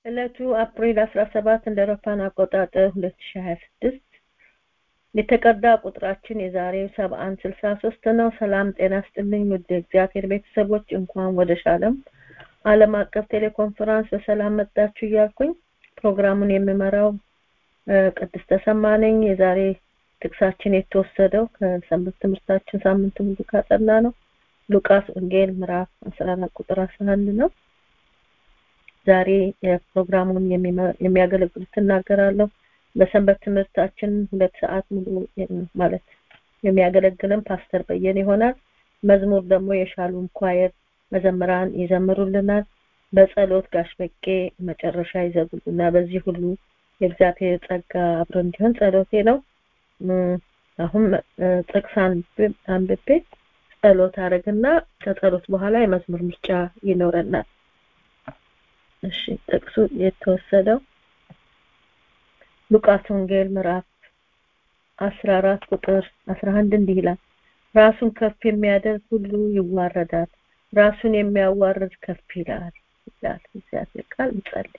ዕለቱ አፕሪል 17 እንደ አውሮፓውያን አቆጣጠር 2026 የተቀዳ ቁጥራችን የዛሬው 7163 ነው። ሰላም ጤና ስጥልኝ ውድ እግዚአብሔር ቤተሰቦች እንኳን ወደ ሻለም ዓለም አቀፍ ቴሌኮንፈረንስ በሰላም መጣችሁ እያልኩኝ ፕሮግራሙን የምመራው ቅድስት ተሰማ ነኝ። የዛሬ ጥቅሳችን የተወሰደው ከሰንበት ትምህርታችን ሳምንት ሙሉ ካጠና ነው ሉቃስ ወንጌል ምዕራፍ 14 ቁጥር 11 ነው። ዛሬ የፕሮግራሙን የሚያገለግሉት እናገራለሁ። በሰንበት ትምህርታችን ሁለት ሰዓት ሙሉ ማለት የሚያገለግልን ፓስተር በየነ ይሆናል። መዝሙር ደግሞ የሻሎም ኳየር መዘምራን ይዘምሩልናል። በጸሎት ጋሽ በቄ መጨረሻ ይዘጉልና በዚህ ሁሉ የእግዚአብሔር ጸጋ አብሮ እንዲሆን ጸሎቴ ነው። አሁን ጥቅስ አንብቤ ጸሎት አረግና ከጸሎት በኋላ የመዝሙር ምርጫ ይኖረናል። እሺ ጥቅሱ የተወሰደው ሉቃስ ወንጌል ምዕራፍ 14 ቁጥር 11 እንዲህ ይላል ራሱን ከፍ የሚያደርግ ሁሉ ይዋረዳል ራሱን የሚያዋርድ ከፍ ይላል ይላል እግዚአብሔር ቃል እንጸልይ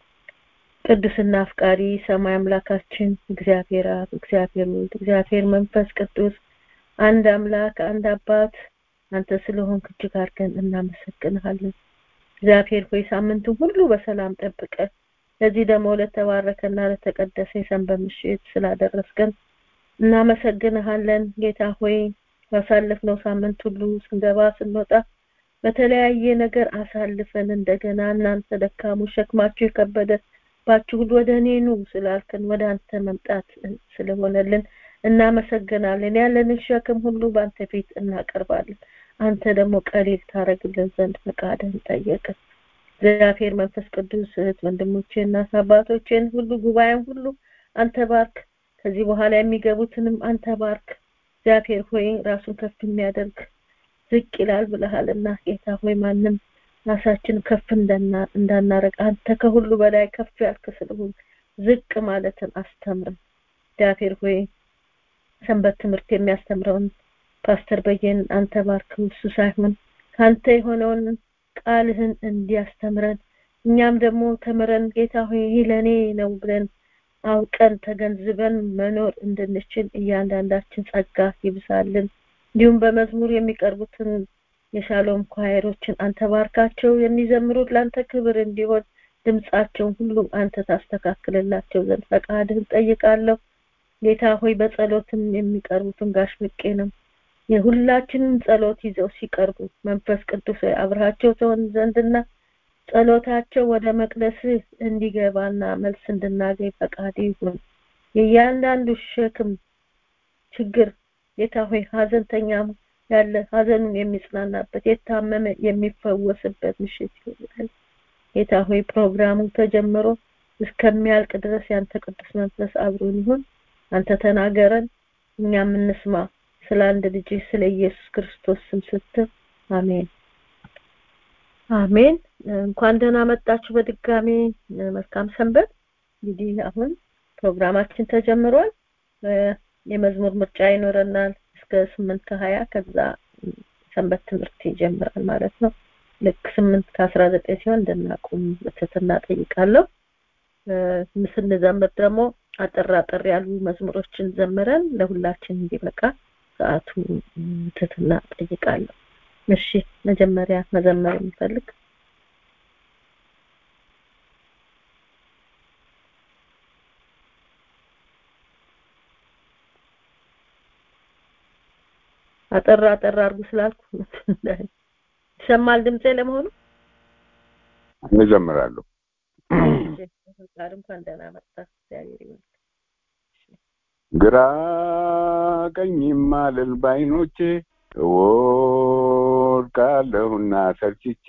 ቅዱስና አፍቃሪ ሰማይ አምላካችን እግዚአብሔር አብ እግዚአብሔር ወልድ እግዚአብሔር መንፈስ ቅዱስ አንድ አምላክ አንድ አባት አንተ ስለሆንክ እጅግ አድርገን እናመሰግንሃለን እግዚአብሔር ሆይ ሳምንቱ ሁሉ በሰላም ጠብቀ ለዚህ ደግሞ ለተባረከና ለተቀደሰ የሰንበት ምሽት ስላደረስከን እናመሰግንሃለን ጌታ ሆይ ባሳለፍነው ሳምንት ሁሉ ስንገባ ስንወጣ በተለያየ ነገር አሳልፈን እንደገና እናንተ ደካሙ ሸክማችሁ የከበደባችሁ ሁሉ ወደ እኔ ኑ ስላልከን ወደ አንተ መምጣት ስለሆነልን እናመሰግናለን ያለንን ሸክም ሁሉ በአንተ ፊት እናቀርባለን አንተ ደግሞ ቀሊል ታረግልን ዘንድ ፈቃድህን ጠየቅን እግዚአብሔር መንፈስ ቅዱስ እህት ወንድሞቼና አባቶቼን ሁሉ ጉባኤን ሁሉ አንተ ባርክ ከዚህ በኋላ የሚገቡትንም አንተ ባርክ እግዚአብሔር ሆይ ራሱን ከፍ የሚያደርግ ዝቅ ይላል ብለሃልና ጌታ ሆይ ማንም ራሳችን ከፍ እንዳናረግ አንተ ከሁሉ በላይ ከፍ ያልክ ስለሆን ዝቅ ማለትን አስተምረን እግዚአብሔር ሆይ ሰንበት ትምህርት የሚያስተምረውን ፓስተር በየን አንተ ባርክ እሱ ሳይሆን ካንተ የሆነውን ቃልህን እንዲያስተምረን እኛም ደግሞ ተምረን ጌታ ሆይ ይህ ለእኔ ነው ብለን አውቀን ተገንዝበን መኖር እንድንችል እያንዳንዳችን ጸጋ ይብዛልን እንዲሁም በመዝሙር የሚቀርቡትን የሻሎም ኳየሮችን አንተ ባርካቸው የሚዘምሩት ለአንተ ክብር እንዲሆን ድምጻቸውን ሁሉ አንተ ታስተካክልላቸው ዘንድ ፈቃድህን ጠይቃለሁ ጌታ ሆይ በጸሎትም የሚቀርቡትን ጋሽ ብቄ ነው የሁላችንም ጸሎት ይዘው ሲቀርቡ መንፈስ ቅዱስ አብርሃቸው ተሆን ዘንድና ጸሎታቸው ወደ መቅደስህ እንዲገባና መልስ እንድናገኝ ፈቃድ ይሁን የእያንዳንዱ ሸክም ችግር ጌታ ሆይ ሀዘንተኛም ያለ ሀዘኑን የሚጽናናበት የታመመ የሚፈወስበት ምሽት ይሆናል ጌታ ሆይ ፕሮግራሙ ተጀምሮ እስከሚያልቅ ድረስ ያንተ ቅዱስ መንፈስ አብሮን ይሁን አንተ ተናገረን እኛም እንስማ ስለ አንድ ልጅ ስለ ኢየሱስ ክርስቶስ ስም ስትል አሜን አሜን እንኳን ደህና መጣችሁ በድጋሚ መልካም ሰንበት እንግዲህ አሁን ፕሮግራማችን ተጀምሯል የመዝሙር ምርጫ ይኖረናል እስከ ስምንት ከሀያ ከዛ ሰንበት ትምህርት ይጀምራል ማለት ነው ልክ ስምንት ከአስራ ዘጠኝ ሲሆን እንድናቁም በትህትና ጠይቃለሁ ስንዘምር ደግሞ አጠር አጠር ያሉ መዝሙሮችን ዘምረን ለሁላችን እንዲበቃ ሰዓቱ ትህትና ጠይቃለሁ እሺ መጀመሪያ መዘመር የሚፈልግ አጠር አጠር አርጉ ስላልኩ ይሰማል ድምጼ ለመሆኑ እንዘምራለሁ ፈቃድ እንኳን ደህና መጣ እግዚአብሔር ይመስገን ግራ ቀኝም አልል ባይኖቼ እወድቃለሁና ሰልችቼ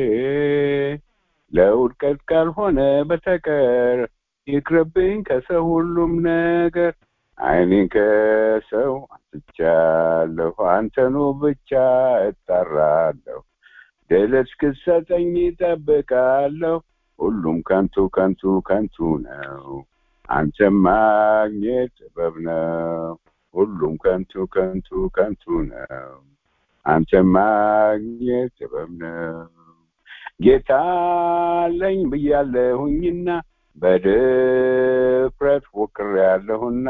ለውድቀት ካልሆነ በተቀር ይቅርብኝ ከሰው ሁሉም ነገር አይኔን ከሰው አንስቻለሁ አንተኑ ብቻ እጠራለሁ ድል እስክትሰጠኝ ይጠብቃለሁ ሁሉም ከንቱ ከንቱ ከንቱ ነው አንተ ማግኘት ጥበብ ነው ሁሉም ከንቱ ከንቱ ከንቱ ነው አንተ ማግኘት ጥበብ ነው ጌታ አለኝ ብያለሁኝና በድፍረት ፎክሬያለሁና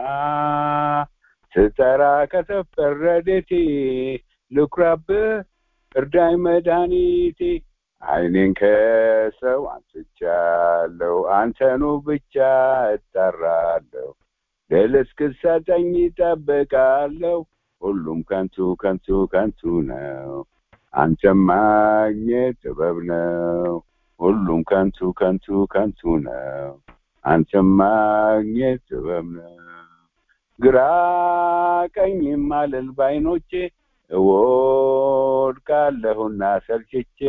ስጠራ ከተፈር ረድኤቴ ልኩራብህ እርዳኝ መድኃኒቴ ዓይኔን ከሰው አንስቻለሁ አንተኑ ብቻ እጠራለሁ ድል እስክትሰጠኝ እጠብቃለሁ ሁሉም ከንቱ ከንቱ ከንቱ ነው አንተም ማግኘት ጥበብ ነው ሁሉም ከንቱ ከንቱ ከንቱ ነው አንተም ማግኘት ጥበብ ነው ግራ ቀኝም አልል ባይኖቼ እወድቃለሁና ሰልችቼ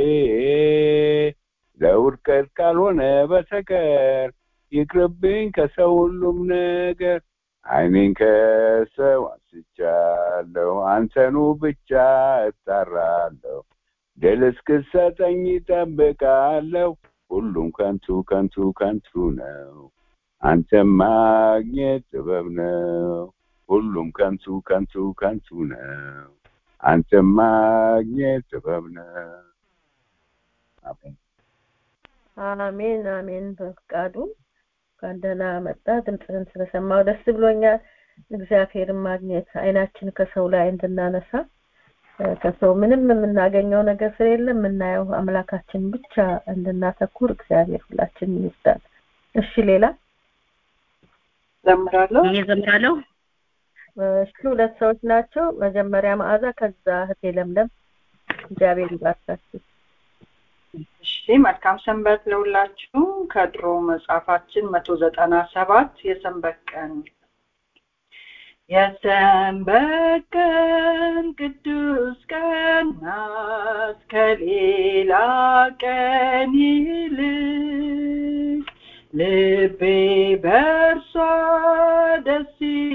ለውድቀት ካልሆነ በስተቀር ይቅርብኝ ከሰው ሁሉም ነገር ዓይኔን ከሰው አንስቻለሁ አንተኑ ብቻ እጠራለሁ ድል እስክትሰጠኝ እጠብቃለሁ ሁሉም ከንቱ ከንቱ ከንቱ ነው አንተም ማግኘት ጥበብ ነው ሁሉም ከንቱ ከንቱ ከንቱ ነው አንተም ማግኘት ጥበብ ነው አሜን አሜን አሜን በፍቃዱ እንኳን ደህና መጣ ድምፅህን ስለሰማው ደስ ብሎኛል እግዚአብሔርን ማግኘት አይናችን ከሰው ላይ እንድናነሳ ከሰው ምንም የምናገኘው ነገር ስለሌለ የምናየው አምላካችን ብቻ እንድናተኩር እግዚአብሔር ሁላችን ይርዳል እሺ ሌላ ዘምራለሁ እኔ ዘምራለሁ እሺ ሁለት ሰዎች ናቸው መጀመሪያ መዓዛ ከዛ እህቴ ለምለም እግዚአብሔር ይባርካችሁ እሺ መልካም ሰንበት ለሁላችሁ ከድሮ መጽሐፋችን መቶ ዘጠና ሰባት የሰንበት ቀን የሰንበት ቀን ቅዱስ ቀን ናት ከሌላ ቀን ይልቅ ልቤ በእርሷ ደስ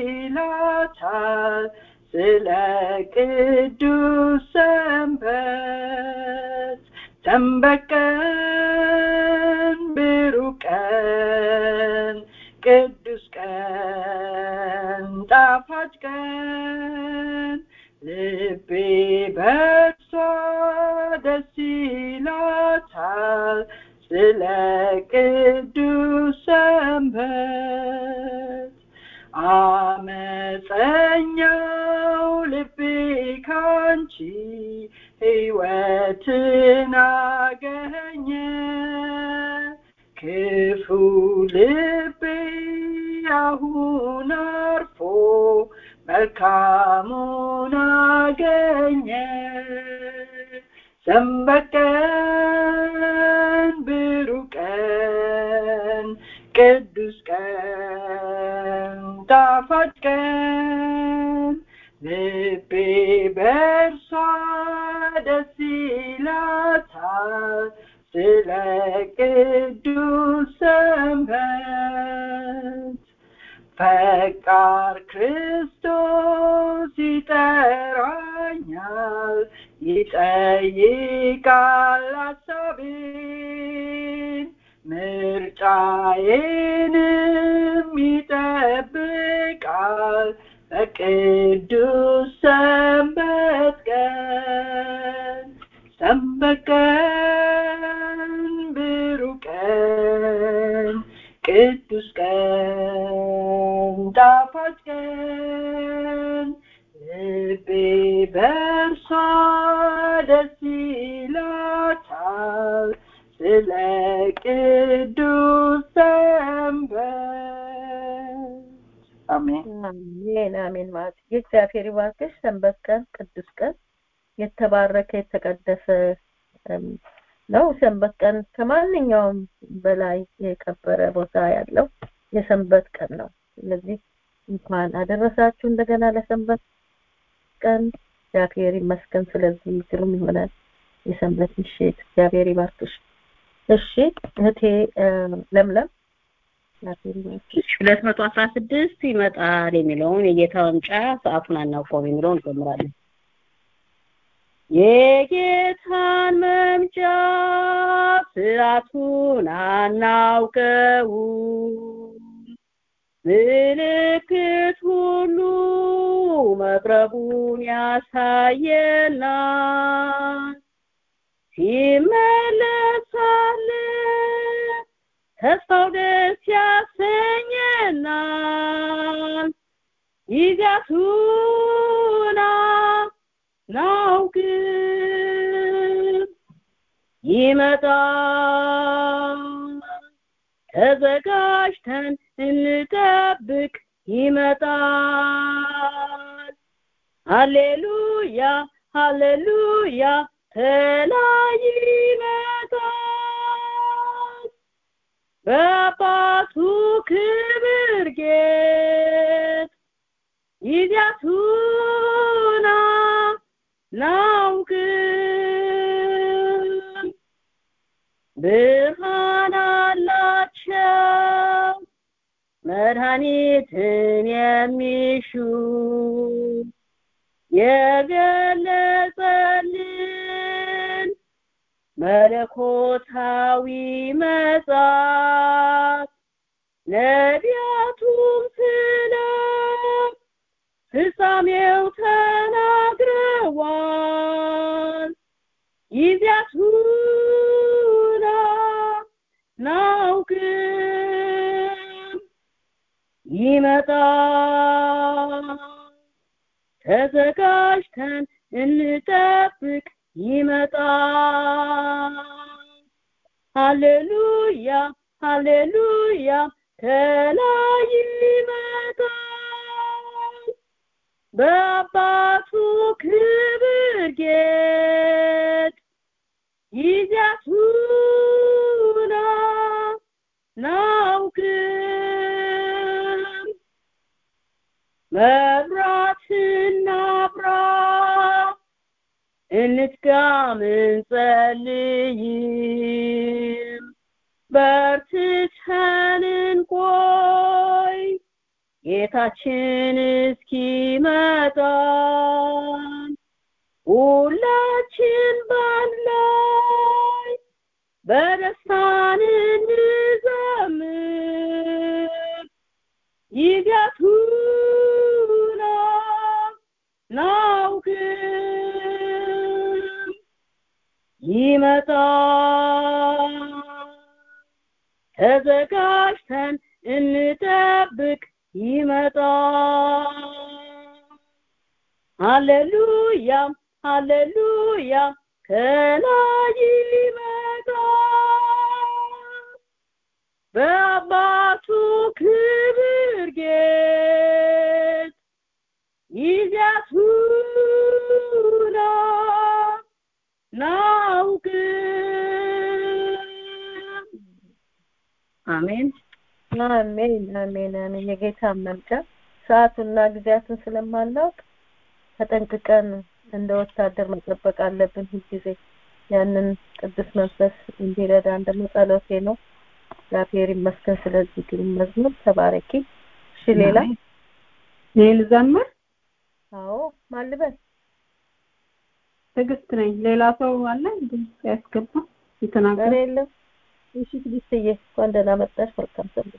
ይላታል ስለ ቅዱስ ሰንበት ሰንበት ቀን ብሩህ ቀን ቅዱስ ቀን ጣፋጭ ቀን ልቤ በእርሷ ደስ ይላታል ስለ ቅዱስ ሰንበት አመፀኛው ልቤ ካንቺ ሕይወትን አገኘ ክፉ ልቤ አሁን አርፎ መልካሙን አገኘ ሰንበት ቀን ብሩህ ቀን ቅዱስ ቀን ጣፋጭ ቀን ልቤ በእርሷ ደስ ይላታል ስለ ቅዱስ ሰንበት ፈቃር ክርስቶስ ይጠራኛል ይጠይቃል ሀሳቤን ምርጫዬንም ይጠብቃል በቅዱስ ሰንበት ቀን ሰንበት ቀን ብሩህ ቀን ቅዱስ ቀን ጣፋጭ ቀን ልቤ በእርሷ ደስ ይላታል ስለ ቅዱስ ሰንበት አሜን አሜን አሜን ማለት የእግዚአብሔር ይባርክሽ ሰንበት ቀን ቅዱስ ቀን የተባረከ የተቀደሰ ነው ሰንበት ቀን ከማንኛውም በላይ የከበረ ቦታ ያለው የሰንበት ቀን ነው ስለዚህ እንኳን አደረሳችሁ እንደገና ለሰንበት ቀን እግዚአብሔር ይመስገን ስለዚህ ግሩም ይሆናል የሰንበት ምሽት እግዚአብሔር ይባርክሽ እሺ እህቴ ለምለም ሁለት መቶ አስራ ስድስት ይመጣል የሚለውን የጌታ መምጫ ሰዓቱን አናውቀውም የሚለውን እንዘምራለን የጌታን መምጫ ሰዓቱን አናውቀውም ምልክት ሁሉ መቅረቡን ያሳየናል ሲመለሳል ተስፋው ደስ ያሰኘናል ጊዜያቱን አናውቅም ይመጣል ተዘጋጅተን እንጠብቅ ይመጣል ሃሌሉያ ሃሌሉያ ተላይ ይመጣል በአባቱ ክብር ጌጥ ጊዜያቱን አናውቅም ብርሃን አላቸው መድኃኒትን የሚሹ የገለጸልን መለኮታዊ መጽሐፍ ነቢያቱም ስለ ፍጻሜው ተናግረዋል ጊዜያቱን አናውቅም ይመጣል ተዘጋጅተን እንጠብቅ ይመጣል ሃሌሉያ ሃሌሉያ ከላይ ይመጣል በአባቱ ክብር ጌጥ ጊዜያቱን አናውቅም መብራትና ብራ እንትጋም እንጸልይም በርትተን እንቆይ ጌታችን እስኪመጣ ሁላችን ባንድ ላይ በደስታን እንዘምር ይገቱና ናውቅም ይመጣል ተዘጋጅተን እንጠብቅ ይመጣል ሃሌሉያ ሃሌሉያ ከላይ ይመጣል በአባቱ ክብር ጌጥ ጊዜያቱን ናውቅም አሜን አሜን አሜን አሜን የጌታ መምጫ ሰዓቱና ጊዜያቱን ስለማናውቅ ተጠንቅቀን እንደ ወታደር መጠበቅ አለብን ሁልጊዜ ያንን ቅዱስ መንፈስ እንዲረዳን ደግሞ ጸሎቴ ነው እግዚአብሔር ይመስገን ስለዚህ ግሩም መዝሙር ተባረኪ እሺ ሌላ እኔ ልዘምር አዎ ማልበል ትዕግስት ነኝ ሌላ ሰው አለ ድምፅ ያስገባ የተናገረ ኧረ የለም እሺ ትዕግስትዬ እንኳን ደህና መጣሽ መልካም ሰንበት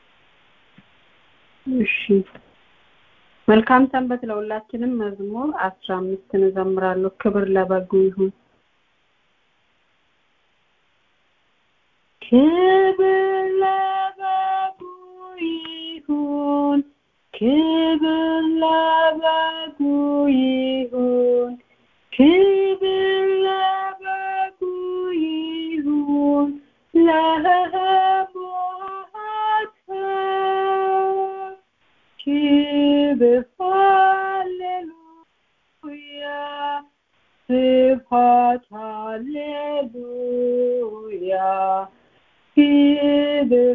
እሺ መልካም ሰንበት ለሁላችንም መዝሙር አስራ አምስትን እዘምራለሁ ክብር ለበጉ ይሁን ክብር ለበጉ ይሁን ክብር ለበጉ ይሁን ክብር ለበጉ ይሁን ለሞዓተብ ክብር ሃሌሉያ ስብሐት ሃሌሉያ ክብር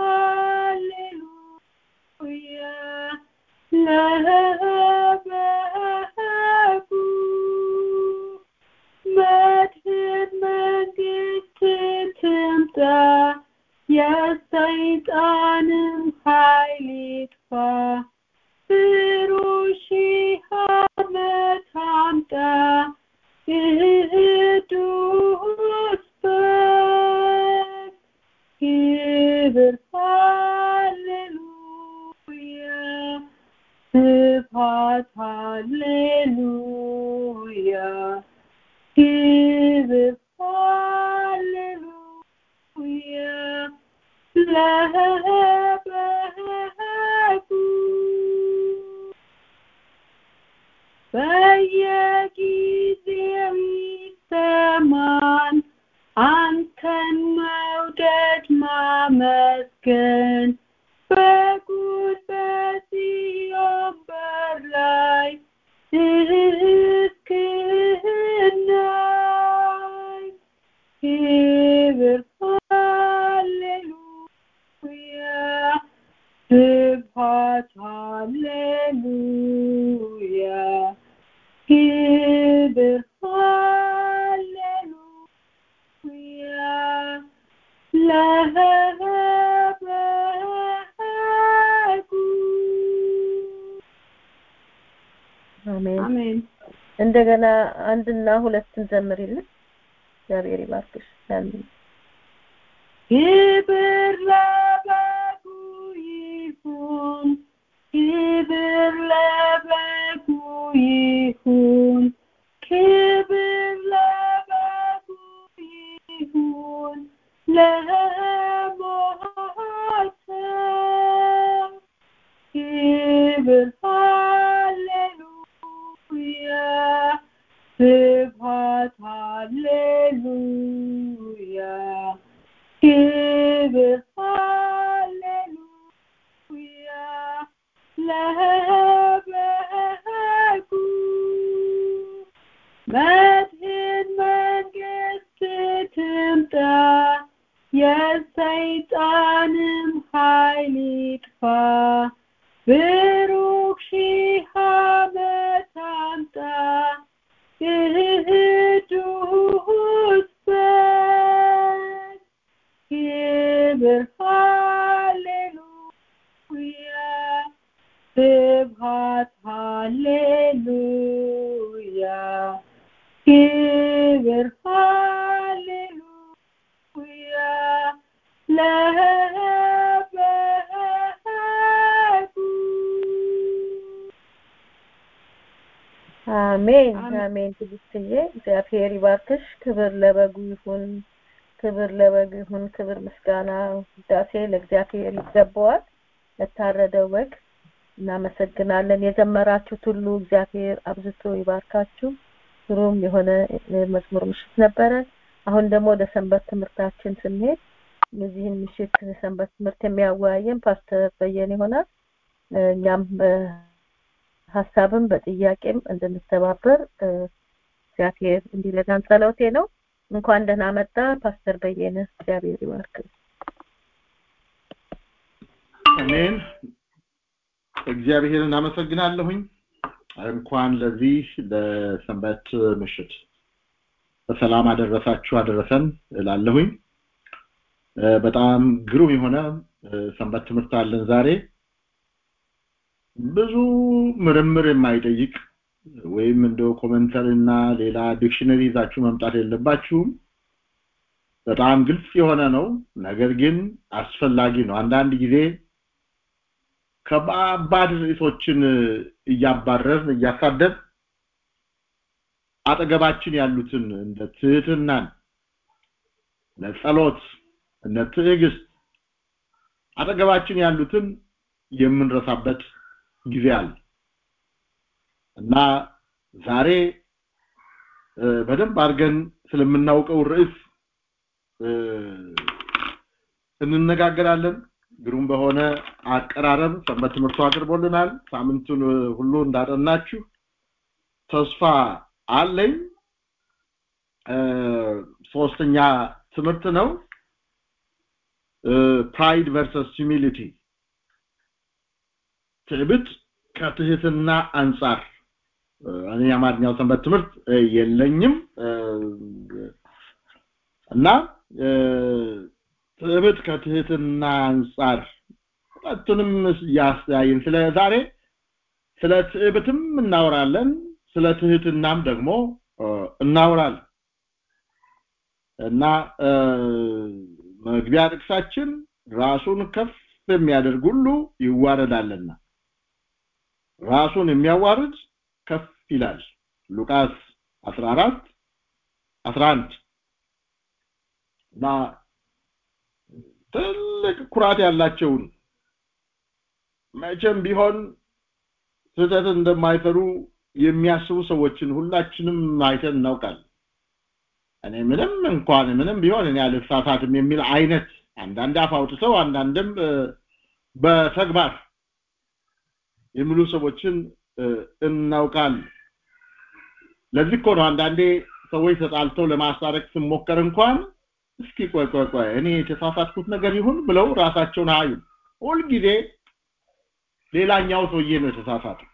ሃሌሉያ ለበጉ መድህን መንግስት ትምጣ የሰይጣንም ኃይል ይጥፋ ብሩህ ሺህ ዓመት አምጣ ቅዱስ በግ ክብር ተመስገን በጉን በጽዮን በር ላይ እስክናይ ክብር ሃሌሉያ ስብሐት ሃሌሉያ ክብር ሃሌሉያ ለበጉ አሜን አሜን እንደገና አንድና ሁለትን ዘምሪልን እግዚአብሔር ይባርክሽ አሜን ክብር ለበጉ ይሁን ክብር ለበጉ ይሁን ክብር ለበጉ ይሁን ለሞተው ክብር ሃሌሉያ ስብሐት ሃሌሉያ ክብር ሃሌሉያ ለበጉ መድህን መንግስት ትምጣ የሰይጣንም ኃይል ይጥፋ ብሩክ ሺህ ዓመት አምጣ ቅዱስ በግ ክብር ሃሌሉያ ስብሐት ሃሌሉያ ክብር ሃሌሉያ ለበጉ አሜን አሜን። አሜን ትዕግስትዬ እግዚአብሔር ይባርክሽ ክብር ለበጉ ይሁን ክብር ለበጉ ይሁን ክብር ምስጋና ውዳሴ ለእግዚአብሔር ይገባዋል ለታረደው በግ እናመሰግናለን የዘመራችሁት ሁሉ እግዚአብሔር አብዝቶ ይባርካችሁ ግሩም የሆነ መዝሙር ምሽት ነበረ አሁን ደግሞ ወደ ሰንበት ትምህርታችን ስንሄድ የዚህን ምሽት ሰንበት ትምህርት የሚያወያየን ፓስተር በየነ ይሆናል እኛም ሀሳብም በጥያቄም እንድንተባበር እግዚአብሔር እንዲረዳን ጸሎቴ ነው እንኳን ደህና መጣ ፓስተር በየነ እግዚአብሔር ይባርክ አሜን እግዚአብሔርን አመሰግናለሁኝ እንኳን ለዚህ ለሰንበት ምሽት በሰላም አደረሳችሁ አደረሰን እላለሁኝ በጣም ግሩም የሆነ ሰንበት ትምህርት አለን ዛሬ ብዙ ምርምር የማይጠይቅ ወይም እንደው ኮመንተሪ እና ሌላ ዲክሽነሪ ይዛችሁ መምጣት የለባችሁም በጣም ግልጽ የሆነ ነው ነገር ግን አስፈላጊ ነው አንዳንድ ጊዜ ከባባድ ርዕሶችን እያባረርን እያሳደብ አጠገባችን ያሉትን እንደ ትህትናን ለጸሎት እነ ትዕግስት አጠገባችን ያሉትን የምንረሳበት ጊዜ አለ እና ዛሬ በደንብ አድርገን ስለምናውቀው ርዕስ እንነጋገራለን ግሩም በሆነ አቀራረብ ሰንበት ትምህርቱ አቅርቦልናል ሳምንቱን ሁሉ እንዳጠናችሁ ተስፋ አለኝ ሶስተኛ ትምህርት ነው ፕራይድ ቨርሰስ ሂሚሊቲ ትዕቢት ከትህትና አንጻር እኔ የአማርኛው ሰንበት ትምህርት የለኝም እና ትዕቢት ከትህትና አንጻር ሁለቱንም ያስተያይን ስለ ዛሬ ስለ ትዕቢትም እናወራለን ስለ ትህትናም ደግሞ እናወራለን እና መግቢያ ጥቅሳችን ራሱን ከፍ የሚያደርግ ሁሉ ይዋረዳልና ራሱን የሚያዋርድ ከፍ ይላል ሉቃስ 14 11 እና ትልቅ ኩራት ያላቸውን መቼም ቢሆን ስህተት እንደማይፈሩ የሚያስቡ ሰዎችን ሁላችንም አይተን እናውቃለን እኔ ምንም እንኳን ምንም ቢሆን እኔ አልሳሳትም የሚል አይነት አንዳንድ አፍ አውጥተው አንዳንድም በተግባር የሚሉ ሰዎችን እናውቃለን ለዚህ እኮ ነው አንዳንዴ ሰዎች ተጣልተው ለማስታረቅ ስሞከር እንኳን እስኪ ቆይ ቆይ ቆይ እኔ የተሳሳትኩት ነገር ይሁን ብለው ራሳቸውን አዩ ሁልጊዜ ሌላኛው ሰውዬ ነው የተሳሳተው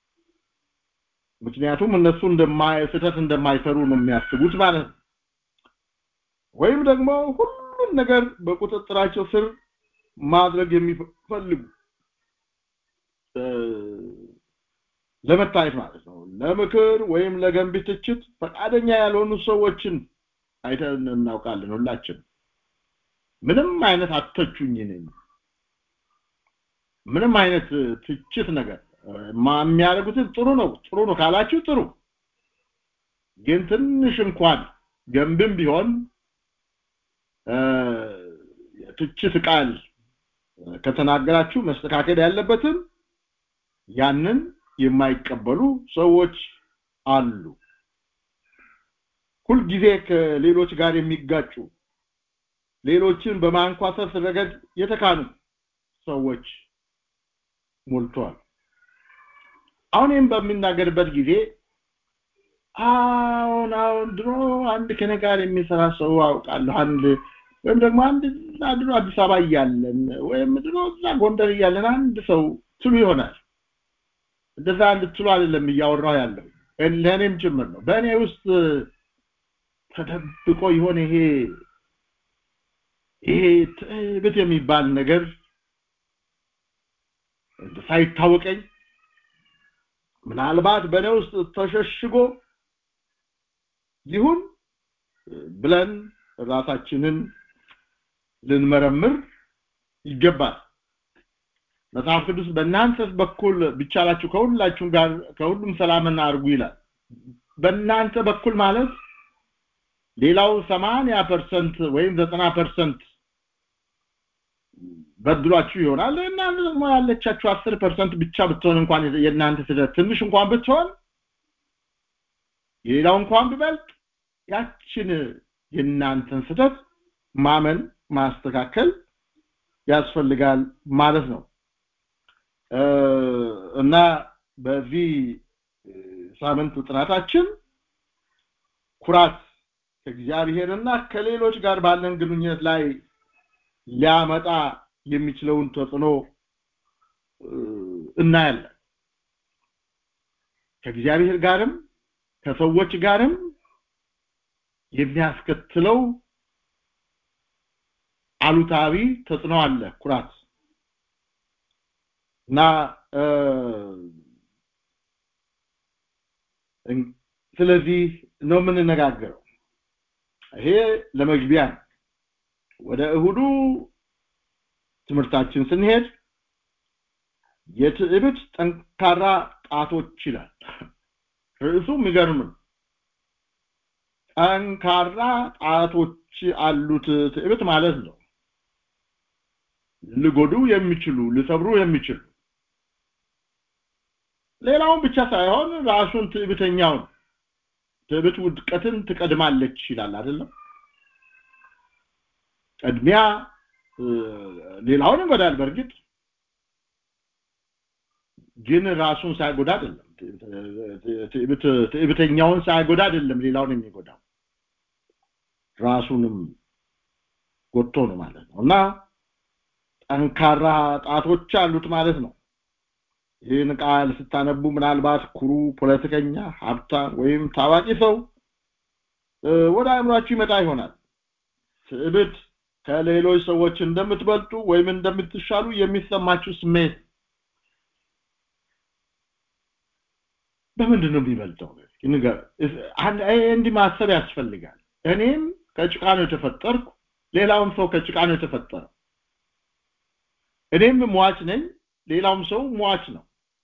ምክንያቱም እነሱ እንደማይ ስህተት እንደማይሰሩ ነው የሚያስቡት ማለት ነው ወይም ደግሞ ሁሉን ነገር በቁጥጥራቸው ስር ማድረግ የሚፈልጉ ለመታየት ማለት ነው ለምክር ወይም ለገንቢ ትችት ፈቃደኛ ያልሆኑ ሰዎችን አይተን እናውቃለን ሁላችን ምንም አይነት አተቹኝ ነኝ ምንም አይነት ትችት ነገር የሚያደርጉትን ጥሩ ነው ጥሩ ነው ካላችሁ ጥሩ ግን ትንሽ እንኳን ገንብም ቢሆን ትችት ቃል ከተናገራችሁ መስተካከል ያለበትም ያንን የማይቀበሉ ሰዎች አሉ ሁልጊዜ ከሌሎች ጋር የሚጋጩ ሌሎችን በማንኳሰስ ረገድ የተካኑ ሰዎች ሞልቷል አሁንም በሚናገርበት ጊዜ አሁን አሁን ድሮ አንድ ከኔ ጋር የሚሰራ ሰው አውቃለሁ አንድ ወይም ደግሞ አንድ ድሮ አዲስ አበባ እያለን ወይም ድሮ እዛ ጎንደር እያለን አንድ ሰው ትሉ ይሆናል እንደዛ እንድትሉ አይደለም እያወራው ያለው ለእኔም ጭምር ነው በእኔ ውስጥ ተደብቆ ይሆን ይሄ ይሄ ትዕቢት የሚባል ነገር ሳይታወቀኝ ምናልባት በእኔ ውስጥ ተሸሽጎ ይሁን ብለን ራሳችንን ልንመረምር ይገባል መጽሐፍ ቅዱስ በእናንተ በኩል ቢቻላችሁ ከሁላችሁም ጋር ከሁሉም ሰላምን አድርጉ ይላል በእናንተ በኩል ማለት ሌላው 80% ወይም 90% በድሏችሁ ይሆናል እናንተ ደግሞ ያለቻችሁ 10% ብቻ ብትሆን እንኳን የእናንተ ስህተት ትንሽ እንኳን ብትሆን የሌላው እንኳን ቢበልጥ ያችን የእናንተን ስህተት ማመን ማስተካከል ያስፈልጋል ማለት ነው እና በዚህ ሳምንት ጥናታችን ኩራት ከእግዚአብሔርና ከሌሎች ጋር ባለን ግንኙነት ላይ ሊያመጣ የሚችለውን ተጽዕኖ እናያለን ከእግዚአብሔር ጋርም ከሰዎች ጋርም የሚያስከትለው አሉታዊ ተጽዕኖ አለ ኩራት እና ስለዚህ ነው የምንነጋገረው ይሄ ለመግቢያ ወደ እሁዱ ትምህርታችን ስንሄድ የትዕቢት ጠንካራ ጣቶች ይላል ርዕሱ የሚገርም ጠንካራ ጣቶች አሉት ትዕቢት ማለት ነው ልጎዱ የሚችሉ ሊሰብሩ የሚችሉ ሌላውን ብቻ ሳይሆን ራሱን ትዕቢተኛውን ትዕቢት ውድቀትን ትቀድማለች ይላል አይደለም ቅድሚያ ሌላውን ይጎዳል በእርግጥ ግን ራሱን ሳይጎዳ አይደለም ትዕቢተኛውን ሳይጎዳ አይደለም ሌላውን የሚጎዳው ራሱንም ጎቶ ነው ማለት ነው እና ጠንካራ ጣቶች አሉት ማለት ነው ይህን ቃል ስታነቡ ምናልባት ኩሩ ፖለቲከኛ ሀብታም ወይም ታዋቂ ሰው ወደ አእምሯችሁ ይመጣ ይሆናል ትዕቢት ከሌሎች ሰዎች እንደምትበልጡ ወይም እንደምትሻሉ የሚሰማችሁ ስሜት በምንድን ነው የሚበልጠው እንዲህ ማሰብ ያስፈልጋል እኔም ከጭቃ ነው የተፈጠርኩ ሌላውም ሰው ከጭቃ ነው የተፈጠረው እኔም ሟች ነኝ ሌላውም ሰው ሟች ነው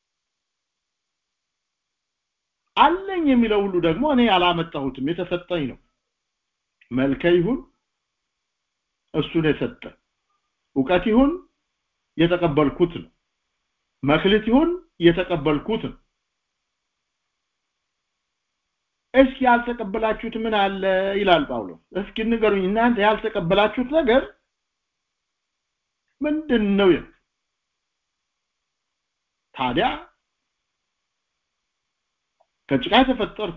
አለኝ የሚለው ሁሉ ደግሞ እኔ አላመጣሁትም የተሰጠኝ ነው መልከ ይሁን እሱን የሰጠ እውቀት ይሁን የተቀበልኩት ነው መክሊት ይሁን የተቀበልኩት ነው እስኪ ያልተቀበላችሁት ምን አለ ይላል ጳውሎስ እስኪ ንገሩኝ እናንተ ያልተቀበላችሁት ነገር ምንድን ነው ይል ታዲያ ከጭቃ የተፈጠርኩ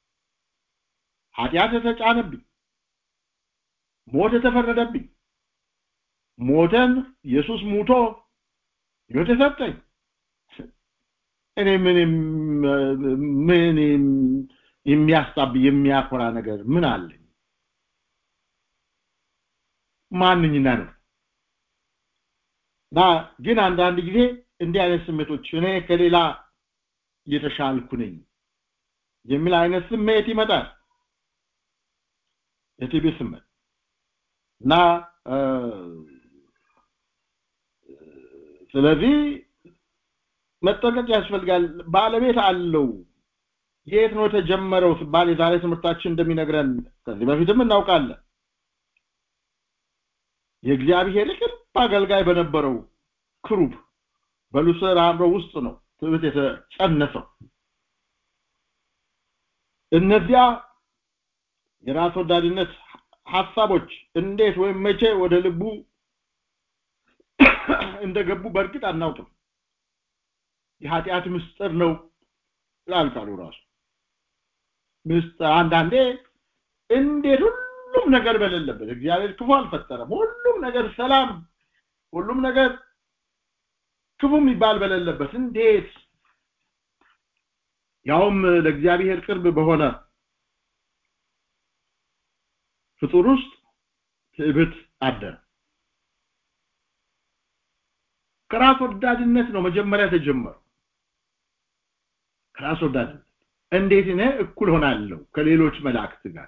ኃጢአት የተጫነብኝ ሞት የተፈረደብኝ ሞተን ኢየሱስ ሙቶ ሕይወት የሰጠኝ እኔ ምን ምን የሚያስጣብ የሚያኮራ ነገር ምን አለኝ ማንኝና ነው እና ግን አንዳንድ ጊዜ እንዲህ አይነት ስሜቶች እኔ ከሌላ የተሻልኩ ነኝ የሚል አይነት ስሜት ይመጣል የቲቢ ስሜት እና ስለዚህ መጠንቀቅ ያስፈልጋል ባለቤት አለው የት ነው የተጀመረው ሲባል የዛሬ ትምህርታችን እንደሚነግረን ከዚህ በፊትም እናውቃለን የእግዚአብሔር ቅርብ አገልጋይ በነበረው ክሩብ በሉሰር አእምሮ ውስጥ ነው ትምህርት የተጸነሰው እነዚያ የራስ ወዳድነት ሐሳቦች እንዴት ወይም መቼ ወደ ልቡ እንደገቡ በእርግጥ አናውቅም የኃጢአት ምስጢር ነው ይላል ቃሉ ራሱ ምስጢር አንዳንዴ እንዴት ሁሉም ነገር በሌለበት እግዚአብሔር ክፉ አልፈጠረም ሁሉም ነገር ሰላም ሁሉም ነገር ክፉ የሚባል በሌለበት እንዴት ያውም ለእግዚአብሔር ቅርብ በሆነ ፍጡር ውስጥ ትዕብት አደረ ከራስ ወዳድነት ነው መጀመሪያ ተጀመረው ከራስ ወዳድነት እንዴት እኔ እኩል ሆናለሁ ከሌሎች መላእክት ጋር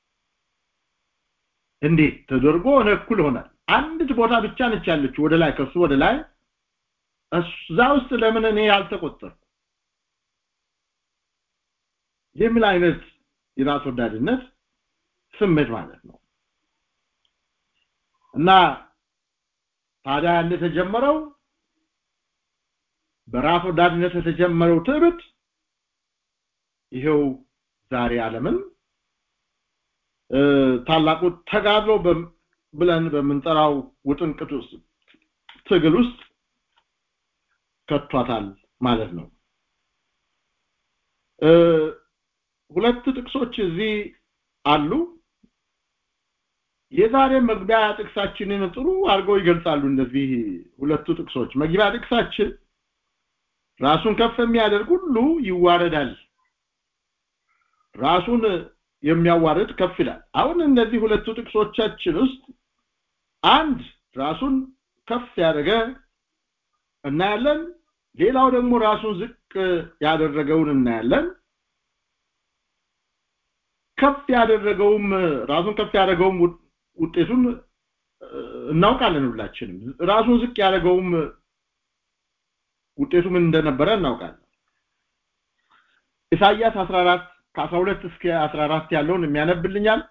እንዴት ተደርጎ እኔ እኩል ሆናል አንዲት ቦታ ብቻ ነች ያለችው ወደ ላይ ከሱ ወደ ላይ እዛ ውስጥ ለምን እኔ ያልተቆጠርኩ የሚል አይነት የራስ ወዳድነት ስሜት ማለት ነው እና ታዲያ እንደተጀመረው በራስ ወዳድነት የተጀመረው ትዕቢት ይሄው ዛሬ ዓለምን ታላቁ ተጋድሎ ብለን በምንጠራው ውጥንቅት ውስጥ ትግል ውስጥ ከቷታል ማለት ነው ሁለት ጥቅሶች እዚህ አሉ የዛሬ መግቢያ ጥቅሳችንን ጥሩ አድርገው ይገልጻሉ እነዚህ ሁለቱ ጥቅሶች መግቢያ ጥቅሳችን ራሱን ከፍ የሚያደርግ ሁሉ ይዋረዳል ራሱን የሚያዋርድ ከፍ ይላል አሁን እነዚህ ሁለቱ ጥቅሶቻችን ውስጥ አንድ ራሱን ከፍ ያደረገ እናያለን ሌላው ደግሞ ራሱን ዝቅ ያደረገውን እናያለን ከፍ ያደረገውም ራሱን ከፍ ያደረገውም ውጤቱን እናውቃለን ሁላችንም ራሱን ዝቅ ያደረገውም ውጤቱ ምን እንደነበረ እናውቃለን ኢሳይያስ 14 ከ12 እስከ 14 ያለውን የሚያነብልኛል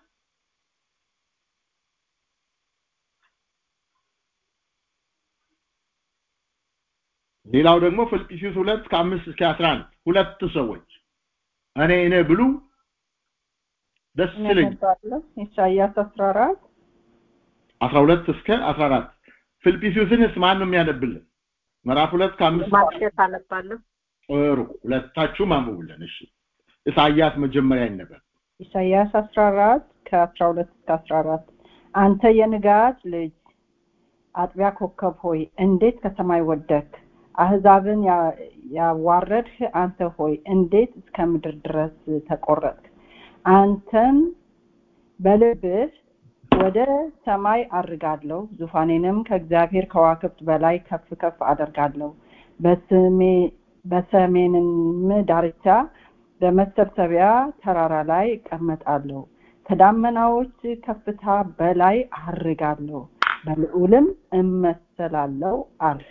ሌላው ደግሞ ፊልጵስዩስ 2 ከ5 እስከ 11 ሁለት ሰዎች እኔ እኔ ብሉ ደስ ይለኝ ኢሳይያስ 14 12 እስከ 14 ፊልጵስዩስንስ ማን ነው የሚያነብልን ምዕራፍ 2 ከ5 ማርኬት አነባለሁ ጥሩ ሁለታችሁም አንብቡልን እሺ ኢሳይያስ መጀመሪያ ይነበብ ኢሳይያስ 14 ከ12 እስከ 14 አንተ የንጋት ልጅ አጥቢያ ኮከብ ሆይ እንዴት ከሰማይ ወደክ አህዛብን ያዋረድህ አንተ ሆይ እንዴት እስከ ምድር ድረስ ተቆረጥክ አንተን በልብህ ወደ ሰማይ አድርጋለሁ ዙፋኔንም ከእግዚአብሔር ከዋክብት በላይ ከፍ ከፍ አደርጋለሁ በሰሜንም ዳርቻ በመሰብሰቢያ ተራራ ላይ እቀመጣለሁ ከዳመናዎች ከፍታ በላይ አርጋለሁ በልዑልም እመሰላለሁ አለ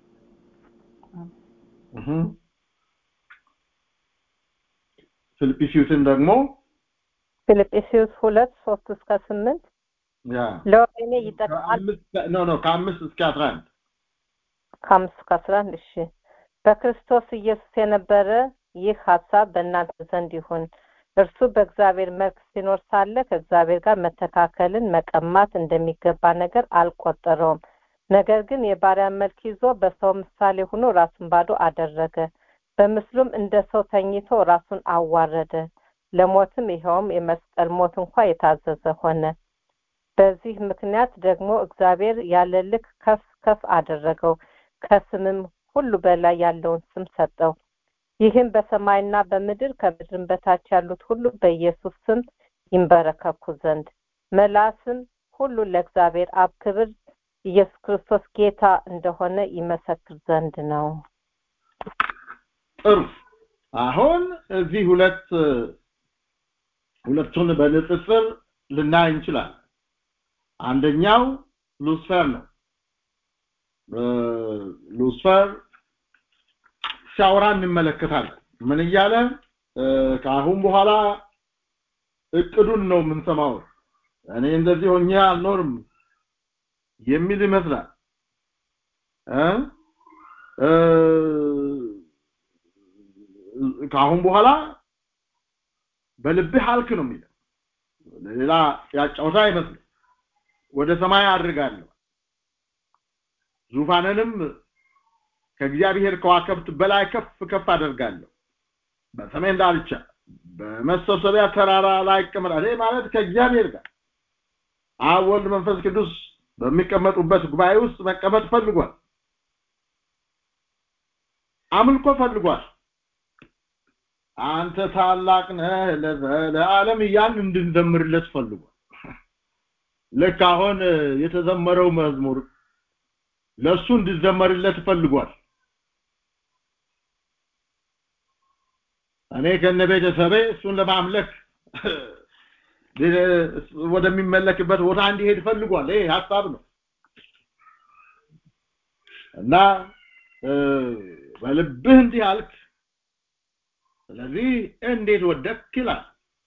ፊልጵስዩስን ደግሞ ፊልጵስዩስ ሁለት ሶስት እስከ ስምንት ያ ለወይኔ ይጠቅማል ኖ ኖ ከአምስት እስከ አስራ አንድ ከአምስት እስከ አስራ አንድ እሺ በክርስቶስ ኢየሱስ የነበረ ይህ ሀሳብ በእናንተ ዘንድ ይሁን እርሱ በእግዚአብሔር መልክ ሲኖር ሳለ ከእግዚአብሔር ጋር መተካከልን መቀማት እንደሚገባ ነገር አልቆጠረውም ነገር ግን የባሪያን መልክ ይዞ በሰው ምሳሌ ሆኖ ራሱን ባዶ አደረገ በምስሉም እንደ ሰው ተኝቶ ራሱን አዋረደ ለሞትም ይኸውም የመስቀል ሞት እንኳ የታዘዘ ሆነ በዚህ ምክንያት ደግሞ እግዚአብሔር ያለ ልክ ከፍ ከፍ አደረገው ከስምም ሁሉ በላይ ያለውን ስም ሰጠው ይህም በሰማይና በምድር ከምድርም በታች ያሉት ሁሉ በኢየሱስ ስም ይንበረከኩ ዘንድ መላስም ሁሉ ለእግዚአብሔር አብ ክብር ኢየሱስ ክርስቶስ ጌታ እንደሆነ ይመሰክር ዘንድ ነው ጥሩ አሁን እዚህ ሁለት ሁለቱን በንጽጽር ልናይ እንችላለን አንደኛው ሉስፈር ነው ሉስፈር ሲያወራ እንመለከታለን ምን እያለ ከአሁን በኋላ እቅዱን ነው የምንሰማው እኔ እንደዚህ ሆኜ አልኖርም የሚል ይመስላል ከአሁን በኋላ በልብህ አልክ ነው የሚለው ሌላ ያጫውታ አይመስልም ወደ ሰማይ አድርጋለሁ ዙፋንንም ከእግዚአብሔር ከዋከብት በላይ ከፍ ከፍ አደርጋለሁ በሰሜን ዳርቻ በመሰብሰቢያ ተራራ ላይ ይቀመጣል ይህ ማለት ከእግዚአብሔር ጋር አብ ወልድ መንፈስ ቅዱስ በሚቀመጡበት ጉባኤ ውስጥ መቀመጥ ፈልጓል አምልኮ ፈልጓል አንተ ታላቅ ነህ ለዓለም እያን እንድንዘምርለት ፈልጓል ልክ አሁን የተዘመረው መዝሙር ለሱ እንድዘመርለት ፈልጓል እኔ ከነ ቤተሰቤ እሱን ለማምለክ ወደሚመለክበት ቦታ እንዲሄድ ፈልጓል ይሄ ሀሳብ ነው እና በልብህ እንዲህ አልክ ስለዚህ እንዴት ወደክ ይላል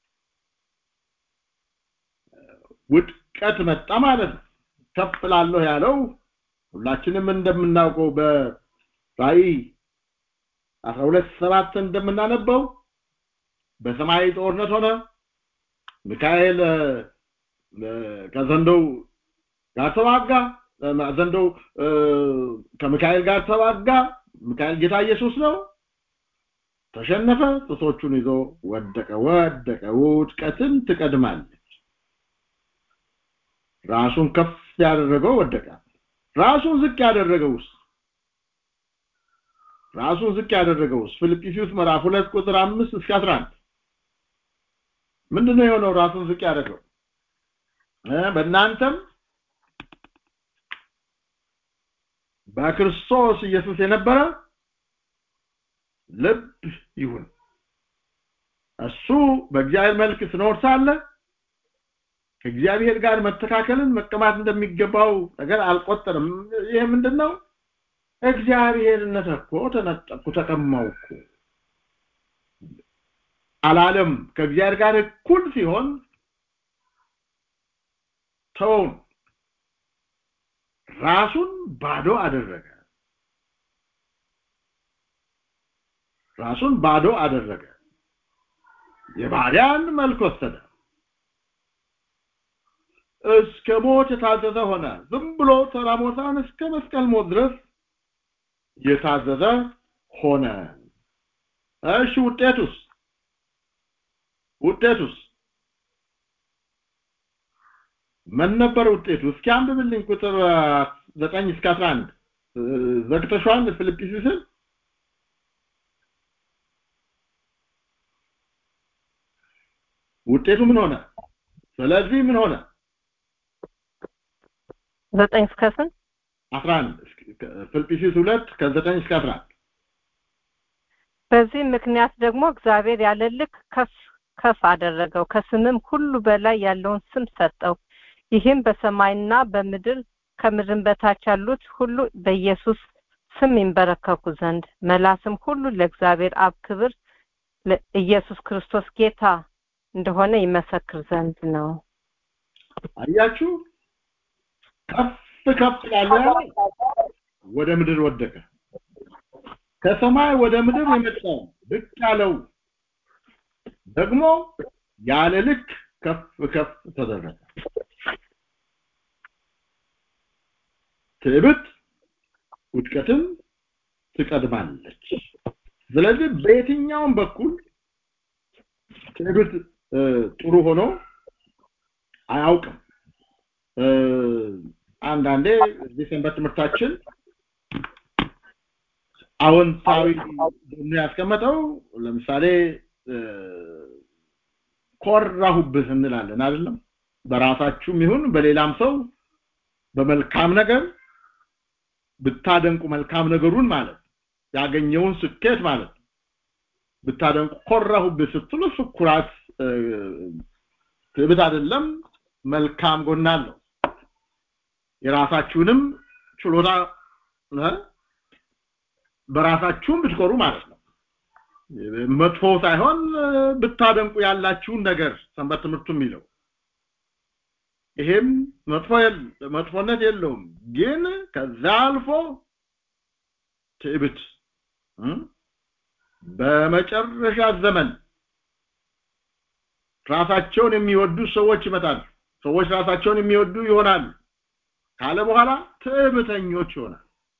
ውድቀት መጣ ማለት ነው ከፍ ላለሁ ያለው ሁላችንም እንደምናውቀው በራእይ አስራ ሁለት ሰባት እንደምናነበው በሰማይ ጦርነት ሆነ ሚካኤል ከዘንዶው ጋር ተዋጋ ዘንዶው ከሚካኤል ጋር ተዋጋ ሚካኤል ጌታ ኢየሱስ ነው ተሸነፈ ጥሶቹን ይዞ ወደቀ ወደቀ ውድቀትን ትቀድማለች ራሱን ከፍ ያደረገው ወደቀ ራሱን ዝቅ ያደረገውስ ራሱን ዝቅ ያደረገውስ ፊልጵስዩስ ምዕራፍ 2 ቁጥር 5 እስከ 11 ምንድነው የሆነው ራሱን ዝቅ ያደረገው በእናንተም በክርስቶስ ኢየሱስ የነበረ ልብ ይሁን እሱ በእግዚአብሔር መልክ ስኖር ሳለ ከእግዚአብሔር ጋር መተካከልን መቀማት እንደሚገባው ነገር አልቆጠርም ይሄ ምንድነው እግዚአብሔርነት እኮ ተነጠቅኩ ተቀማው እኮ አላለም ከእግዚአብሔር ጋር እኩል ሲሆን ተውን ራሱን ባዶ አደረገ ራሱን ባዶ አደረገ የባሪያን መልክ ወሰደ እስከ ሞት የታዘዘ ሆነ ዝም ብሎ ተራ ሞታን እስከ መስቀል ሞት ድረስ የታዘዘ ሆነ እሺ ውጤቱስ ውጤቱስ ምን ነበር ውጤቱ እስኪ አንብብልኝ ቁጥር 9 እስከ 11 ዘግተሽዋል ፊልጵስዩስን ውጤቱ ምን ሆነ ስለዚህ ምን ሆነ ዘጠኝ እስከ ስንት 11 ፊልጵስዩስ 2 ከ9 እስከ 11 በዚህ ምክንያት ደግሞ እግዚአብሔር ያለ ልክ ከፍ ከፍ አደረገው ከስምም ሁሉ በላይ ያለውን ስም ሰጠው ይህም በሰማይና በምድር ከምድርም በታች ያሉት ሁሉ በኢየሱስ ስም ይንበረከኩ ዘንድ መላስም ሁሉ ለእግዚአብሔር አብ ክብር ኢየሱስ ክርስቶስ ጌታ እንደሆነ ይመሰክር ዘንድ ነው አያችሁ ከፍ ከፍ ያለ ወደ ምድር ወደቀ ከሰማይ ወደ ምድር የመጣው ልክ ያለው ደግሞ ያለ ልክ ከፍ ከፍ ተደረገ ትዕቢት ውድቀትን ትቀድማለች ስለዚህ በየትኛውም በኩል ትዕቢት ጥሩ ሆኖ አያውቅም አንዳንዴ እዚህ ሰንበት ትምህርታችን አዎንታዊ ደግሞ ያስቀመጠው ለምሳሌ ኮራሁብህ እንላለን አይደለም በራሳችሁም ይሁን በሌላም ሰው በመልካም ነገር ብታደንቁ መልካም ነገሩን ማለት ያገኘውን ስኬት ማለት ብታደንቁ ኮራሁብህ ስትሉ እሱ ኩራት ትዕቢት አይደለም መልካም ጎና አለው የራሳችሁንም ችሎታ በራሳችሁም ብትኮሩ ማለት ነው መጥፎ ሳይሆን ብታደንቁ ያላችሁን ነገር ሰንበት ትምህርቱ የሚለው ይሄም መጥፎ መጥፎነት የለውም ግን ከዛ አልፎ ትዕቢት በመጨረሻ ዘመን ራሳቸውን የሚወዱ ሰዎች ይመጣሉ ሰዎች ራሳቸውን የሚወዱ ይሆናሉ ካለ በኋላ ትዕቢተኞች ይሆናል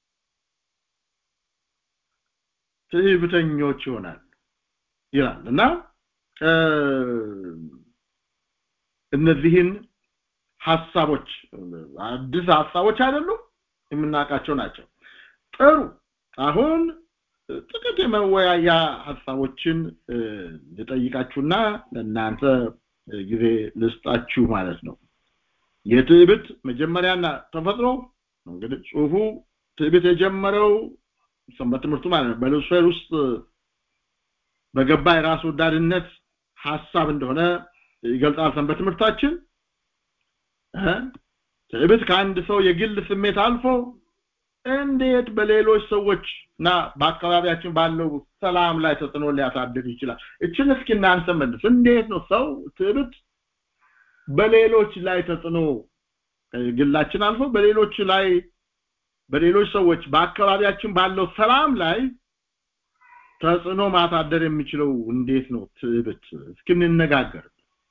ትዕቢተኞች ይሆናል ይላል እና እነዚህን ሐሳቦች አዲስ ሐሳቦች አይደሉም የምናውቃቸው ናቸው ጥሩ አሁን ጥቂት የመወያያ ሐሳቦችን ልጠይቃችሁና ለእናንተ ጊዜ ልስጣችሁ ማለት ነው የትዕቢት መጀመሪያና ተፈጥሮ እንግዲህ ጽሁፉ ትዕቢት የጀመረው ሰንበት ትምህርቱ ማለት ነው በሉሲፌር ውስጥ በገባ የራስ ወዳድነት ሐሳብ እንደሆነ ይገልጻል ሰንበት ትምህርታችን ትዕቢት ከአንድ ሰው የግል ስሜት አልፎ እንዴት በሌሎች ሰዎች እና በአካባቢያችን ባለው ሰላም ላይ ተጽዕኖ ሊያሳድር ይችላል እችን እስኪ እናንተ መልስ እንዴት ነው ሰው ትዕቢት በሌሎች ላይ ተጽዕኖ ግላችን አልፎ በሌሎች ላይ በሌሎች ሰዎች በአካባቢያችን ባለው ሰላም ላይ ተጽዕኖ ማሳደር የሚችለው እንዴት ነው ትዕቢት እስኪ እንነጋገር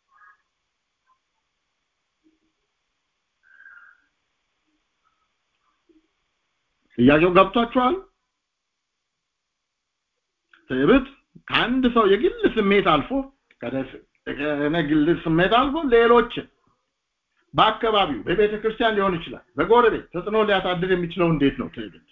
ጥያቄው ገብቷችኋል ትዕቢት ከአንድ ሰው የግል ስሜት አልፎ ከነ ግል ስሜት አልፎ ሌሎች በአካባቢው በቤተ ክርስቲያን ሊሆን ይችላል በጎረቤት ተጽዕኖ ሊያሳድር የሚችለው እንዴት ነው ትዕቢት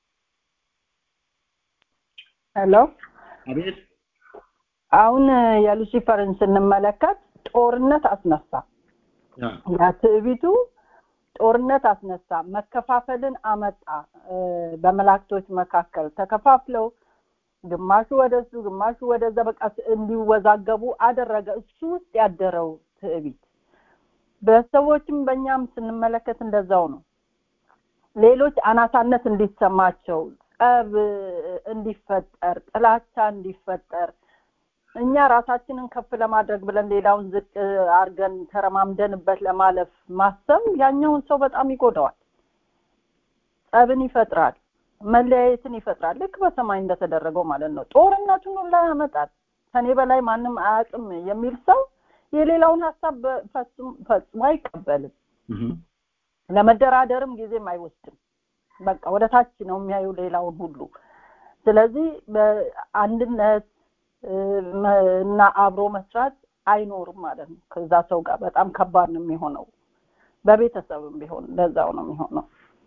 ሄሎ አቤት አሁን የሉሲፈርን ስንመለከት ጦርነት አስነሳ ያ ትዕቢቱ ጦርነት አስነሳ መከፋፈልን አመጣ በመላእክቶች መካከል ተከፋፍለው ግማሹ ወደሱ ግማሹ ወደዛ በቃ እንዲወዛገቡ አደረገ እሱ ውስጥ ያደረው ትዕቢት በሰዎችም በእኛም ስንመለከት እንደዛው ነው ሌሎች አናሳነት እንዲሰማቸው ጸብ እንዲፈጠር ጥላቻ እንዲፈጠር እኛ ራሳችንን ከፍ ለማድረግ ብለን ሌላውን ዝቅ አርገን ተረማምደንበት ለማለፍ ማሰብ ያኛውን ሰው በጣም ይጎዳዋል ጸብን ይፈጥራል መለያየትን ይፈጥራል ልክ በሰማይ እንደተደረገው ማለት ነው ጦርነቱን ሁላ ያመጣል ከኔ በላይ ማንም አያውቅም የሚል ሰው የሌላውን ሀሳብ ፈጽሞ አይቀበልም ለመደራደርም ጊዜም አይወስድም በቃ ወደ ታች ነው የሚያዩ ሌላውን ሁሉ ስለዚህ በአንድነት እና አብሮ መስራት አይኖርም ማለት ነው ከዛ ሰው ጋር በጣም ከባድ ነው የሚሆነው በቤተሰብም ቢሆን እንደዛው ነው የሚሆነው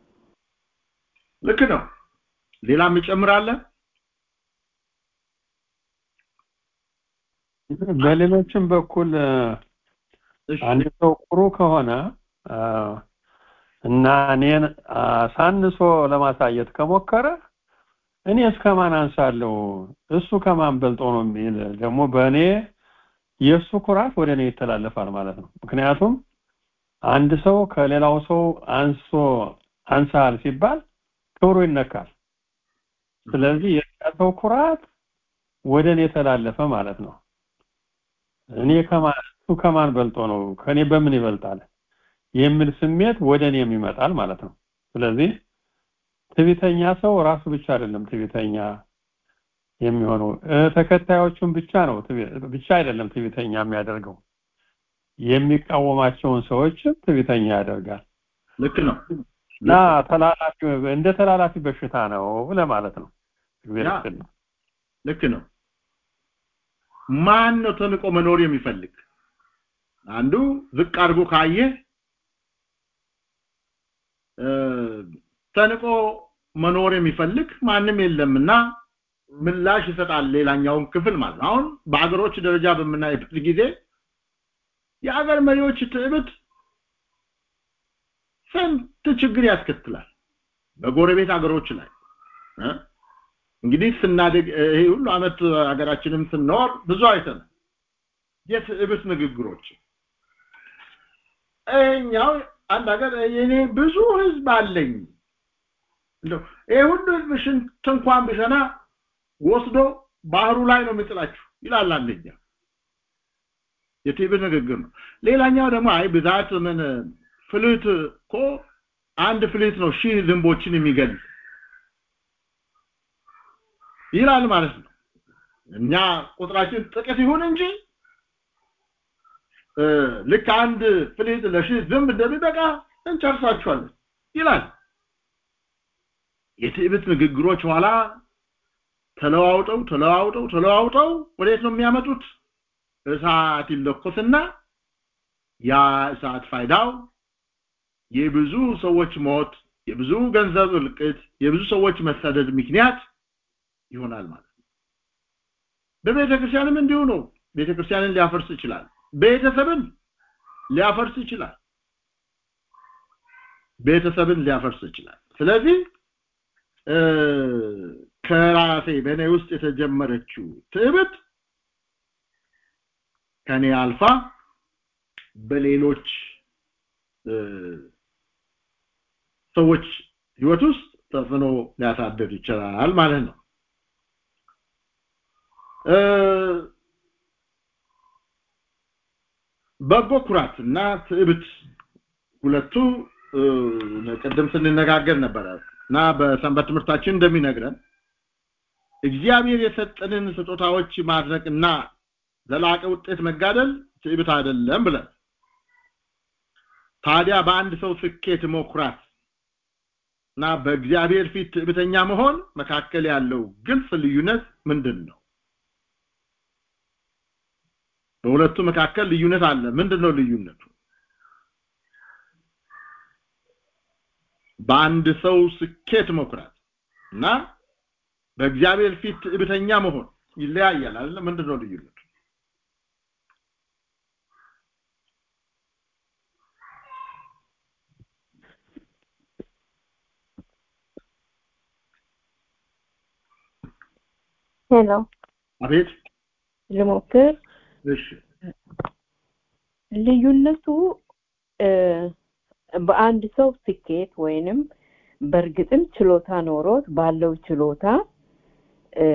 ልክ ነው ሌላም ይጨምራለ በሌሎችም በኩል አንድ ሰው ጥሩ ከሆነ እና እኔን አሳንሶ ለማሳየት ከሞከረ እኔ እስከማን አንሳለሁ እሱ ከማን በልጦ ነው የሚል ደግሞ በእኔ የእሱ ኩራት ወደ እኔ ይተላለፋል ማለት ነው ምክንያቱም አንድ ሰው ከሌላው ሰው አንሶ አንሳል ሲባል ክብሩ ይነካል ስለዚህ የሰው ኩራት ወደ እኔ ተላለፈ ማለት ነው እኔ ከማን እሱ ከማን በልጦ ነው ከኔ በምን ይበልጣል የሚል ስሜት ወደ እኔም ይመጣል ማለት ነው ስለዚህ ትዕቢተኛ ሰው ራሱ ብቻ አይደለም ትዕቢተኛ የሚሆነው ተከታዮቹን ብቻ ነው ብቻ አይደለም ትዕቢተኛ የሚያደርገው የሚቃወማቸውን ሰዎችም ትዕቢተኛ ያደርጋል ልክ ነው እና ተላላፊ እንደ ተላላፊ በሽታ ነው ለማለት ነው እግዚአብሔር ያ። ይስጥልኝ። ልክ ነው ማን ነው ተንቆ መኖር የሚፈልግ አንዱ ዝቅ አድርጎ ካየ እ፣ ተንቆ መኖር የሚፈልግ ማንም የለምና ምላሽ ይሰጣል ሌላኛውን ክፍል ማለት ነው አሁን በአገሮች ደረጃ በምናይበት ጊዜ የአገር መሪዎች ትዕብት ስንት ችግር ያስከትላል በጎረቤት አገሮች ላይ እ? እንግዲህ ስናድግ እ፣ ይሄ ሁሉ አመት ሀገራችንም ስንኖር ብዙ አይተናል የትዕብት ንግግሮች እኛው አንድ ሀገር የኔ ብዙ ህዝብ አለኝ እንደው ይሄ ሁሉ ህዝብ ሽንት እንኳን ቢሸና ወስዶ ባህሩ ላይ ነው የሚጥላችሁ ይላል አንደኛ የትዕቢት ንግግር ነው ሌላኛው ደግሞ አይ ብዛት ምን ፍልት እኮ አንድ ፍልት ነው ሺህ ዝንቦችን የሚገል ይላል ማለት ነው እኛ ቁጥራችን ጥቂት ይሁን እንጂ እ፣ ልክ አንድ ፍሊት ለሺህ ዝንብ እንደሚበቃ እንጨርሳቸዋለን ይላል የትዕቢት ንግግሮች ኋላ ተለዋውጠው ተለዋውጠው ተለዋውጠው ወዴት ነው የሚያመጡት እሳት ይለኮስና ያ እሳት ፋይዳው የብዙ ሰዎች ሞት የብዙ ገንዘብ እልቅት የብዙ ሰዎች መሰደድ ምክንያት ይሆናል ማለት ነው በቤተ ክርስቲያንም እንዲሁ ነው ቤተ ክርስቲያንን ሊያፈርስ ይችላል ቤተሰብን ሊያፈርስ ይችላል ቤተሰብን ሊያፈርስ ይችላል ስለዚህ እ፣ ከራሴ በእኔ ውስጥ የተጀመረችው ትዕብት ከኔ አልፋ በሌሎች እ፣ ሰዎች ህይወት ውስጥ ተጽዕኖ ሊያሳድር ይችላል ማለት ነው እ፣ በጎ ኩራት እና ትዕብት ሁለቱ እ፣ ቅድም ስንነጋገር ነበረ እና በሰንበት ትምህርታችን እንደሚነግረን እግዚአብሔር የሰጠንን ስጦታዎች ማድነቅና ዘላቂ ውጤት መጋደል ትዕቢት አይደለም ብለን ታዲያ በአንድ ሰው ስኬት መኩራት እና በእግዚአብሔር ፊት ትዕቢተኛ መሆን መካከል ያለው ግልጽ ልዩነት ምንድን ነው በሁለቱ መካከል ልዩነት አለ ምንድን ነው ልዩነቱ በአንድ ሰው ስኬት መኩራት እና በእግዚአብሔር ፊት ትዕቢተኛ መሆን ይለያያል አይደል ምንድን ነው ልዩነቱ ሄሎ አቤት ልሞክር እሺ ልዩነቱ እ፣ በአንድ ሰው ስኬት ወይንም በእርግጥም ችሎታ ኖሮት ባለው ችሎታ እ፣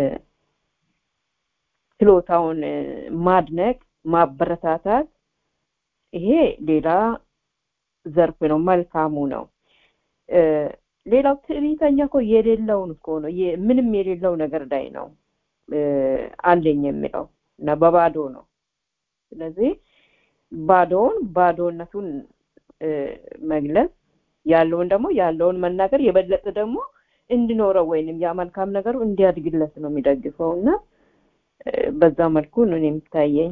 ችሎታውን እ፣ ማድነቅ ማበረታታት ይሄ ሌላ ዘርፍ ነው መልካሙ ነው እ፣ ሌላው ትዕቢተኛ እኮ የሌለውን እኮ ነው የ- ምንም የሌለው ነገር ላይ ነው እ፣ አለኝ የሚለው እና በባዶ ነው ስለዚህ ባዶውን ባዶነቱን እ፣ መግለጽ ያለውን ደግሞ ያለውን መናገር የበለጠ ደግሞ እንዲኖረው ወይንም ያ መልካም ነገሩ እንዲያድግለት ነው የሚደግፈው እና እ፣ በዛ መልኩ ነው እኔ የሚታየኝ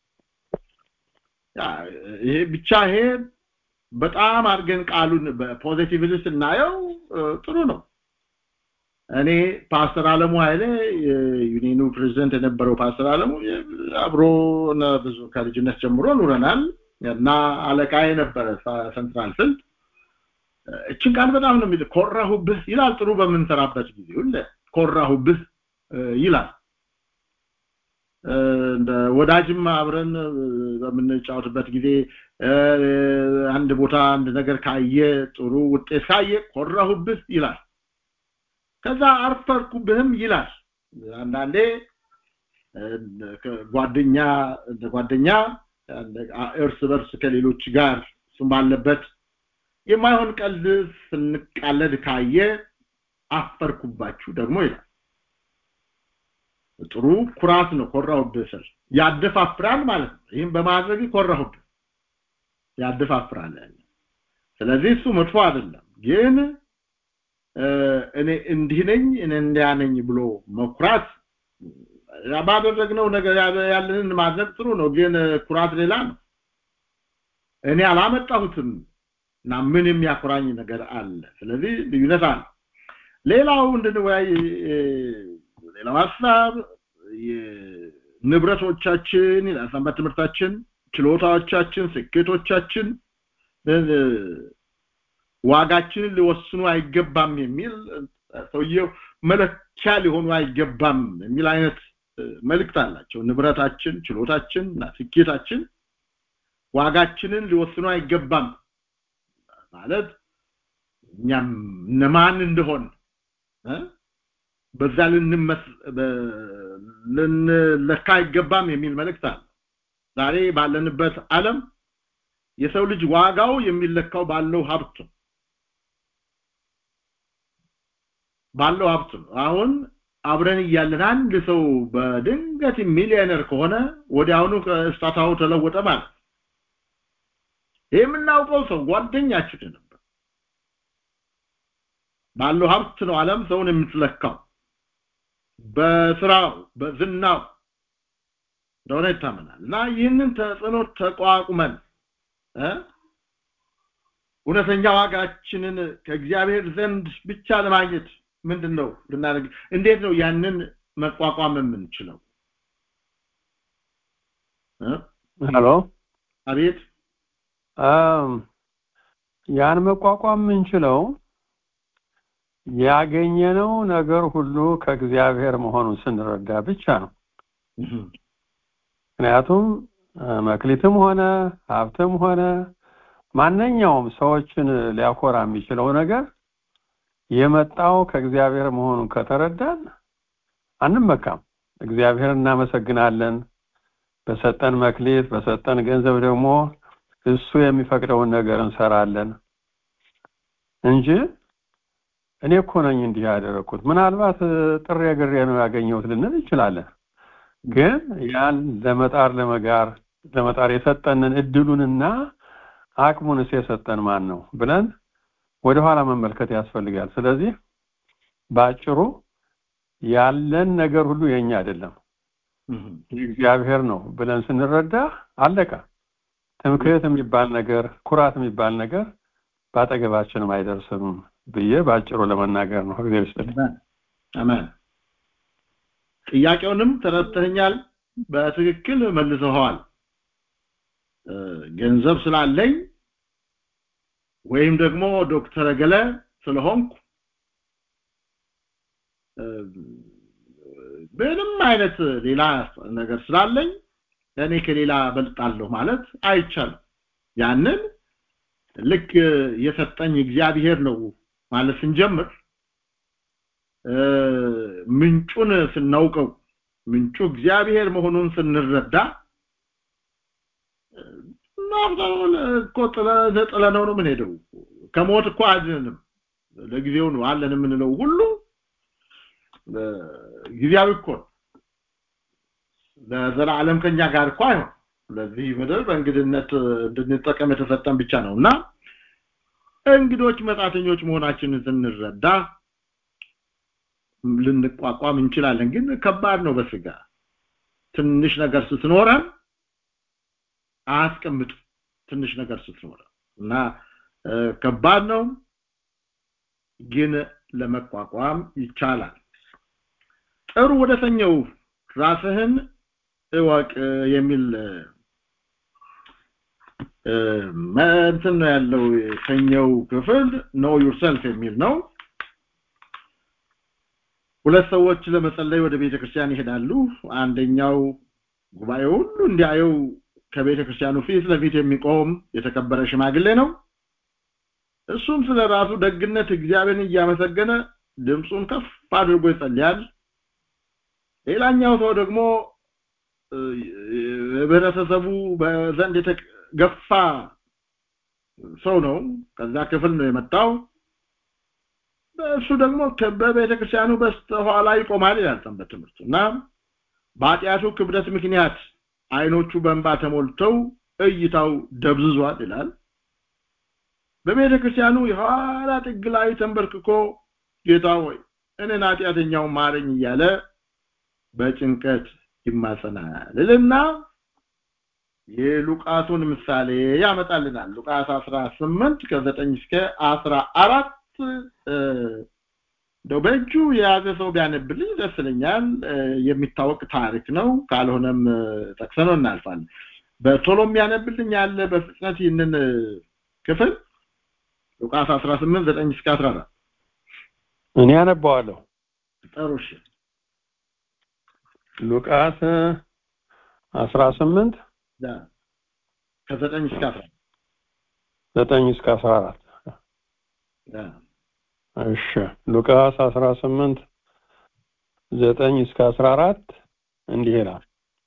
ያ፣ ይሄ ብቻ ይሄ በጣም አድርገን ቃሉን በፖዚቲቭሊ ስናየው እ፣ ጥሩ ነው እኔ ፓስተር አለሙ ኃይሌ የዩኒኑ ፕሬዚደንት የነበረው ፓስተር አለሙ የ- አብሮ ነ- ብዙ ከልጅነት ጀምሮ ኑረናል እና አለቃዬ ነበረ ሳ- ሰንትራል ስልት እችን ቃል በጣም ነው የሚል ኮራሁብህ ይላል ጥሩ በምንሰራበት ጊዜ ሁለ ኮራሁብህ እ፣ ይላል እ፣ እንደ ወዳጅም አብረን እ፣ በምንጫወትበት ጊዜ እ፣ አንድ ቦታ አንድ ነገር ካየ ጥሩ ውጤት ካየ ኮራሁብህ ይላል ከዛ አርፈርኩብህም ይላል አንዳንዴ እ፣ ከጓደኛ እንደ ጓደኛ እንደ- እርስ በርስ ከሌሎች ጋር እሱም ባለበት የማይሆን ቀልድ ስንቃለድ ካየ አፈርኩባችሁ ደግሞ ይላል ጥሩ ኩራት ነው ኮራሁብህ ስል ያደፋፍራል ማለት ነው ይህም በማድረግ ኮራሁብህ ያደፋፍራል ያለ ስለዚህ እሱ መጥፎ አይደለም ግን እኔ እንዲህ ነኝ እኔ እንዲያ ነኝ ብሎ መኩራት ባደረግነው ነገር ያለንን ማድረግ ጥሩ ነው ግን ኩራት ሌላ ነው እኔ አላመጣሁትም እና ምን የሚያኮራኝ ነገር አለ ስለዚህ ልዩነት አለ ሌላው እንድንወያይ ሌላው ሀሳብ ንብረቶቻችን ሰንበት ትምህርታችን ችሎታዎቻችን ስኬቶቻችን ዋጋችንን ሊወስኑ አይገባም የሚል ሰውየው መለኪያ ሊሆኑ አይገባም የሚል አይነት መልእክት አላቸው ንብረታችን ችሎታችን እና ስኬታችን ዋጋችንን ሊወስኑ አይገባም ማለት እኛም እነማን እንደሆን በዛ ልንለካ አይገባም የሚል መልእክት አለ ዛሬ ባለንበት ዓለም የሰው ልጅ ዋጋው የሚለካው ባለው ሀብት ባለው ሀብት ነው አሁን አብረን እያለን አንድ ሰው በድንገት ሚሊዮነር ከሆነ ወዲያውኑ ከስታታው ተለወጠ ማለት የምናውቀው ሰው ጓደኛችን ነበር ባለው ሀብት ነው ዓለም ሰውን የምትለካው በስራው በዝናው እንደሆነ ይታመናል እና ይህንን ተጽዕኖ ተቋቁመን እውነተኛ ዋጋችንን ከእግዚአብሔር ዘንድ ብቻ ለማግኘት ምንድን ነው ልናደርግ እንዴት ነው ያንን መቋቋም የምንችለው ሄሎ አቤት ያን መቋቋም የምንችለው ያገኘነው ነገር ሁሉ ከእግዚአብሔር መሆኑን ስንረዳ ብቻ ነው ምክንያቱም መክሊትም ሆነ ሀብትም ሆነ ማንኛውም ሰዎችን ሊያኮራ የሚችለው ነገር የመጣው ከእግዚአብሔር መሆኑን ከተረዳን አንመካም እግዚአብሔር እናመሰግናለን በሰጠን መክሊት በሰጠን ገንዘብ ደግሞ እሱ የሚፈቅደውን ነገር እንሰራለን እንጂ እኔ እኮ ነኝ እንዲህ ያደረኩት ምናልባት ጥሬ ግሬ ነው ያገኘሁት ልንል እንችላለን ግን ያን ለመጣር ለመጋር ለመጣር የሰጠንን እድሉንና አቅሙንስ የሰጠን ማን ነው ብለን ወደኋላ መመልከት ያስፈልጋል ስለዚህ በአጭሩ ያለን ነገር ሁሉ የኛ አይደለም እግዚአብሔር ነው ብለን ስንረዳ አለቀ ትምክህት የሚባል ነገር ኩራት የሚባል ነገር በአጠገባችንም አይደርስም ብዬ በአጭሩ ለመናገር ነው እግዚአብሔር ይስጥልኝ አሜን ጥያቄውንም ተረድተኛል በትክክል መልሰዋል ገንዘብ ስላለኝ ወይም ደግሞ ዶክተር ገለ ስለሆንኩ ምንም አይነት ሌላ ነገር ስላለኝ እኔ ከሌላ በልጣለሁ ማለት አይቻልም ያንን ልክ የሰጠኝ እግዚአብሔር ነው ማለት ስንጀምር ምንጩን ስናውቀው ምንጩ እግዚአብሔር መሆኑን ስንረዳ እኮ ጥለነው ነው የምንሄደው ከሞት እኮ አድነንም ለጊዜው ነው አለን የምንለው ሁሉ ጊዜያዊ እኮ ለዘላለም ከኛ ጋር እኮ አይሆን ለዚህ ምድር በእንግድነት እንድንጠቀም የተሰጠን ብቻ ነው እና እንግዶች መጻተኞች መሆናችንን ስንረዳ ልንቋቋም እንችላለን ግን ከባድ ነው በስጋ ትንሽ ነገር ስትኖረን አያስቀምጥ ትንሽ ነገር ስትኖረን እና ከባድ ነው ግን ለመቋቋም ይቻላል ጥሩ ወደ ሰኘው ራስህን እወቅ የሚል እንትን ነው ያለው የሰኘው ክፍል ኖ ዩርሰልፍ የሚል ነው ሁለት ሰዎች ለመጸለይ ወደ ቤተ ክርስቲያን ይሄዳሉ አንደኛው ጉባኤ ሁሉ እንዲያየው ከቤተ ክርስቲያኑ ፊት ለፊት የሚቆም የተከበረ ሽማግሌ ነው እሱም ስለ ራሱ ደግነት እግዚአብሔርን እያመሰገነ ድምፁን ከፍ አድርጎ ይጸልያል ሌላኛው ሰው ደግሞ ህብረተሰቡ በዘንድ የተገፋ ሰው ነው ከዛ ክፍል ነው የመጣው እሱ ደግሞ በቤተ ክርስቲያኑ በስተኋላ ይቆማል ይላል ሰንበት ትምህርት እና በኃጢአቱ ክብደት ምክንያት አይኖቹ በእንባ ተሞልተው እይታው ደብዝዟል ይላል በቤተ ክርስቲያኑ የኋላ ጥግ ላይ ተንበርክኮ ጌታ ሆይ እኔን ኃጢአተኛው ማረኝ እያለ በጭንቀት ይማጸናል እልና የሉቃሱን ምሳሌ ያመጣልናል ሉቃስ 18 ከ9 እስከ 14 እንደው በእጁ የያዘ ሰው ቢያነብልኝ ደስ ይለኛል የሚታወቅ ታሪክ ነው ካልሆነም ጠቅሰነው እናልፋለን በቶሎ የሚያነብልኝ ያለ በፍጥነት ይህንን ክፍል ሉቃስ 18 9 እስከ 14 እኔ አነባዋለሁ ጥሩ እሺ ሉቃስ 18 ከ9 እስከ 14 9 እስከ 14 እሺ ሉቃስ 18 9 እስከ 14 እንዲህ ይላል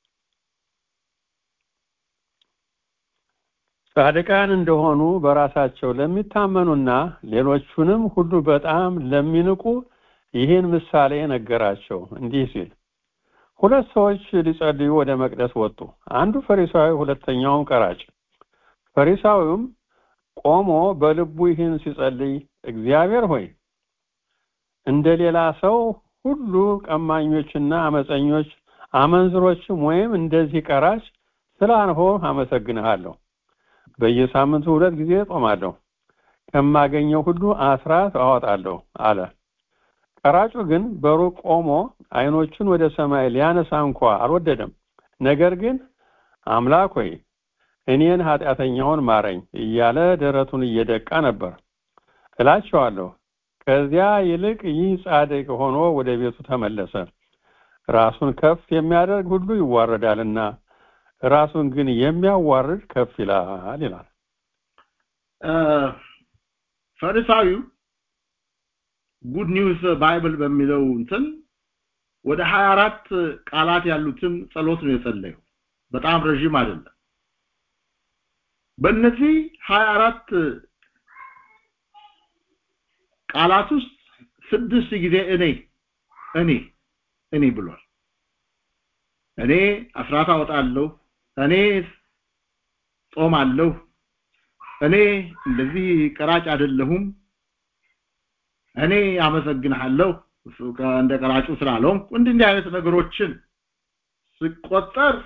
ጻድቃን እንደሆኑ በራሳቸው ለሚታመኑና ሌሎቹንም ሁሉ በጣም ለሚንቁ ይህን ምሳሌ ነገራቸው እንዲህ ሲል ሁለት ሰዎች ሊጸልዩ ወደ መቅደስ ወጡ አንዱ ፈሪሳዊ ሁለተኛውም ቀራጭ ፈሪሳዊውም ቆሞ በልቡ ይህን ሲጸልይ እግዚአብሔር ሆይ እንደ ሌላ ሰው ሁሉ ቀማኞችና አመፀኞች አመንዝሮችም ወይም እንደዚህ ቀራጭ ስላልሆንሁ አመሰግንሃለሁ በየሳምንቱ ሁለት ጊዜ ጾማለሁ ከማገኘው ሁሉ አስራት አወጣለሁ አለ ቀራጩ ግን በሩቅ ቆሞ አይኖቹን ወደ ሰማይ ሊያነሳ እንኳ አልወደደም ነገር ግን አምላክ ሆይ እኔን ኃጢአተኛውን ማረኝ እያለ ደረቱን እየደቃ ነበር እላቸዋለሁ ከዚያ ይልቅ ይህ ጻድቅ ሆኖ ወደ ቤቱ ተመለሰ ራሱን ከፍ የሚያደርግ ሁሉ ይዋረዳልና ራሱን ግን የሚያዋርድ ከፍ ይላል ይላል ፈሪሳዊው ጉድ ኒውስ ባይብል በሚለው እንትን ወደ 24 ቃላት ያሉትን ጸሎት ነው የጸለየው በጣም ረዥም አይደለም በእነዚህ 24 ቃላት ውስጥ ስድስት ጊዜ እኔ እኔ እኔ ብሏል እኔ አስራት አወጣለሁ እኔ ጾማለሁ እኔ እንደዚህ ቀራጭ አይደለሁም እኔ አመሰግንሃለሁ እሱ እንደ ቀራጩ ስላልሆንኩ እንዲህ እንዲህ አይነት ነገሮችን ሲቆጠር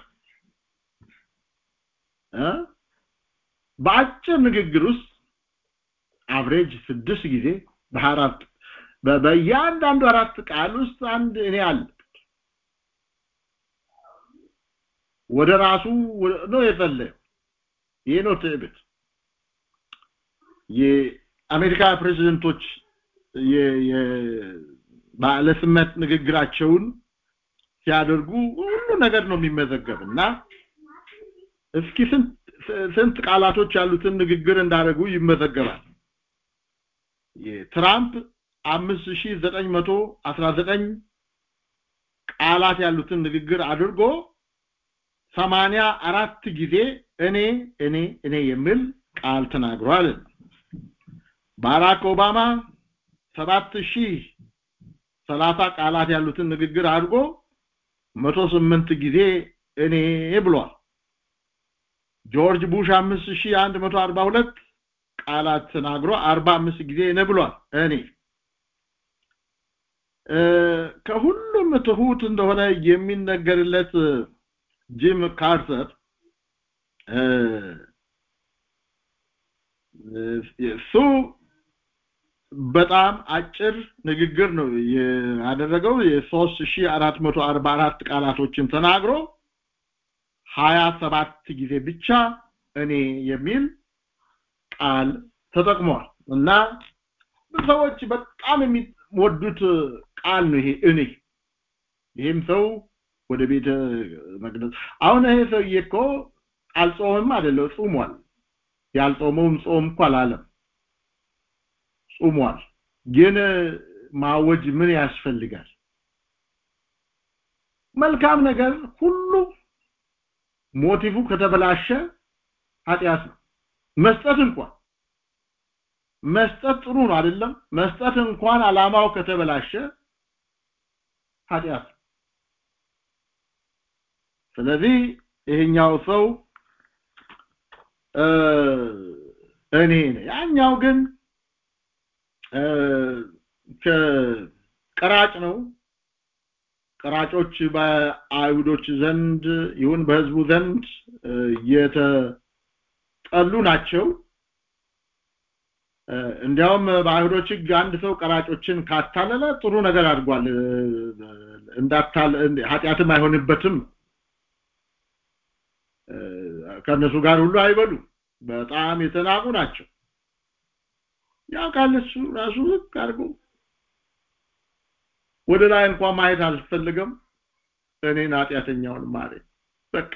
በአጭር ንግግር ውስጥ አቭሬጅ ስድስት ጊዜ በአራት በእያንዳንዱ አራት ቃል ውስጥ አንድ እኔ አለ ወደ ራሱ ነው የጸለየው ይሄ ነው ትዕቢት የአሜሪካ ፕሬዚደንቶች ባለስመት ንግግራቸውን ሲያደርጉ ሁሉ ነገር ነው የሚመዘገብ እና እስኪ ስንት ስንት ቃላቶች ያሉትን ንግግር እንዳደረጉ ይመዘገባል የትራምፕ 5919 ቃላት ያሉትን ንግግር አድርጎ ሰማንያ አራት ጊዜ እኔ እኔ እኔ የሚል ቃል ተናግሯል ባራክ ኦባማ ሰባት ሺህ ሰላሳ ቃላት ያሉትን ንግግር አድርጎ መቶ ስምንት ጊዜ እኔ ብሏል ጆርጅ ቡሽ አምስት ሺህ አንድ መቶ አርባ ሁለት ቃላት ተናግሮ አርባ አምስት ጊዜ እኔ ብሏል እኔ ከሁሉም ትሁት እንደሆነ የሚነገርለት ጂም ካርተር እሱ በጣም አጭር ንግግር ነው ያደረገው የ3444 ቃላቶችን ተናግሮ 27 ጊዜ ብቻ እኔ የሚል ቃል ተጠቅሟል እና ሰዎች በጣም የሚወዱት ቃል ነው ይሄ እኔ ይህም ሰው ወደ ቤተ መቅደስ አሁን ይሄ ሰውዬ እኮ አልጾምም አይደለም ጾሟል ያልጾመውም ጾም እኮ አላለም ጾሟል ግን ማወጅ ምን ያስፈልጋል መልካም ነገር ሁሉ ሞቲቭ ከተበላሸ ኃጢአት ነው መስጠት እንኳን መስጠት ጥሩ ነው አይደለም መስጠት እንኳን አላማው ከተበላሸ ኃጢአት ስለዚህ ይሄኛው ሰው እኔ ነኝ ያኛው ግን ከቀራጭ ነው ቀራጮች በአይሁዶች ዘንድ ይሁን በህዝቡ ዘንድ የተጠሉ ናቸው እንዲያውም በአይሁዶች ህግ አንድ ሰው ቀራጮችን ካታለለ ጥሩ ነገር አድርጓል እንዳታል ኃጢአትም አይሆንበትም ከእነሱ ጋር ሁሉ አይበሉ በጣም የተናቁ ናቸው ያውቃል እሱ ራሱ ዝቅ አድርጎ ወደ ላይ እንኳን ማየት አልፈልግም እኔን ኃጢአተኛውን ማረ በቃ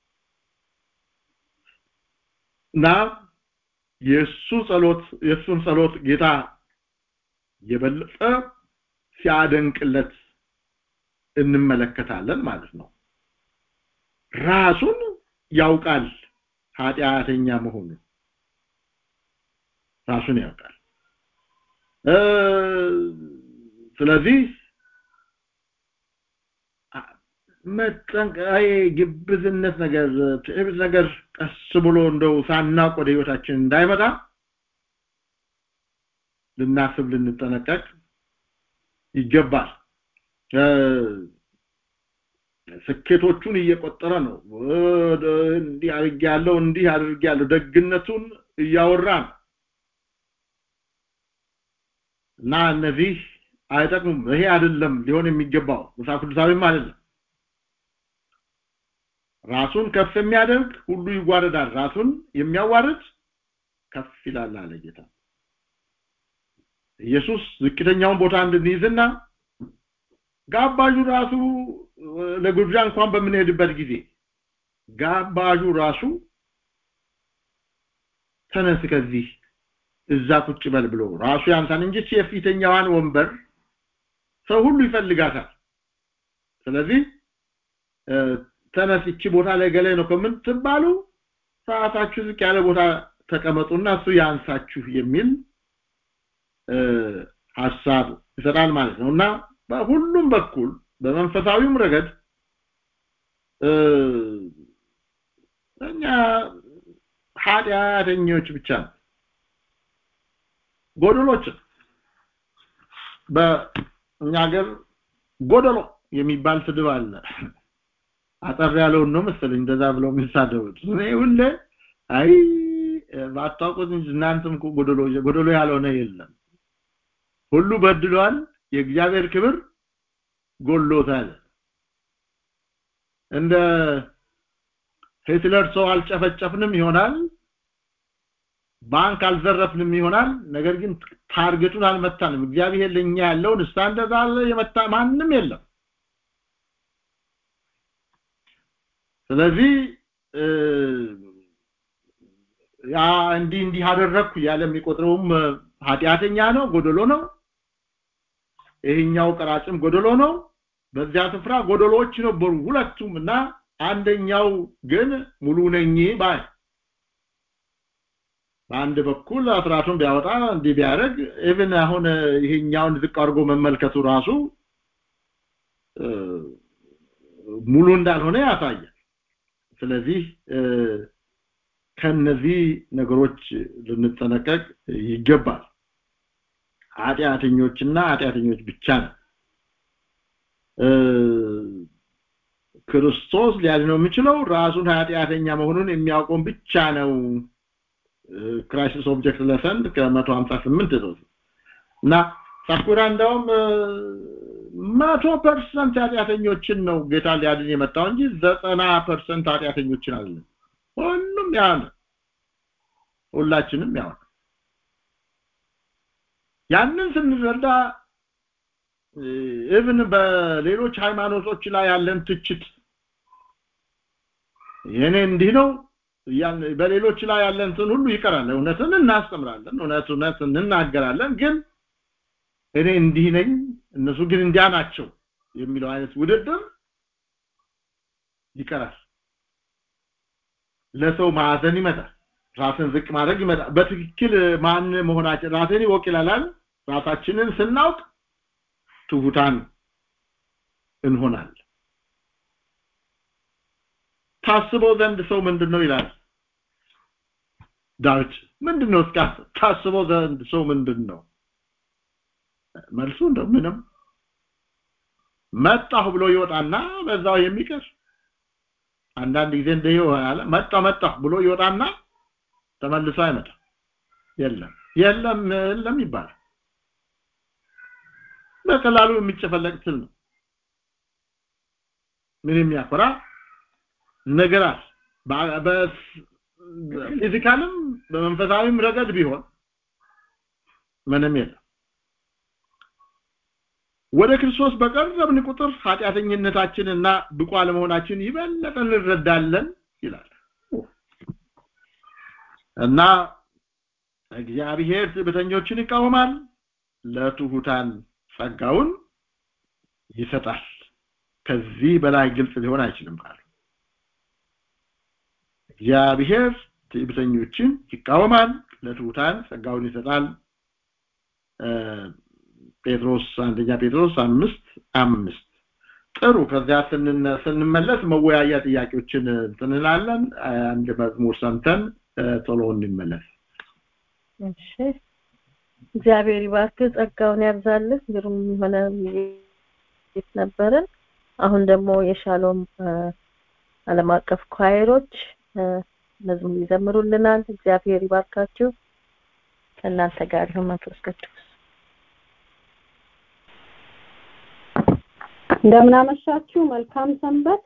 እና የእሱ ጸሎት የእሱን ጸሎት ጌታ የበለጠ ሲያደንቅለት እንመለከታለን ማለት ነው ራሱን ያውቃል ኃጢአተኛ መሆኑን ራሱን ያውቃል ስለዚህ መጠንቀይ ግብዝነት ነገር ትዕቢት ነገር ቀስ ብሎ እንደው ሳናቅ ወደ ህይወታችን እንዳይመጣ ልናስብ ልንጠነቀቅ ይገባል ስኬቶቹን እየቆጠረ ነው እንዲህ አድርጌያለሁ እንዲህ አድርጌያለሁ ደግነቱን እያወራ ነው እና እነዚህ አይጠቅሙም ይሄ አይደለም ሊሆን የሚገባው መጽሐፍ ቅዱሳዊም አይደለም ራሱን ከፍ የሚያደርግ ሁሉ ይዋረዳል ራሱን የሚያዋርድ ከፍ ይላል አለ ጌታ ኢየሱስ ዝቅተኛውን ቦታ እንድንይዝና ጋባዡ ራሱ ለግብዣ እንኳን በምንሄድበት ጊዜ ጋባዡ ራሱ ተነስ ከዚህ እዛ ቁጭ በል ብሎ ራሱ ያንሳን እንጂ የፊተኛዋን ወንበር ሰው ሁሉ ይፈልጋታል ስለዚህ ተነስ እቺ ቦታ ላይ ገላይ ነው ከምትባሉ ሰዓታችሁ ዝቅ ያለ ቦታ ተቀመጡና እሱ ያንሳችሁ የሚል ሐሳብ ይሰጣል ማለት ነው እና በሁሉም በኩል በመንፈሳዊም ረገድ እኛ ኃጢአተኞች ብቻ ጎደሎች በእኛ ሀገር ጎደሎ የሚባል ስድብ አለ አጠር ያለውን ነው መሰለኝ እንደዛ ብለው የሚሳደቡት እኔ ሁሌ አይ ባታውቁት እንጂ እናንተም እኮ ጎደሎ ጎደሎ ያልሆነ የለም ሁሉ በድሏል የእግዚአብሔር ክብር ጎሎታል እንደ ሂትለር ሰው አልጨፈጨፍንም ይሆናል ባንክ አልዘረፍንም ይሆናል ነገር ግን ታርጌቱን አልመታንም እግዚአብሔር ለኛ ያለውን ስታንዳርድ አለ የመታ ማንም የለም ስለዚህ ያ እንዲህ እንዲህ አደረግኩ ያለ የሚቆጥረውም ኃጢአተኛ ነው ጎደሎ ነው ይሄኛው ቀራጭም ጎደሎ ነው በዚያ ስፍራ ጎደሎች ነበሩ ሁለቱም እና አንደኛው ግን ሙሉ ነኝ ባይ በአንድ በኩል አስራቱን ቢያወጣ እንዲህ ቢያደርግ ኢቭን አሁን ይሄኛውን ዝቅ አድርጎ መመልከቱ ራሱ ሙሉ እንዳልሆነ ያሳያል ስለዚህ ከነዚህ ነገሮች ልንጠነቀቅ ይገባል ኃጢአተኞችና ኃጢአተኞች ብቻ ነው ክርስቶስ ሊያድነው የሚችለው ራሱን ኃጢአተኛ መሆኑን የሚያውቀውን ብቻ ነው ክራይሲስ ኦብጀክት ለሰን ከ158 ነው እና ሳኩራ እንደውም መቶ ፐርሰንት ኃጢአተኞችን ነው ጌታ ሊያድን የመጣው እንጂ ዘጠና ፐርሰንት ኃጢአተኞችን አይደለም ሁሉም ያው ነው ሁላችንም ያው ያንን ስንረዳ ኢቭን በሌሎች ሃይማኖቶች ላይ ያለን ትችት የኔ እንዲህ ነው በሌሎች ላይ ያለን ሁሉ ይቀራል እውነትን እናስተምራለን እውነት እውነት እንናገራለን ግን እኔ እንዲህ ነኝ እነሱ ግን እንዲያ ናቸው የሚለው አይነት ውድድር ይቀራል ለሰው ማዕዘን ይመጣል ራስን ዝቅ ማድረግ ይመጣል በትክክል ማን መሆናችን ራስን ይወቅ ይላል ራሳችንን ስናውቅ ትሁታን እንሆናለን ታስበው ዘንድ ሰው ምንድነው ይላል ዳዊት ምንድን ነው እስኪ ታስበው ዘንድ ሰው ምንድን ነው መልሱ እንደው ምንም መጣሁ ብሎ ይወጣና በዛው የሚቀር አንዳንድ ጊዜ እንደ ይሆናል መጣሁ መጣሁ ብሎ ይወጣና ተመልሶ አይመጣም የለም የለም የለም ይባላል በቀላሉ የሚጨፈለቅ ትል ነው ምን የሚያኮራ ነገር አለ በፊዚካልም በመንፈሳዊም ረገድ ቢሆን ምንም የለም ወደ ክርስቶስ በቀረብን ቁጥር ኃጢአተኝነታችንና ብቁ አለመሆናችን ይበለጠ እንረዳለን ይላል እና እግዚአብሔር ትዕቢተኞችን ይቃወማል ለትሁታን ጸጋውን ይሰጣል ከዚህ በላይ ግልጽ ሊሆን አይችልም ቃሉ እግዚአብሔር ትዕቢተኞችን ይቃወማል ለትሁታን ጸጋውን ይሰጣል ጴጥሮስ አንደኛ ጴጥሮስ አምስት አምስት ጥሩ ከዚያ ስንመለስ መወያያ ጥያቄዎችን እንላለን አንድ መዝሙር ሰምተን ቶሎ እንመለስ እሺ እግዚአብሔር ይባርክ ጸጋውን ያብዛልህ ግሩም የሆነ ቤት ነበረን አሁን ደግሞ የሻሎም ዓለም አቀፍ ኳይሮች መዝሙር ይዘምሩልናል እግዚአብሔር ይባርካችሁ ከእናንተ ጋር ይሁን መንፈስ ቅዱስ እንደምናመሻችሁ መልካም ሰንበት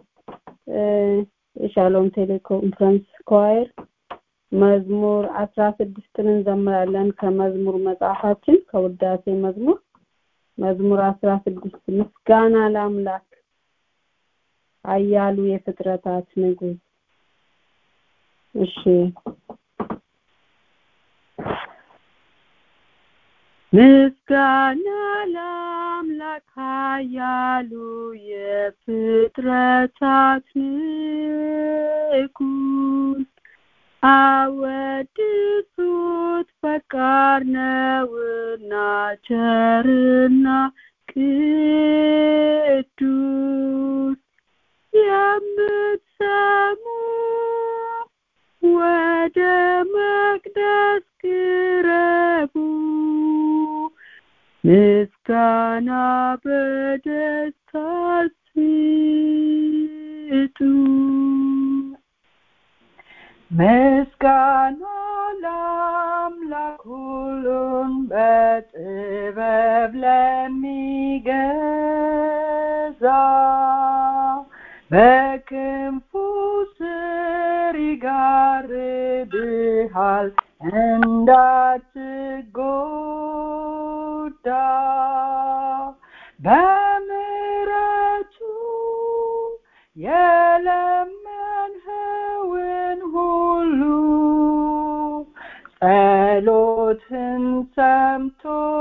የሻሎም ቴሌኮንፈረንስ ኳየር መዝሙር አስራ ስድስትን እንዘምራለን ከመዝሙር መጽሐፋችን ከውዳሴ መዝሙር መዝሙር አስራ ስድስት ምስጋና ለአምላክ አያሉ የፍጥረታት ንጉስ እሺ ምስጋና ለአምላክ ኃያሉ የፍጥረታት ንጉስ አወድሱት ፈቃር ነውና ቸርና ቅዱስ የምትሰሙ ወደ መቅደስ ቅረቡ ምስጋና በደስታ ስጡ ምስጋና ለአምላክ ሁሉን በጥበብ ለሚገዛ በክንፉ ስር ይጋርድሃል እንዳትጎዳ በምሕረቱ የለመንኸውን ሁሉ ጸሎትን ሰምቶ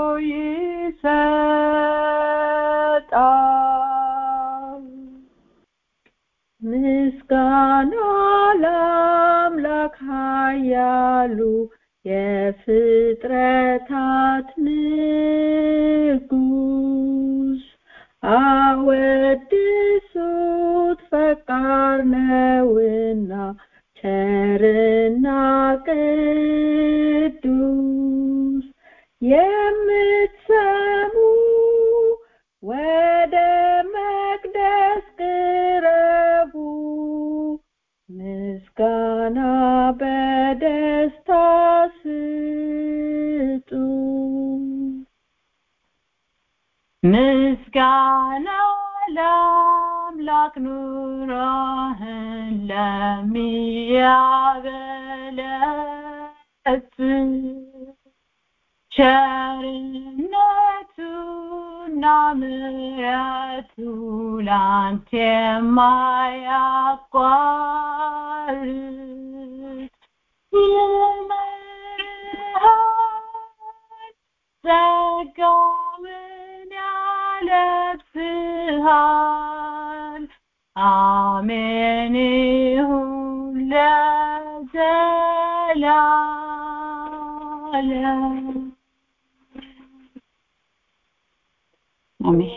ይሰጣል ምስጋና ለአምላክ ኃያሉ የፍጥረታት ንጉስ አወድሱት ፈቃር ነውና ቸርና ቅዱስ የምትሰሙ ወደ መቅደስ ቅረቡ ምስጋና በደስታ ስጡ ምስጋና ለአምላክ ኑሮህን ለሚያበለጽ ቸርነቱና ምሕረቱ ላንተ የማያቋርጥ ይምርሃል ጸጋውን ያለብስሃል አሜን ይሁን ለዘላለም አሜን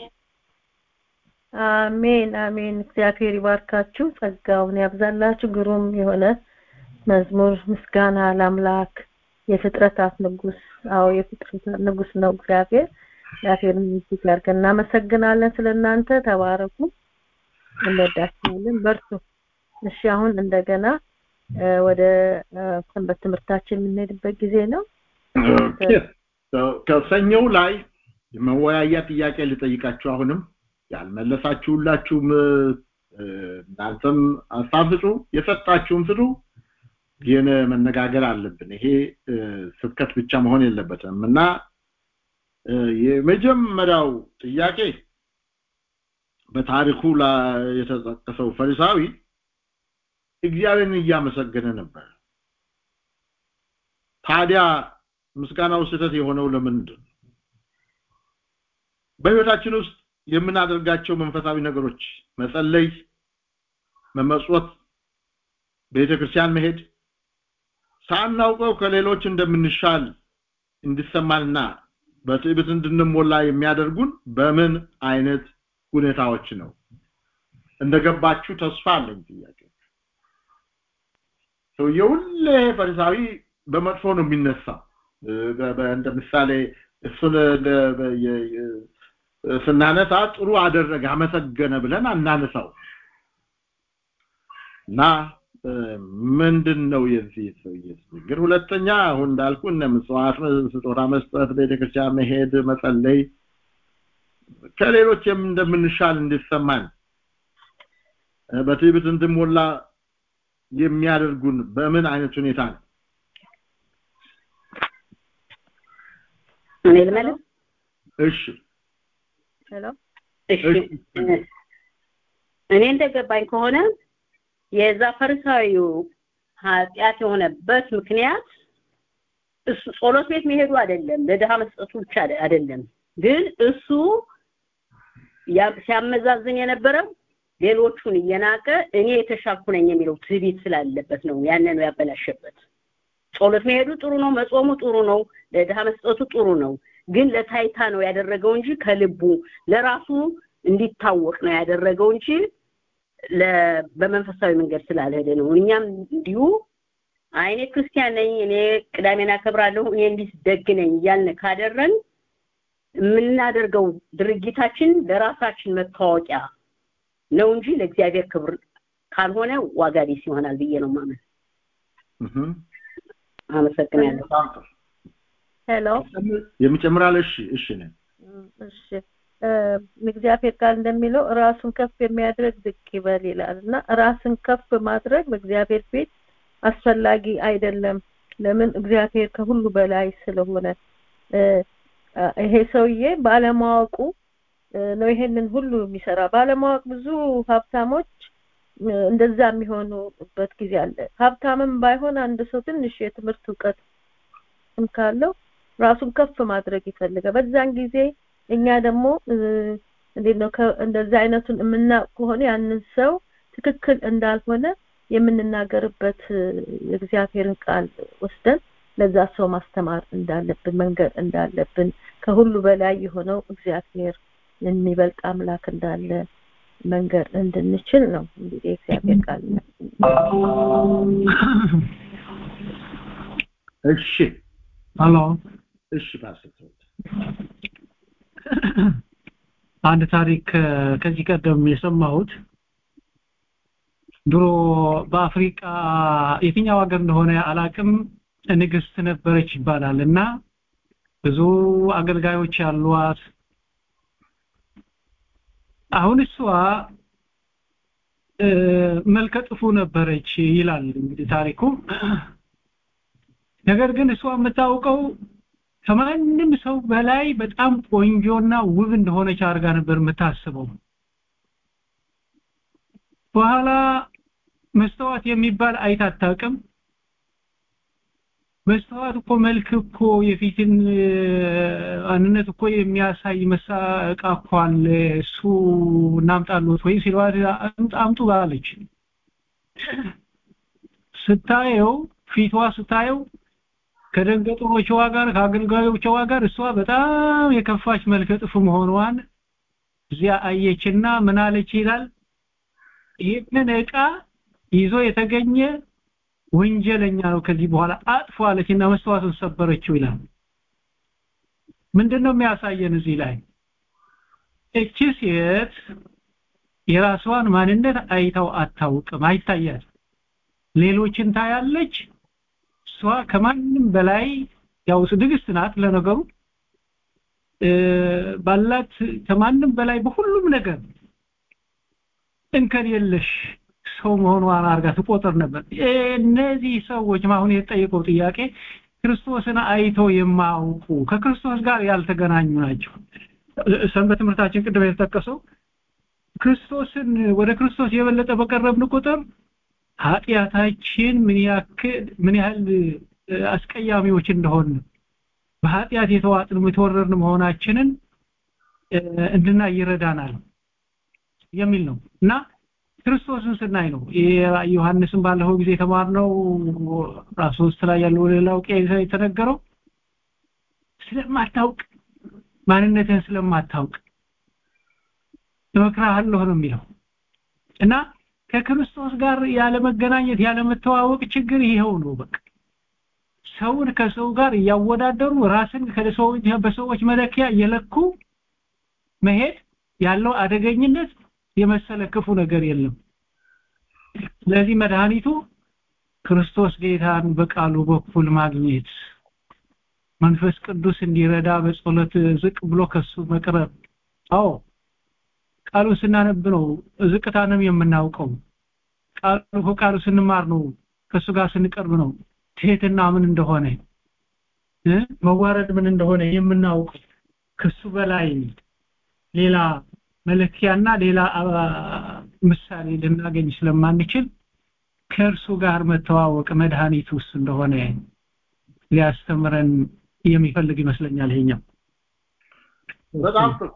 አሜን አሜን እግዚአብሔር ይባርካችሁ ጸጋውን ያብዛላችሁ ግሩም የሆነ መዝሙር ምስጋና ለአምላክ የፍጥረታት ንጉስ አዎ የፍጥረታት ንጉስ ነው እግዚአብሔር እግዚአብሔርን እጅግ አድርገን እናመሰግናለን ስለ እናንተ ተባረኩ እንወዳችኋለን በርቱ እሺ አሁን እንደገና እ፣ ወደ እ፣ ሰንበት ትምህርታችን የምንሄድበት ጊዜ ነው ኦኬ። So፣ ከሰኞው ላይ የመወያያ ጥያቄ ልጠይቃችሁ አሁንም ያልመለሳችሁላችሁም እ፣ እናንተም ሀሳብ ስጡ የሰጣችሁም ስጡ ግን መነጋገር አለብን ይሄ እ፣ ስብከት ብቻ መሆን የለበትም እና እ፣ የመጀመሪያው ጥያቄ በታሪኩ ላይ የተጠቀሰው ፈሪሳዊ እግዚአብሔርን እያመሰገነ ነበር ታዲያ ምስጋናው ስህተት የሆነው ለምንድን ነው? በህይወታችን ውስጥ የምናደርጋቸው መንፈሳዊ ነገሮች መጸለይ መመጽወት ቤተክርስቲያን መሄድ ሳናውቀው ከሌሎች እንደምንሻል እንዲሰማንና በትዕቢት እንድንሞላ የሚያደርጉን በምን አይነት ሁኔታዎች ነው እንደገባችሁ ተስፋ አለኝ ጥያቄ ሰውየው ሁሌ ፈሪሳዊ በመጥፎ ነው የሚነሳው እ፣ በ- በ- እንደ ምሳሌ እሱን እንደ- በ- የ- የ- ስናነሳ ጥሩ አደረገ አመሰገነ ብለን አናነሳው እና እ፣ ምንድን ነው የዚህ ሰውዬ ችግር ሁለተኛ አሁን እንዳልኩ እነ ምጽዋት ስጦታ መስጠት ቤተክርስቲያን መሄድ መጸለይ ከሌሎች የም- እንደምንሻል እንዲሰማን እ፣ በትዕቢት እንድሞላ የሚያደርጉን በምን አይነት ሁኔታ ነው እኔ ልመልስ እሺ ሄሎ እሺ እ፣ እኔ እንደገባኝ ከሆነ የዛ ፈሪሳዊው ኃጢአት የሆነበት ምክንያት እሱ ጸሎት ቤት መሄዱ አይደለም ለድሃ መስጠቱ ብቻ አደ- አይደለም ግን እሱ ያ- ሲያመዛዝን የነበረው ሌሎቹን እየናቀ እኔ የተሻልኩ ነኝ የሚለው ትዕቢት ስላለበት ነው ያንን ነው ያበላሸበት ጸሎት መሄዱ ጥሩ ነው መጾሙ ጥሩ ነው ለድሃ መስጠቱ ጥሩ ነው ግን ለታይታ ነው ያደረገው እንጂ ከልቡ ለራሱ እንዲታወቅ ነው ያደረገው እንጂ ለ- በመንፈሳዊ መንገድ ስላልሄደ ነው እኛም እንዲሁ አይ እኔ ክርስቲያን ነኝ እኔ ቅዳሜን አከብራለሁ እኔ እንዲህ ደግ ነኝ እያልን ካደረን የምናደርገው ድርጊታችን ለራሳችን መታወቂያ ነው እንጂ ለእግዚአብሔር ክብር ካልሆነ ዋጋ ቢስ ይሆናል ብዬ ነው ማመን እህ አመሰግናለሁ በጣም ጥሩ። ሄሎ የሚጨምራል እሺ እሺ ነኝ እሺ እ፣ እግዚአብሔር ቃል እንደሚለው ራሱን ከፍ የሚያደርግ ዝቅ ይበል ይላል እና ራስን ከፍ ማድረግ በእግዚአብሔር ፊት አስፈላጊ አይደለም ለምን እግዚአብሔር ከሁሉ በላይ ስለሆነ እ፣ አ፣ ይሄ ሰውዬ ባለማወቁ እ፣ ነው ይሄንን ሁሉ የሚሰራ ባለማወቅ ብዙ ሀብታሞች እ፣ እንደዛ የሚሆኑበት ጊዜ አለ ሀብታምም ባይሆን አንድ ሰው ትንሽ የትምህርት እውቀት ስም ካለው ራሱን ከፍ ማድረግ ይፈልጋል በዛን ጊዜ እኛ ደግሞ እ፣ እንዴት ነው ከ- እንደዚህ አይነቱን የምናውቅ ከሆነ ያንን ሰው ትክክል እንዳልሆነ የምንናገርበት እ፣ የእግዚአብሔርን ቃል ወስደን ለዛ ሰው ማስተማር እንዳለብን መንገድ እንዳለብን ከሁሉ በላይ የሆነው እግዚአብሔር የሚበልጥ አምላክ እንዳለ መንገድ እንድንችል ነው እንግዲህ የእግዚአብሔር ቃል እሺ ሄሎ እሺ ፓስተር አንድ ታሪክ እ፣ ከዚህ ቀደም የሰማሁት ድሮ በአፍሪቃ የትኛው ሀገር እንደሆነ አላቅም ንግስት ነበረች ይባላል እና ብዙ አገልጋዮች ያሏት አሁን እሷ እ፣ መልከ ጥፉ ነበረች ይላል እንግዲህ ታሪኩ ነገር ግን እሷ የምታውቀው ከማንም ሰው በላይ በጣም ቆንጆና ውብ እንደሆነች አድርጋ ነበር የምታስበው በኋላ መስተዋት የሚባል አይታ አታውቅም መስተዋት እኮ መልክ እኮ የፊትን እ፣ ማንነት እኮ የሚያሳይ መሳቃ እኮ አለ እሱ እናምጣሉት ወይ ሲሏት አምጡ- አምጡ ባለች ስታየው ፊቷ ስታየው ከደንገጥሮቿ ጋር ከአገልጋዮቿ ጋር እሷ በጣም የከፋች መልከ ጥፉ መሆኗን እዚያ አየችና ምን አለች ይላል ይህንን ዕቃ ይዞ የተገኘ ወንጀለኛ ነው ከዚህ በኋላ አጥፎ አለችና መስተዋቱን ሰበረችው ይላል ምንድነው የሚያሳየን እዚህ ላይ እቺ ሴት የራስዋን ማንነት አይታው አታውቅም አይታያት ሌሎችን ታያለች እሷ ከማንም በላይ ያው ትዕግስት ናት ለነገሩ ባላት ከማንም በላይ በሁሉም ነገር እንከን የለሽ ሰው መሆኗን አርጋ ትቆጥር ነበር እነዚህ ሰዎች አሁን የተጠየቀው ጥያቄ ክርስቶስን አይተው የማያውቁ ከክርስቶስ ጋር ያልተገናኙ ናቸው ሰንበት ትምህርታችን ቅድም የተጠቀሰው ክርስቶስን ወደ ክርስቶስ የበለጠ በቀረብን ቁጥር ኃጢአታችን ምን ያክል ምን ያህል አስቀያሚዎች እንደሆን በኃጢአት የተዋጥን የተወረርን መሆናችንን እንድናይ ይረዳናል የሚል ነው እና ክርስቶስን ስናይ ነው ዮሐንስን ባለፈው ጊዜ የተማርነው ራሱ ውስጥ ላይ ያለው ሌላው የተነገረው ስለማታውቅ ማንነትን ስለማታውቅ እመክርሃለሁ ነው የሚለው እና ከክርስቶስ ጋር ያለ መገናኘት ያለ መተዋወቅ ችግር ይሄው ነው በቃ ሰውን ከሰው ጋር እያወዳደሩ ራስን ከሰዎች በሰዎች መለኪያ እየለኩ መሄድ ያለው አደገኝነት የመሰለ ክፉ ነገር የለም ስለዚህ መድኃኒቱ ክርስቶስ ጌታን በቃሉ በኩል ማግኘት መንፈስ ቅዱስ እንዲረዳ በጸሎት ዝቅ ብሎ ከሱ መቅረብ አዎ ቃሉ ስናነብ ነው ዝቅታንም የምናውቀው ቃሉ ከቃሉ ስንማር ነው ከሱ ጋር ስንቀርብ ነው ትህትና ምን እንደሆነ መዋረድ ምን እንደሆነ የምናውቀው ከሱ በላይ ሌላ መለኪያና ሌላ ምሳሌ ልናገኝ ስለማንችል ከእርሱ ጋር መተዋወቅ መድኃኒት ውስጥ እንደሆነ ሊያስተምረን የሚፈልግ ይመስለኛል ይሄኛው በጣም ጥሩ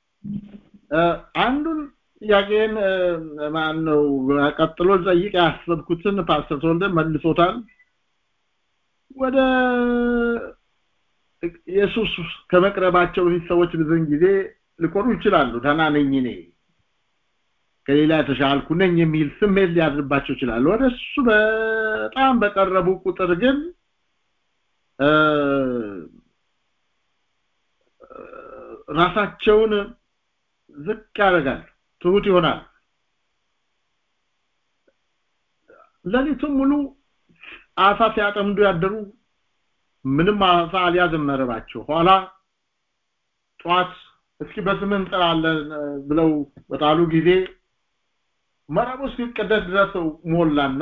አንዱን ጥያቄን ማን ነው ቀጥሎ ጠይቅ ያሰብኩትን ፓስተር ተወልደ መልሶታል ወደ ኢየሱስ ከመቅረባቸው በፊት ሰዎች ብዙን ጊዜ ሊቆሩ ይችላሉ ደህና ነኝ እኔ ከሌላ የተሻልኩ ነኝ የሚል ስሜት ሊያድርባቸው ይችላል ወደ እሱ በጣም በቀረቡ ቁጥር ግን ራሳቸውን ዝቅ ያደርጋል ትሁት ይሆናል ለሊቱም ሙሉ አሳ ሲያጠምዱ ያደሩ ምንም አሳ አልያዘም መረባቸው ኋላ ጧት እስኪ በስምን እንጥራለን ብለው በጣሉ ጊዜ መረቡ እስኪቀደድ ድረስ ሞላና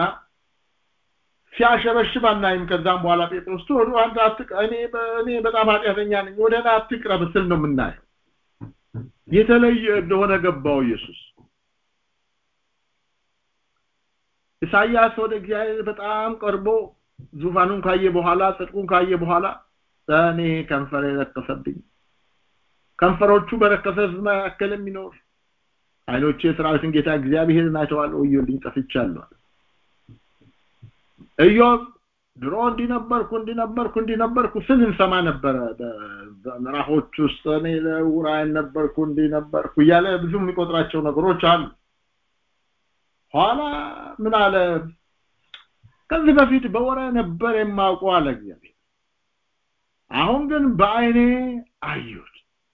ሲያሸበሽብ አናይም ከዛም በኋላ ጴጥሮስ ወደ አንተ አትቅ እኔ እኔ በጣም ኃጢአተኛ ነኝ ወደ እኔ አትቅረብ ስል ነው የምናየው የተለየ እንደሆነ ገባው ኢየሱስ ኢሳይያስ ወደ እግዚአብሔር በጣም ቀርቦ ዙፋኑን ካየ በኋላ ጽድቁን ካየ በኋላ እኔ ከንፈሬ ረከሰብኝ ከንፈሮቹ በረከሰ መካከል የሚኖር አይኖቼ የሰራዊትን ጌታ እግዚአብሔርን አይተዋል ወዮልኝ ጠፍቻለሁ ኢዮብ ድሮ እንዲነበርኩ እንዲነበርኩ እንዲነበርኩ ስል እንሰማ ነበረ በምዕራፎች ውስጥ እኔ ለውራይን ነበርኩ እንዲነበርኩ እያለ ብዙ የሚቆጥራቸው ነገሮች አሉ ኋላ ምን አለ ከዚህ በፊት በወረ ነበር የማውቀው አለ እግዚአብሔር አሁን ግን በአይኔ አዩት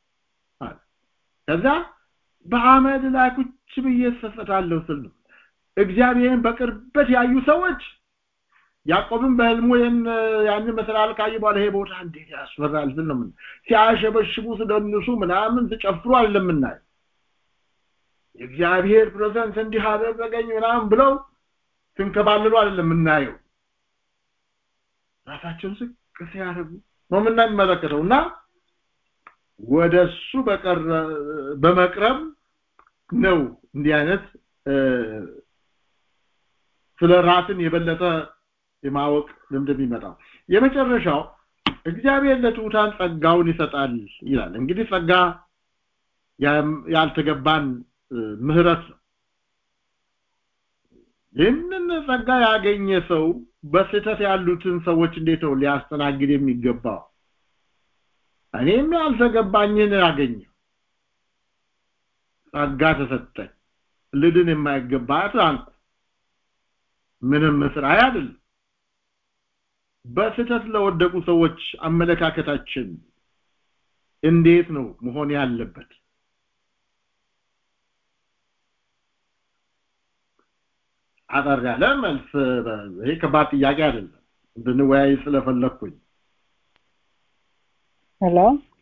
ከዛ በአመድ ላይ ቁጭ ብዬ ሰሰታለሁ ስል ነው እግዚአብሔርን በቅርበት ያዩ ሰዎች ያዕቆብን በህልሙ ያንን መሰላል ካየ በኋላ ይሄ ቦታ እንዴት ያስፈራል ስል ነው ምን ሲያሸበሽቡ ስደንሱ ምናምን ሲጨፍሩ አለምናይ የእግዚአብሔር ፕሬዘንስ እንዲህ አደረገኝ ምናምን ብለው ሲንከባልሉ አይደለም የምናየው ራሳቸውን ዝቅ ሲያደርጉ ነው የምንመለከተው እና ወደ እሱ በመቅረብ ነው እንዲህ አይነት ስለ ራስን የበለጠ የማወቅ ልምድ የሚመጣው የመጨረሻው እግዚአብሔር ለትሑታን ጸጋውን ይሰጣል ይላል እንግዲህ ጸጋ ያልተገባን ምህረት ነው ይህንን ጸጋ ያገኘ ሰው በስህተት ያሉትን ሰዎች እንዴት ነው ሊያስተናግድ የሚገባው እኔም ያልተገባኝን ያገኘው ጸጋ ተሰጠኝ ልድን የማይገባ አንኩ ምንም ስራ አይደለም በስህተት ለወደቁ ሰዎች አመለካከታችን እንዴት ነው መሆን ያለበት አጠር ያለ መልስ ይሄ ከባድ ጥያቄ አይደለም እንድንወያይ ስለፈለኩኝ ሄሎ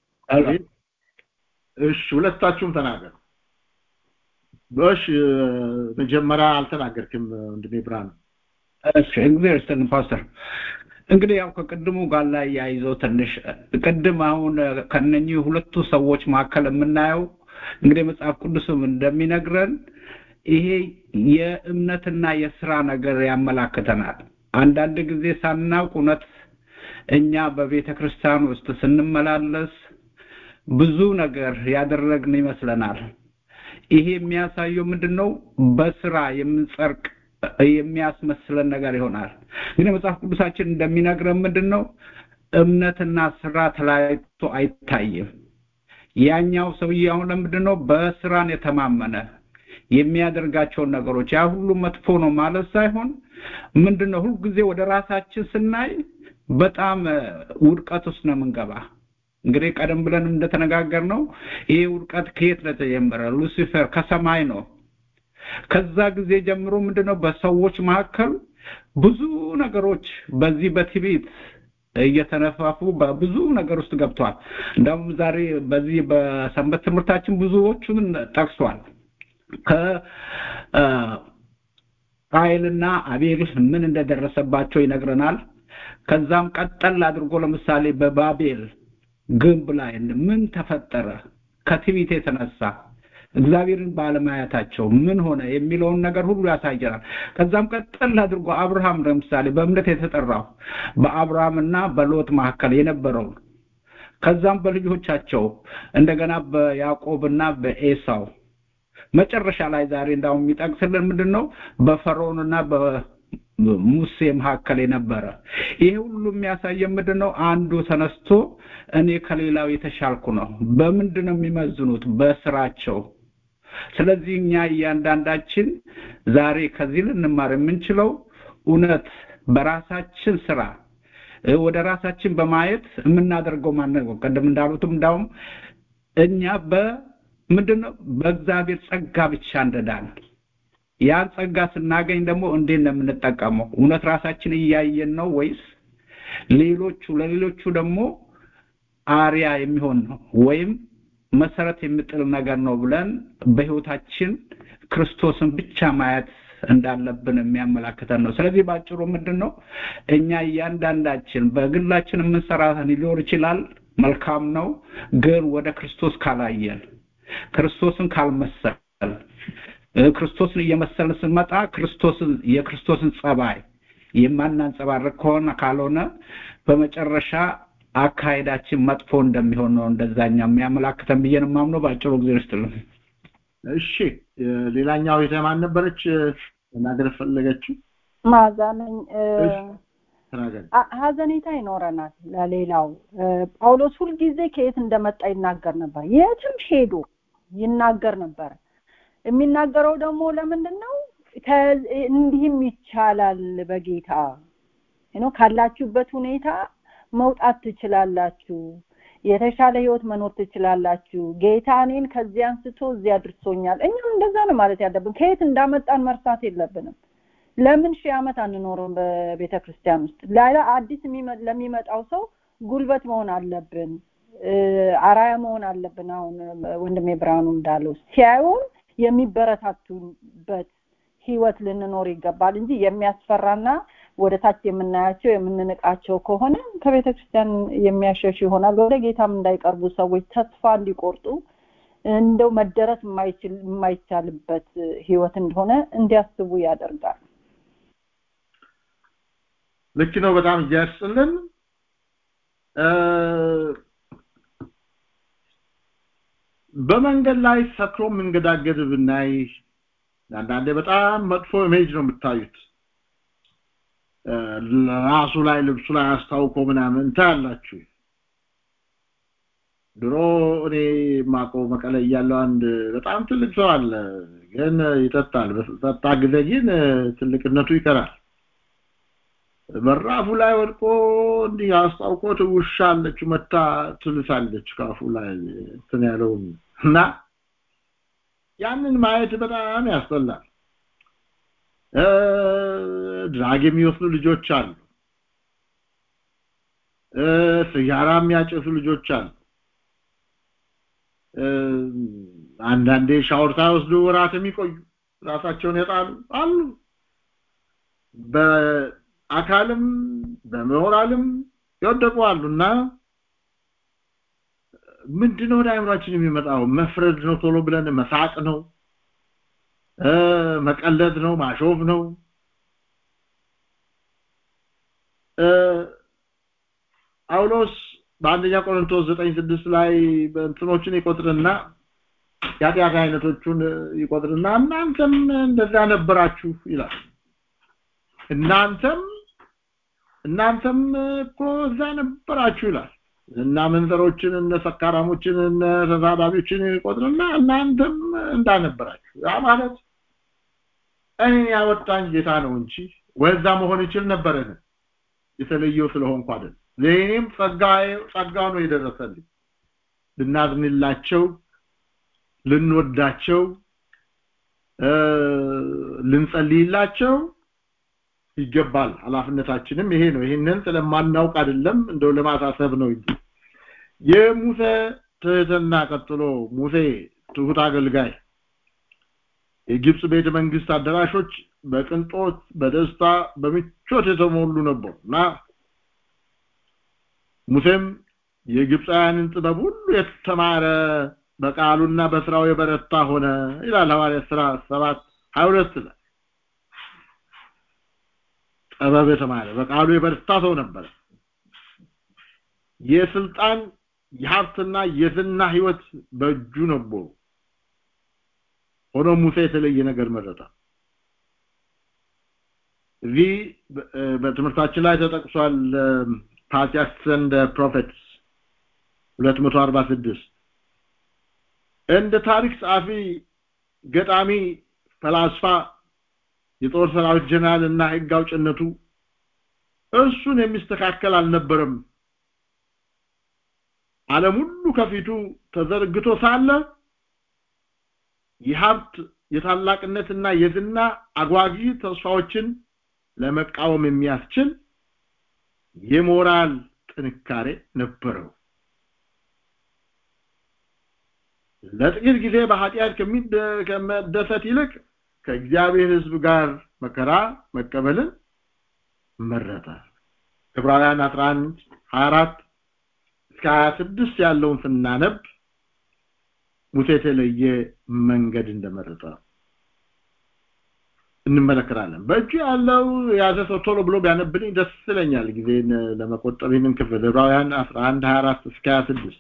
እሺ ሁለታችሁም ተናገሩ እሺ መጀመሪያ አልተናገርክም ወንድሜ ብርሃኑ እሺ እግዚአብሔር ይስጥልን ፓስተር እንግዲህ ያው ከቅድሙ ጋር ላይ ያይዘው ትንሽ ቅድም አሁን ከነኚህ ሁለቱ ሰዎች መካከል የምናየው እንግዲህ መጽሐፍ ቅዱስም እንደሚነግረን ይሄ የእምነትና የስራ ነገር ያመላክተናል አንዳንድ ጊዜ ሳናውቅ እውነት እኛ በቤተ ክርስቲያን ውስጥ ስንመላለስ ብዙ ነገር ያደረግን ይመስለናል ይሄ የሚያሳየው ምንድነው በስራ የምንጸርቅ የሚያስመስለን ነገር ይሆናል ግን መጽሐፍ ቅዱሳችን እንደሚነግረን ምንድነው እምነትና ስራ ተለያይቶ አይታይም ያኛው ሰውዬ አሁን ለምንድነው በስራን የተማመነ የሚያደርጋቸውን ነገሮች ያ ሁሉ መጥፎ ነው ማለት ሳይሆን ምንድነው ሁልጊዜ ወደ ራሳችን ስናይ በጣም ውድቀት ውስጥ ነው የምንገባ እንግዲህ ቀደም ብለን እንደተነጋገር ነው ይሄ ውድቀት ከየት ለተጀመረ ሉሲፈር ከሰማይ ነው ከዛ ጊዜ ጀምሮ ምንድነው በሰዎች መካከል ብዙ ነገሮች በዚህ በትዕቢት እየተነፋፉ በብዙ ነገር ውስጥ ገብተዋል እንደውም ዛሬ በዚህ በሰንበት ትምህርታችን ብዙዎቹን ጠቅሷል ከቃይልና አቤል ምን እንደደረሰባቸው ይነግረናል ከዛም ቀጠል አድርጎ ለምሳሌ በባቤል ግንብ ላይ ምን ተፈጠረ ከትዕቢት የተነሳ እግዚአብሔርን ባለማየታቸው ምን ሆነ የሚለውን ነገር ሁሉ ያሳየናል ከዛም ቀጠል አድርጎ አብርሃም ለምሳሌ በእምነት የተጠራው በአብርሃምና በሎት መካከል የነበረው ከዛም በልጆቻቸው እንደገና በያዕቆብና በኤሳው መጨረሻ ላይ ዛሬ እንዳውም የሚጠቅስልን ምንድነው በፈርዖንና በሙሴ መካከል የነበረ ይሄ ሁሉ የሚያሳየን ምንድነው አንዱ ተነስቶ እኔ ከሌላው የተሻልኩ ነው በምንድነው የሚመዝኑት በስራቸው ስለዚህ እኛ እያንዳንዳችን ዛሬ ከዚህ ልንማር የምንችለው እውነት በራሳችን ስራ ወደ ራሳችን በማየት የምናደርገው ማነው ቀደም እንዳሉትም እንዳውም እኛ በምንድነው በእግዚአብሔር ጸጋ ብቻ እንደዳን ያን ጸጋ ስናገኝ ደግሞ እንዴት ነው የምንጠቀመው እውነት ራሳችን እያየን ነው ወይስ ሌሎቹ ለሌሎቹ ደግሞ አሪያ የሚሆን ነው ወይም መሰረት የሚጥል ነገር ነው ብለን በህይወታችን ክርስቶስን ብቻ ማየት እንዳለብን የሚያመላክተን ነው ስለዚህ ባጭሩ ምንድን ነው እኛ እያንዳንዳችን በግላችን የምንሰራ ሊኖር ይችላል መልካም ነው ግን ወደ ክርስቶስ ካላየን ክርስቶስን ካልመሰል ክርስቶስን እየመሰልን ስንመጣ ክርስቶስን የክርስቶስን ጸባይ የማናንጸባርቅ ከሆነ ካልሆነ በመጨረሻ አካሄዳችን መጥፎ እንደሚሆን ነው እንደዛኛ የሚያመላክተን ብዬ ነው የማምነው በአጭሩ ጊዜ ውስጥልን እሺ ሌላኛው የተማን ነበረች ተናገር ፈለገችው ማዛ ነኝ ተናገር ሀዘኔታ ይኖረናል ለሌላው ጳውሎስ ሁልጊዜ ከየት እንደመጣ ይናገር ነበር የትም ሄዶ ይናገር ነበር የሚናገረው ደግሞ ለምንድን ነው እንዲህም ይቻላል በጌታ ነው ካላችሁበት ሁኔታ መውጣት ትችላላችሁ የተሻለ ህይወት መኖር ትችላላችሁ ጌታ እኔን ከዚህ አንስቶ እዚህ አድርሶኛል እኛም እንደዛ ነው ማለት ያለብን ከየት እንዳመጣን መርሳት የለብንም ለምን ሺህ ዓመት አንኖርም በቤተ ክርስቲያን ውስጥ ሌላ አዲስ ለሚመጣው ሰው ጉልበት መሆን አለብን አራያ መሆን አለብን አሁን ወንድሜ ብርሃኑ እንዳለው ሲያዩን የሚበረታቱበት ህይወት ልንኖር ይገባል እንጂ የሚያስፈራና ወደ ታች የምናያቸው የምንንቃቸው ከሆነ ከቤተ ክርስቲያን የሚያሸሽ ይሆናል ወደ ጌታም እንዳይቀርቡ ሰዎች ተስፋ እንዲቆርጡ እንደው መደረስ የማይቻልበት ህይወት እንደሆነ እንዲያስቡ ያደርጋል ልክ ነው በጣም እያስጥልን በመንገድ ላይ ሰክሮ መንገዳገድ ብናይ አንዳንዴ በጣም መጥፎ ኢሜጅ ነው የምታዩት ራሱ ላይ ልብሱ ላይ አስታውቆ ምናምን ታያላችሁ ድሮ እኔ ማቀው መቀለ እያለው አንድ በጣም ትልቅ ሰው አለ ግን ይጠጣል በጠጣ ጊዜ ግን ትልቅነቱ ይቀራል በራፉ ላይ ወድቆ እንዲህ አስታውቆት ውሻ አለች መታ ትልሳለች ካፉ ላይ እንትን ያለውን እና ያንን ማየት በጣም ያስጠላል ድራግ የሚወስዱ ልጆች አሉ ሲጋራ የሚያጨሱ ልጆች አሉ አንዳንዴ ሻወር ሳይወስዱ ወራት የሚቆዩ ራሳቸውን የጣሉ አሉ በአካልም በሞራልም የወደቁ አሉና ምንድነው ወደ አእምሯችን የሚመጣው መፍረድ ነው ቶሎ ብለን መሳቅ ነው መቀለድ ነው ማሾፍ ነው ጳውሎስ በአንደኛ ቆሮንቶስ 9:6 ላይ በእንትኖችን ይቆጥርና የኃጢአት አይነቶቹን ይቆጥርና እናንተም እንደዛ ነበራችሁ ይላል እናንተም እናንተም እኮ እዛ ነበራችሁ ይላል እና መንዘሮችን እነ ሰካራሞችን እነ ተሳዳቢዎችን ይቆጥርና እናንተም እንዳነበራችሁ ያ ማለት እኔ ያወጣኝ ጌታ ነው እንጂ ወዛ መሆን ይችል ነበረን የተለየው ስለሆንኩ አይደል ለእኔም ጸጋው ነው የደረሰልኝ ልናዝንላቸው ልንወዳቸው ልንጸልይላቸው ይገባል ኃላፊነታችንም ይሄ ነው ይሄንን ስለማናውቅ አይደለም እንደው ለማሳሰብ ነው እንጂ የሙሴ ትህትና ቀጥሎ ሙሴ ትሁት አገልጋይ የግብጽ ቤተ መንግስት አዳራሾች በቅንጦት በደስታ በምቾት የተሞሉ ነበሩ እና ሙሴም የግብፃውያንን ጥበብ ሁሉ የተማረ በቃሉና በስራው የበረታ ሆነ ይላል ሐዋርያ ሥራ 7 22 ላይ ጥበብ የተማረ በቃሉ የበረታ ሰው ነበር የስልጣን የሀብትና የዝና ህይወት በእጁ ነበሩ ሆኖ ሙሴ የተለየ ነገር መረጠ እዚህ በትምህርታችን ላይ ተጠቅሷል ፓትሪያርክስ ኤንድ ፕሮፌትስ 246 እንደ ታሪክ ጸሐፊ ገጣሚ ፈላስፋ የጦር ሰራዊት ጀነራል እና ህግ አውጭነቱ እሱን የሚስተካከል አልነበረም ዓለም ሁሉ ከፊቱ ተዘርግቶ ሳለ የሀብት የታላቅነትና የዝና አጓጊ ተስፋዎችን ለመቃወም የሚያስችል የሞራል ጥንካሬ ነበረው ለጥቂት ጊዜ በኃጢአት ከመደሰት ይልቅ ከእግዚአብሔር ህዝብ ጋር መከራ መቀበልን መረጠ ዕብራውያን 11 24 እስከ 26 ያለውን ስናነብ ሙሴ የተለየ መንገድ እንደመረጠ እንመለከታለን በእጁ ያለው የያዘ ሰው ቶሎ ብሎ ቢያነብልኝ ደስ ይለኛል ጊዜን ለመቆጠብ ይህንን ክፍል ዕብራውያን 11 24 እስከ 26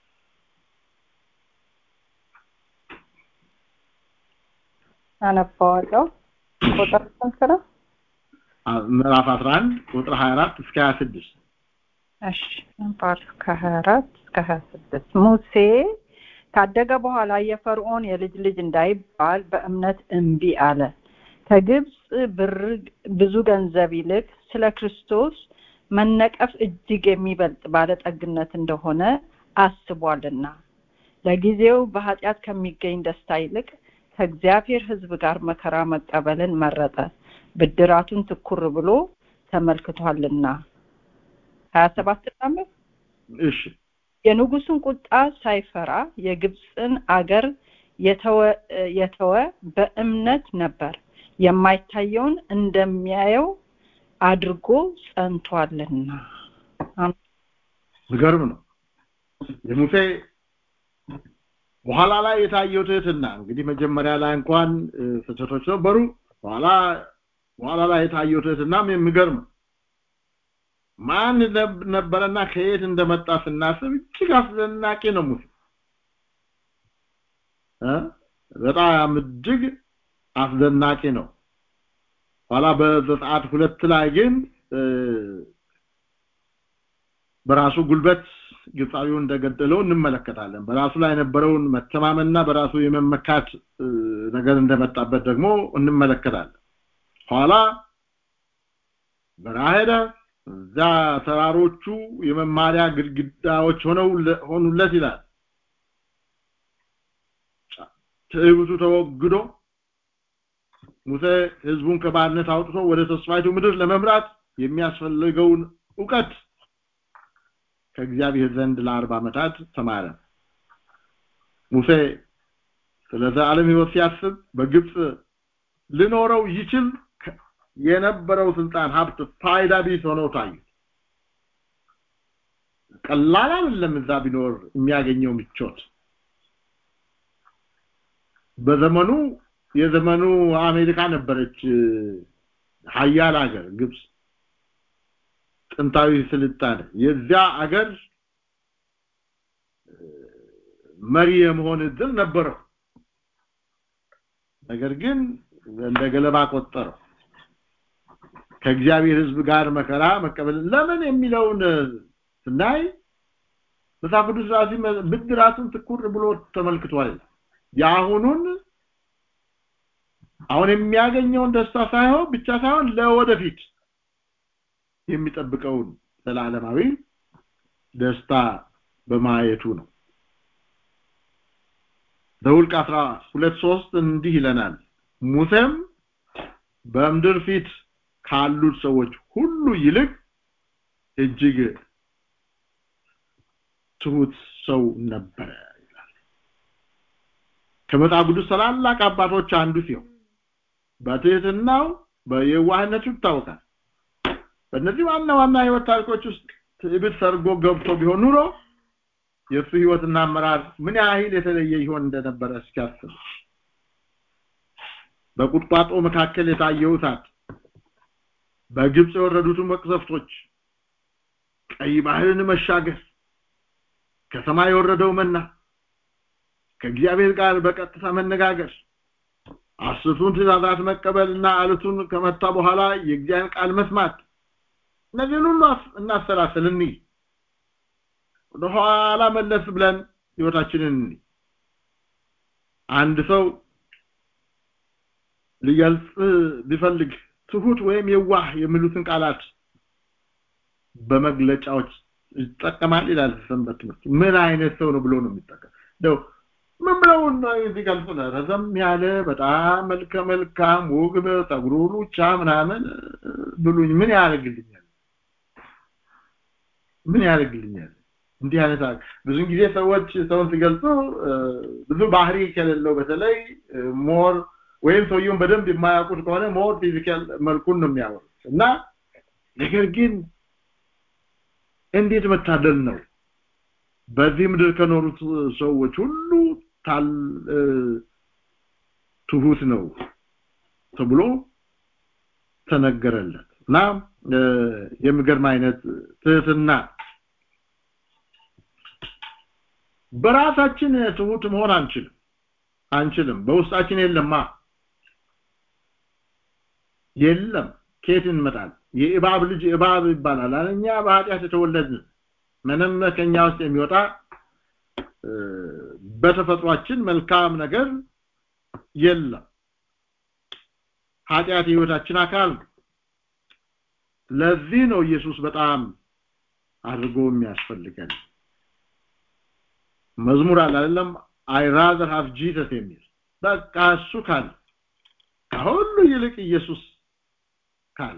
አነባዋለሁ ቁጥር ስንት ነው ምዕራፍ 11 ቁጥር 24 እስከ 26 እሺ ባር ከ24 እስከ 26 ሙሴ ካደገ በኋላ የፈርዖን የልጅ ልጅ እንዳይባል በእምነት እምቢ አለ ከግብፅ ብር ብዙ ገንዘብ ይልቅ ስለ ክርስቶስ መነቀፍ እጅግ የሚበልጥ ባለጠግነት እንደሆነ አስቧልና ለጊዜው በኃጢአት ከሚገኝ ደስታ ይልቅ ከእግዚአብሔር ህዝብ ጋር መከራ መቀበልን መረጠ ብድራቱን ትኩር ብሎ ተመልክቷልና ሀያ ሰባት እሺ የንጉሱን ቁጣ ሳይፈራ የግብፅን አገር የተወ በእምነት ነበር የማይታየውን እንደሚያየው አድርጎ ጸንቷልና ምገርም ነው የሙሴ በኋላ ላይ የታየው ትህትና እንግዲህ መጀመሪያ ላይ እንኳን ስህተቶች ነበሩ በኋላ በኋላ ላይ የታየው ትህትናም የሚገርም ማን ነበረና ከየት እንደመጣ ስናስብ እጅግ አስደናቂ ነው ሙሴ በጣም እጅግ አስደናቂ ነው ኋላ በዘጸአት ሁለት ላይ ግን በራሱ ጉልበት ግብፃዊው እንደገደለው እንመለከታለን በራሱ ላይ የነበረውን መተማመንና በራሱ የመመካት ነገር እንደመጣበት ደግሞ እንመለከታለን ኋላ በረሃ ሄደ እዛ ተራሮቹ የመማሪያ ግድግዳዎች ሆነው ሆኑለት ይላል ትዕቢቱ ተወግዶ ሙሴ ህዝቡን ከባርነት አውጥቶ ወደ ተስፋይቱ ምድር ለመምራት የሚያስፈልገውን ዕውቀት ከእግዚአብሔር ዘንድ ለአርባ ዓመታት ተማረ ሙሴ ስለ ዘላለም ህይወት ሲያስብ በግብጽ ልኖረው ይችል የነበረው ስልጣን ሀብት ፋይዳ ቢስ ሆኖ ታዩ ቀላል አይደለም እዛ ቢኖር የሚያገኘው ምቾት በዘመኑ የዘመኑ አሜሪካ ነበረች ሀያል ሀገር ግብጽ ጥንታዊ ስልጣኔ የዚያ አገር መሪ የመሆን እድል ነበረው ነገር ግን እንደ ገለባ ቆጠረው ከእግዚአብሔር ህዝብ ጋር መከራ መቀበል ለምን የሚለውን ስናይ መጽሐፍ ቅዱስ ራሲ ብድራቱን ትኩር ብሎ ተመልክቷል የአሁኑን አሁን የሚያገኘውን ደስታ ሳይሆን ብቻ ሳይሆን ለወደፊት የሚጠብቀውን ዘላለማዊ ደስታ በማየቱ ነው ዘውልቅ 12 3 እንዲህ ይለናል ሙሴም በምድር ፊት ካሉት ሰዎች ሁሉ ይልቅ እጅግ ትሁት ሰው ነበረ ይላል ከመጽሐፍ ቅዱስ ታላላቅ አባቶች አንዱ ሲሆን በትህትናው በየዋህነቱ ይታወቃል በእነዚህ ዋና ዋና ህይወት ታሪኮች ውስጥ ትዕቢት ሰርጎ ገብቶ ቢሆን ኑሮ የእሱ ህይወትና አመራር ምን ያህል የተለየ ይሆን እንደነበረ እስኪያስብ በቁጥቋጦ መካከል የታየው እሳት በግብጽ የወረዱትን መቅሰፍቶች ቀይ ባህርን መሻገር ከሰማይ የወረደው መና ከእግዚአብሔር ጋር በቀጥታ መነጋገር አስርቱን ትእዛዛት መቀበልና አለቱን ከመታ በኋላ የእግዚአብሔር ቃል መስማት እነዚህን ሁሉ እናሰላስል እንይ ወደኋላ መለስ ብለን ህይወታችንን እንይ አንድ ሰው ሊገልጽ ቢፈልግ ትሁት ወይም የዋህ የሚሉትን ቃላት በመግለጫዎች ይጠቀማል ይላል ሰንበት ትምህርት ምን አይነት ሰው ነው ብሎ ነው የሚጠቀም ነው ምን ብለው ቢገልጹ ረዘም ያለ በጣም መልከ መልካም ውብ ፀጉሩ ሉቻ ምናምን ብሉኝ ምን ያደርግልኛል ምን ያደርግልኛል እንዲህ አይነት ብዙ ጊዜ ሰዎች ሰውን ሲገልጹ ብዙ ባህሪ ከሌለው በተለይ ሞር ወይም ሰውየውን በደንብ የማያውቁት ከሆነ ሞር ፊዚካል መልኩን ነው የሚያወሩት እና ነገር ግን እንዴት መታደል ነው በዚህ ምድር ከኖሩት ሰዎች ሁሉ ታል ትሁት ነው ተብሎ ተነገረለት እና የሚገርም አይነት ትህትና በራሳችን ትሁት መሆን አንችልም አንችልም በውስጣችን የለማ የለም ከየት እንመጣል የእባብ ልጅ እባብ ይባላል እኛ በኃጢአት የተወለድን ምንም ከኛ ውስጥ የሚወጣ በተፈጥሯችን መልካም ነገር የለም ኃጢአት የህይወታችን አካል ለዚህ ነው ኢየሱስ በጣም አድርጎ የሚያስፈልገን መዝሙር አለ አይደለም አይ ራዘር ሃቭ ጂሰስ የሚል በቃ እሱ ካለ ከሁሉ ይልቅ ኢየሱስ ካለ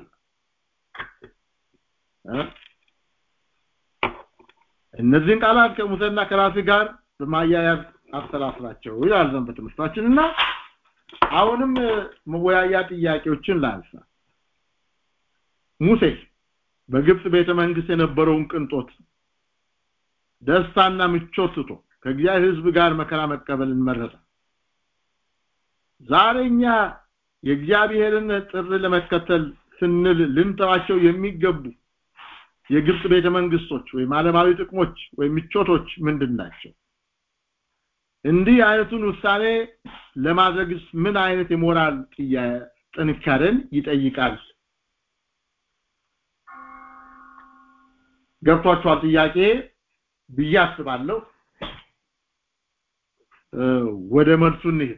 እነዚህን ቃላት ከሙሴና ከራሴ ጋር በማያያዝ አስተላስላቸው ይላል ዘንበት ትምህርታችንና አሁንም መወያያ ጥያቄዎችን ላንሳ ሙሴ በግብጽ ቤተ መንግስት የነበረውን ቅንጦት ደስታና ምቾት ትቶ ከእግዚአብሔር ህዝብ ጋር መከራ መቀበልን መረጠ ዛሬኛ የእግዚአብሔርን ጥሪ ለመከተል ስንል ልንተዋቸው የሚገቡ የግብጽ ቤተ መንግስቶች ወይም ዓለማዊ ጥቅሞች ወይም ምቾቶች ምንድን ናቸው እንዲህ አይነቱን ውሳኔ ለማድረግስ ምን አይነት የሞራል ጥንካሬን ይጠይቃል ገብቷችኋል ጥያቄ ብዬ አስባለሁ ወደ መልሱ እንሄድ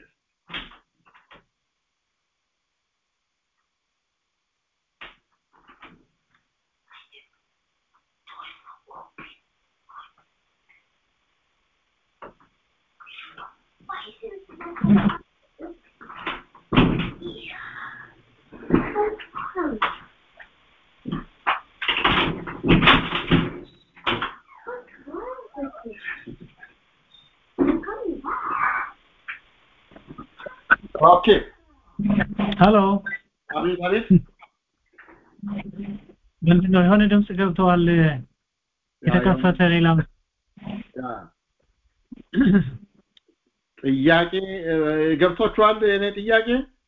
ኦኬ ሄሎ አቤት አቤት ምንድነው የሆነ ድምጽ ገብተዋል የተከፈተ ሌላ ያ ጥያቄ እ፣ ገብቷችኋል የኔ ጥያቄ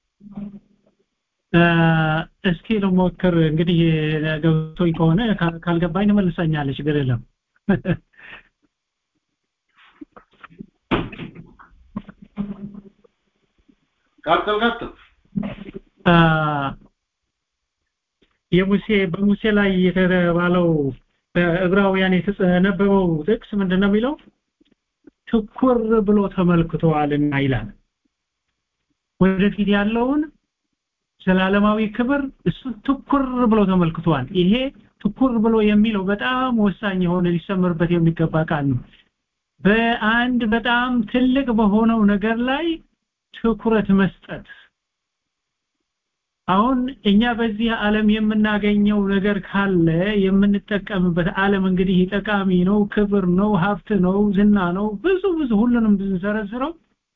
እ፣ እስኪ ልሞክር እንግዲህ ገብቶኝ ከሆነ ካ- ካልገባኝ ትመልሰኛለች ችግር የለም ቀጥል ቀጥል አ፣ የሙሴ በሙሴ ላይ የተባለው በዕብራውያን የተነበበው ጥቅስ ምንድነው የሚለው ትኩር ብሎ ተመልክተዋልና ይላል ወደፊት ያለውን ዘላለማዊ ክብር እሱ ትኩር ብሎ ተመልክቷል ይሄ ትኩር ብሎ የሚለው በጣም ወሳኝ የሆነ ሊሰመርበት የሚገባ ቃል ነው በአንድ በጣም ትልቅ በሆነው ነገር ላይ ትኩረት መስጠት አሁን እኛ በዚህ ዓለም የምናገኘው ነገር ካለ የምንጠቀምበት ዓለም እንግዲህ ጠቃሚ ነው ክብር ነው ሀብት ነው ዝና ነው ብዙ ብዙ ሁሉንም ብንዘረዝረው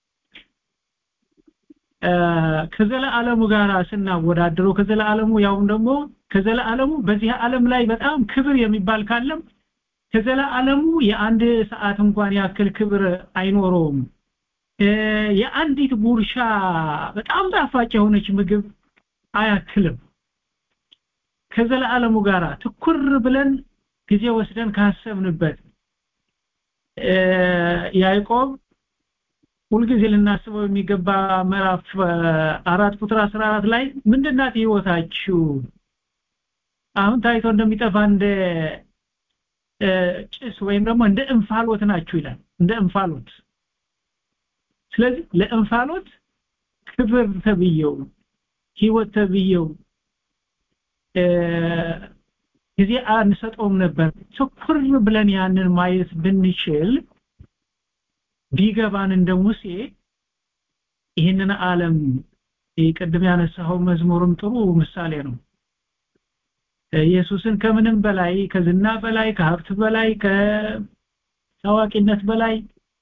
እ፣ ከዘለዓለሙ ጋር ስናወዳድረው ከዘለዓለሙ ያውም ደግሞ ከዘለዓለሙ በዚህ ዓለም ላይ በጣም ክብር የሚባል ካለም ከዘለዓለሙ የአንድ ሰዓት እንኳን ያክል ክብር አይኖረውም እ፣ የአንዲት ጉርሻ በጣም ጣፋጭ የሆነች ምግብ አያክልም ከዘለዓለሙ ጋር ትኩር ብለን ጊዜ ወስደን ካሰብንበት እ፣ ያዕቆብ ሁልጊዜ ልናስበው የሚገባ ምዕራፍ እ፣ አራት ቁጥር 14 ላይ ምንድናት ህይወታችሁ አሁን ታይቶ እንደሚጠፋ እንደ እ፣ ጭስ ወይም ደግሞ እንደ እንፋሎት ናችሁ ይላል እንደ እንፋሎት ስለዚህ ለእንፋሎት ክብር ተብየው ህይወት ተብየው እ፣ ጊዜ አንሰጠውም ነበር ትኩር ብለን ያንን ማየት ብንችል ቢገባን እንደ ሙሴ ይህንን ዓለም ይህ ቅድም ያነሳው መዝሙርም ጥሩ ምሳሌ ነው ኢየሱስን ከምንም በላይ ከዝና በላይ ከሀብት በላይ ከታዋቂነት በላይ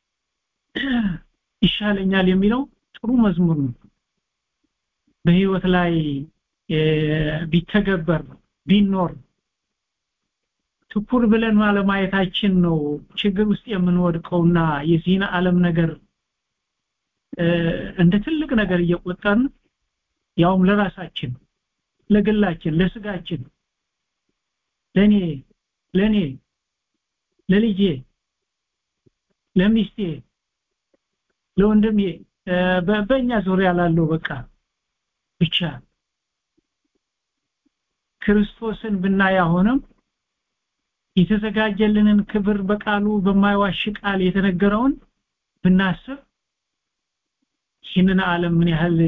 ይሻለኛል የሚለው ጥሩ መዝሙር ነው በህይወት ላይ እ፣ ቢተገበር ቢኖር ትኩር ብለን ማለማየታችን ነው ችግር ውስጥ የምንወድቀውና የዚህን ዓለም ነገር እ፣ እንደ ትልቅ ነገር እየቆጠርን ያውም ለራሳችን ለግላችን ለስጋችን ለኔ ለኔ ለልጄ ለሚስቴ ለወንድሜ እ፣ በ- በእኛ ዙሪያ ላለው በቃ ብቻ ክርስቶስን ብናይ አሁንም የተዘጋጀልንን ክብር በቃሉ በማይዋሽ ቃል የተነገረውን ብናስብ ይህንን ዓለም ምን ያህል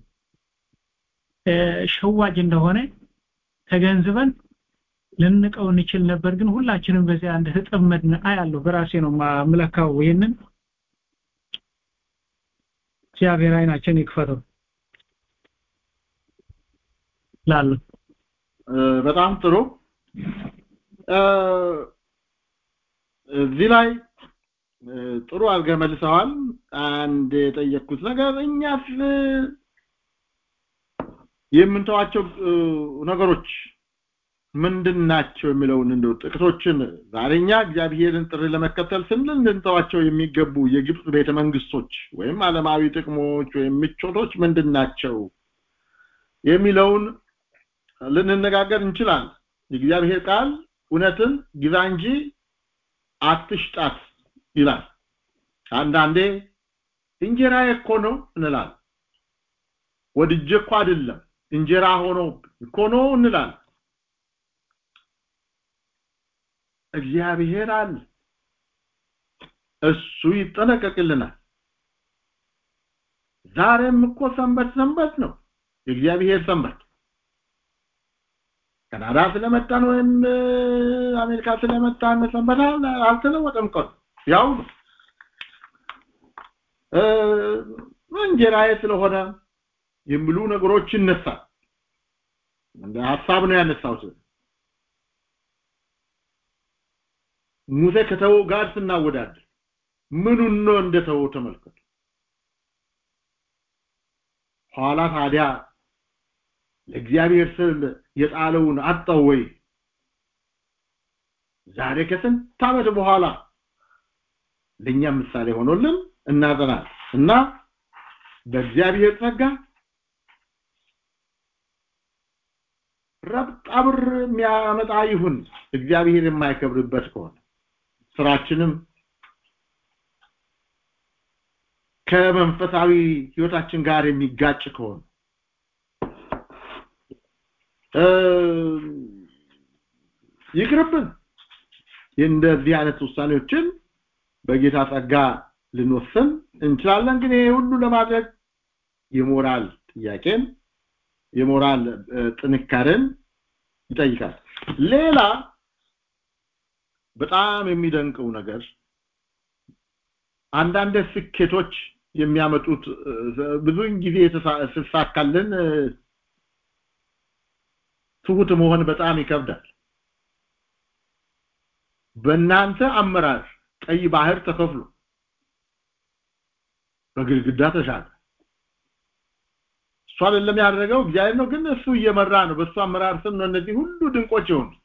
እ፣ ሸዋጅ እንደሆነ ተገንዝበን ልንቀው እንችል ነበር ግን ሁላችንም በዚያ እንደተጠመድን አያለሁ በራሴ ነው ማምለካው ይህንን እግዚአብሔር አይናችን ይክፈተው ላሉ እ፣ በጣም ጥሩ እ፣ እዚህ ላይ እ፣ ጥሩ አድርገህ መልሰዋል አንድ የጠየቅኩት ነገር እኛስ እ፣ የምንተዋቸው እ፣ ነገሮች ምንድን ናቸው የሚለውን እንደው ጥቅሶችን ዛሬኛ እግዚአብሔርን ጥሪ ለመከተል ስንል ልንተዋቸው የሚገቡ የግብፅ ቤተ መንግስቶች ወይም ዓለማዊ ጥቅሞች ወይም ምቾቶች ምንድን ናቸው የሚለውን ልንነጋገር እንችላለን የእግዚአብሔር ቃል እውነትን ግዛ እንጂ አትሽጣት ይላል አንዳንዴ እንጀራ እኮ ነው እንላለን ወድጄ እኮ አይደለም እንጀራ ሆኖ እኮ ነው እንላለን እግዚአብሔር አለ እሱ ይጠነቀቅልናል ዛሬም እኮ ሰንበት ሰንበት ነው የእግዚአብሔር ሰንበት ካናዳ ስለመጣን ወይም እ፣ አሜሪካ ስለመጣን ሰንበት አል- አልተለወጠም ቀኑ ያው ነው እ፣ እንጀራዬ ስለሆነ የሚሉ ነገሮች ይነሳል እንደ ሐሳብ ነው ያነሳሁት ሙሴ ከተው ጋር ስናወዳደር ምኑን ነው እንደተወው ተመልከቱ ኋላ ታዲያ ለእግዚአብሔር ስል የጣለውን አጣው ወይ ዛሬ ከስንት ዓመት በኋላ ለኛ ምሳሌ ሆኖልን እናጠናል እና በእግዚአብሔር ጸጋ ረብጣ ብር የሚያመጣ ይሁን እግዚአብሔር የማይከብርበት ከሆነ ስራችንም ከመንፈሳዊ ህይወታችን ጋር የሚጋጭ ከሆነ ይቅርብን እንደዚህ አይነት ውሳኔዎችን በጌታ ጸጋ ልንወስን እንችላለን ግን ይሄ ሁሉ ለማድረግ የሞራል ጥያቄን የሞራል ጥንካሬን ይጠይቃል ሌላ በጣም የሚደንቀው ነገር አንዳንድ ስኬቶች የሚያመጡት ብዙውን ጊዜ ስሳካልን ትሁት መሆን በጣም ይከብዳል በእናንተ አመራር ቀይ ባህር ተከፍሎ በግድግዳ ተሻለ እሱ አይደለም ያደረገው እግዚአብሔር ነው ግን እሱ እየመራ ነው በእሱ አመራር ስም ነው እነዚህ ሁሉ ድንቆች የሆኑት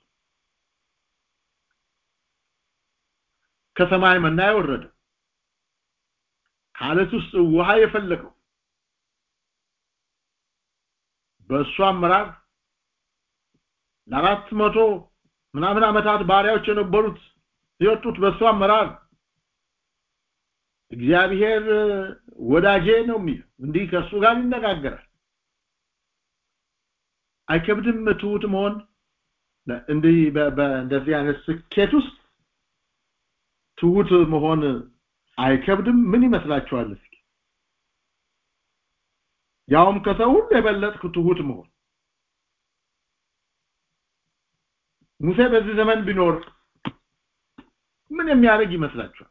ከሰማይ መና የወረደ ከአለት ውስጥ ውሃ የፈለቀው በእሱ አመራር ለአራት መቶ ምናምን ዓመታት ባሪያዎች የነበሩት የወጡት በእሱ አመራር እግዚአብሔር ወዳጄ ነው የሚል እንዲህ ከእሱ ጋር ይነጋገራል አይከብድም ትሁት መሆን እንዲህ በእንደዚህ አይነት ስኬት ውስጥ ትሁት መሆን አይከብድም ምን ይመስላችኋል እስኪ ያውም ከሰው ሁሉ የበለጥኩ ትሁት መሆን ሙሴ በዚህ ዘመን ቢኖር ምን የሚያደርግ ይመስላችኋል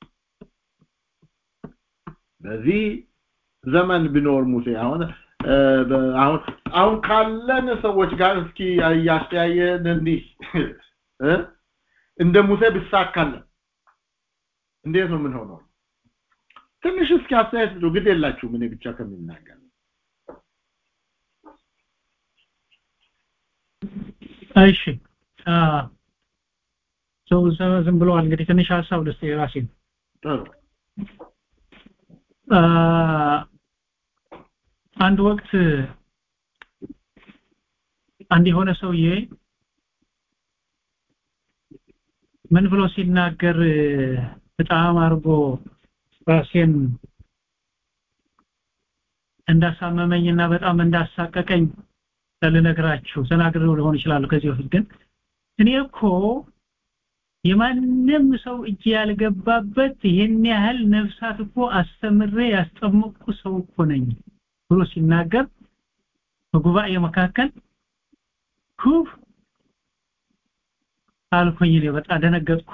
በዚህ ዘመን ቢኖር ሙሴ አሁን አሁን አሁን ካለን ሰዎች ጋር እስኪ እያስተያየን እንዲህ እንደ ሙሴ ብሳካለን እንዴት ነው ምን ሆነው ትንሽ እስኪ አስተያየት ነው ግድ የላችሁ ምን ብቻ ከሚናገር እሺ ሰው ዝም ብለዋል እንግዲህ ትንሽ ሀሳብ ልስጥ የራሴ ጥሩ አንድ ወቅት አንድ የሆነ ሰውዬ ምን ብሎ ሲናገር በጣም አርጎ ራሴን እንዳሳመመኝና በጣም እንዳሳቀቀኝ ልነግራችሁ ተናግሬው ሊሆን ይችላል ከዚህ በፊት ግን እኔ እኮ የማንም ሰው እጅ ያልገባበት ይህን ያህል ነፍሳት እኮ አስተምሬ ያስጠመቅኩ ሰው እኮ ነኝ ብሎ ሲናገር በጉባኤ መካከል ኩፍ አልኩኝ እኔ በጣም ደነገጥኩ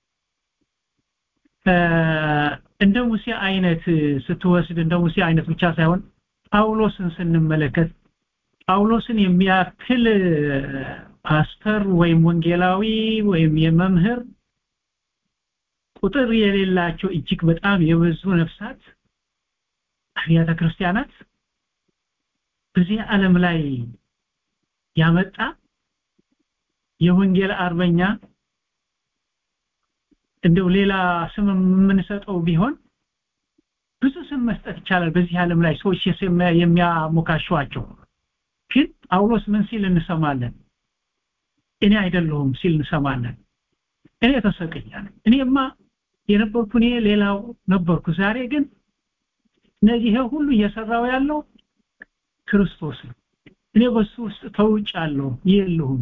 እንደ ሙሴ አይነት ስትወስድ እንደ ሙሴ አይነት ብቻ ሳይሆን ጳውሎስን ስንመለከት ጳውሎስን የሚያክል ፓስተር ወይም ወንጌላዊ ወይም የመምህር ቁጥር የሌላቸው እጅግ በጣም የበዙ ነፍሳት አብያተ ክርስቲያናት በዚህ ዓለም ላይ ያመጣ የወንጌል አርበኛ እንደው ሌላ ስም የምንሰጠው ቢሆን ብዙ ስም መስጠት ይቻላል በዚህ ዓለም ላይ ሰዎች የሚያሞካሿቸው ግን ጳውሎስ ምን ሲል እንሰማለን እኔ አይደለሁም ሲል እንሰማለን እኔ ተሰቀኛለሁ እኔማ የነበርኩ እኔ ሌላው ነበርኩ ዛሬ ግን እነዚህ ሁሉ እየሰራው ያለው ክርስቶስ ነው እኔ በሱ ውስጥ ተውጫለሁ የለሁም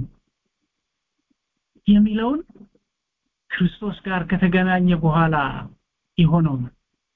የሚለውን ክርስቶስ ጋር ከተገናኘ በኋላ የሆነው ነው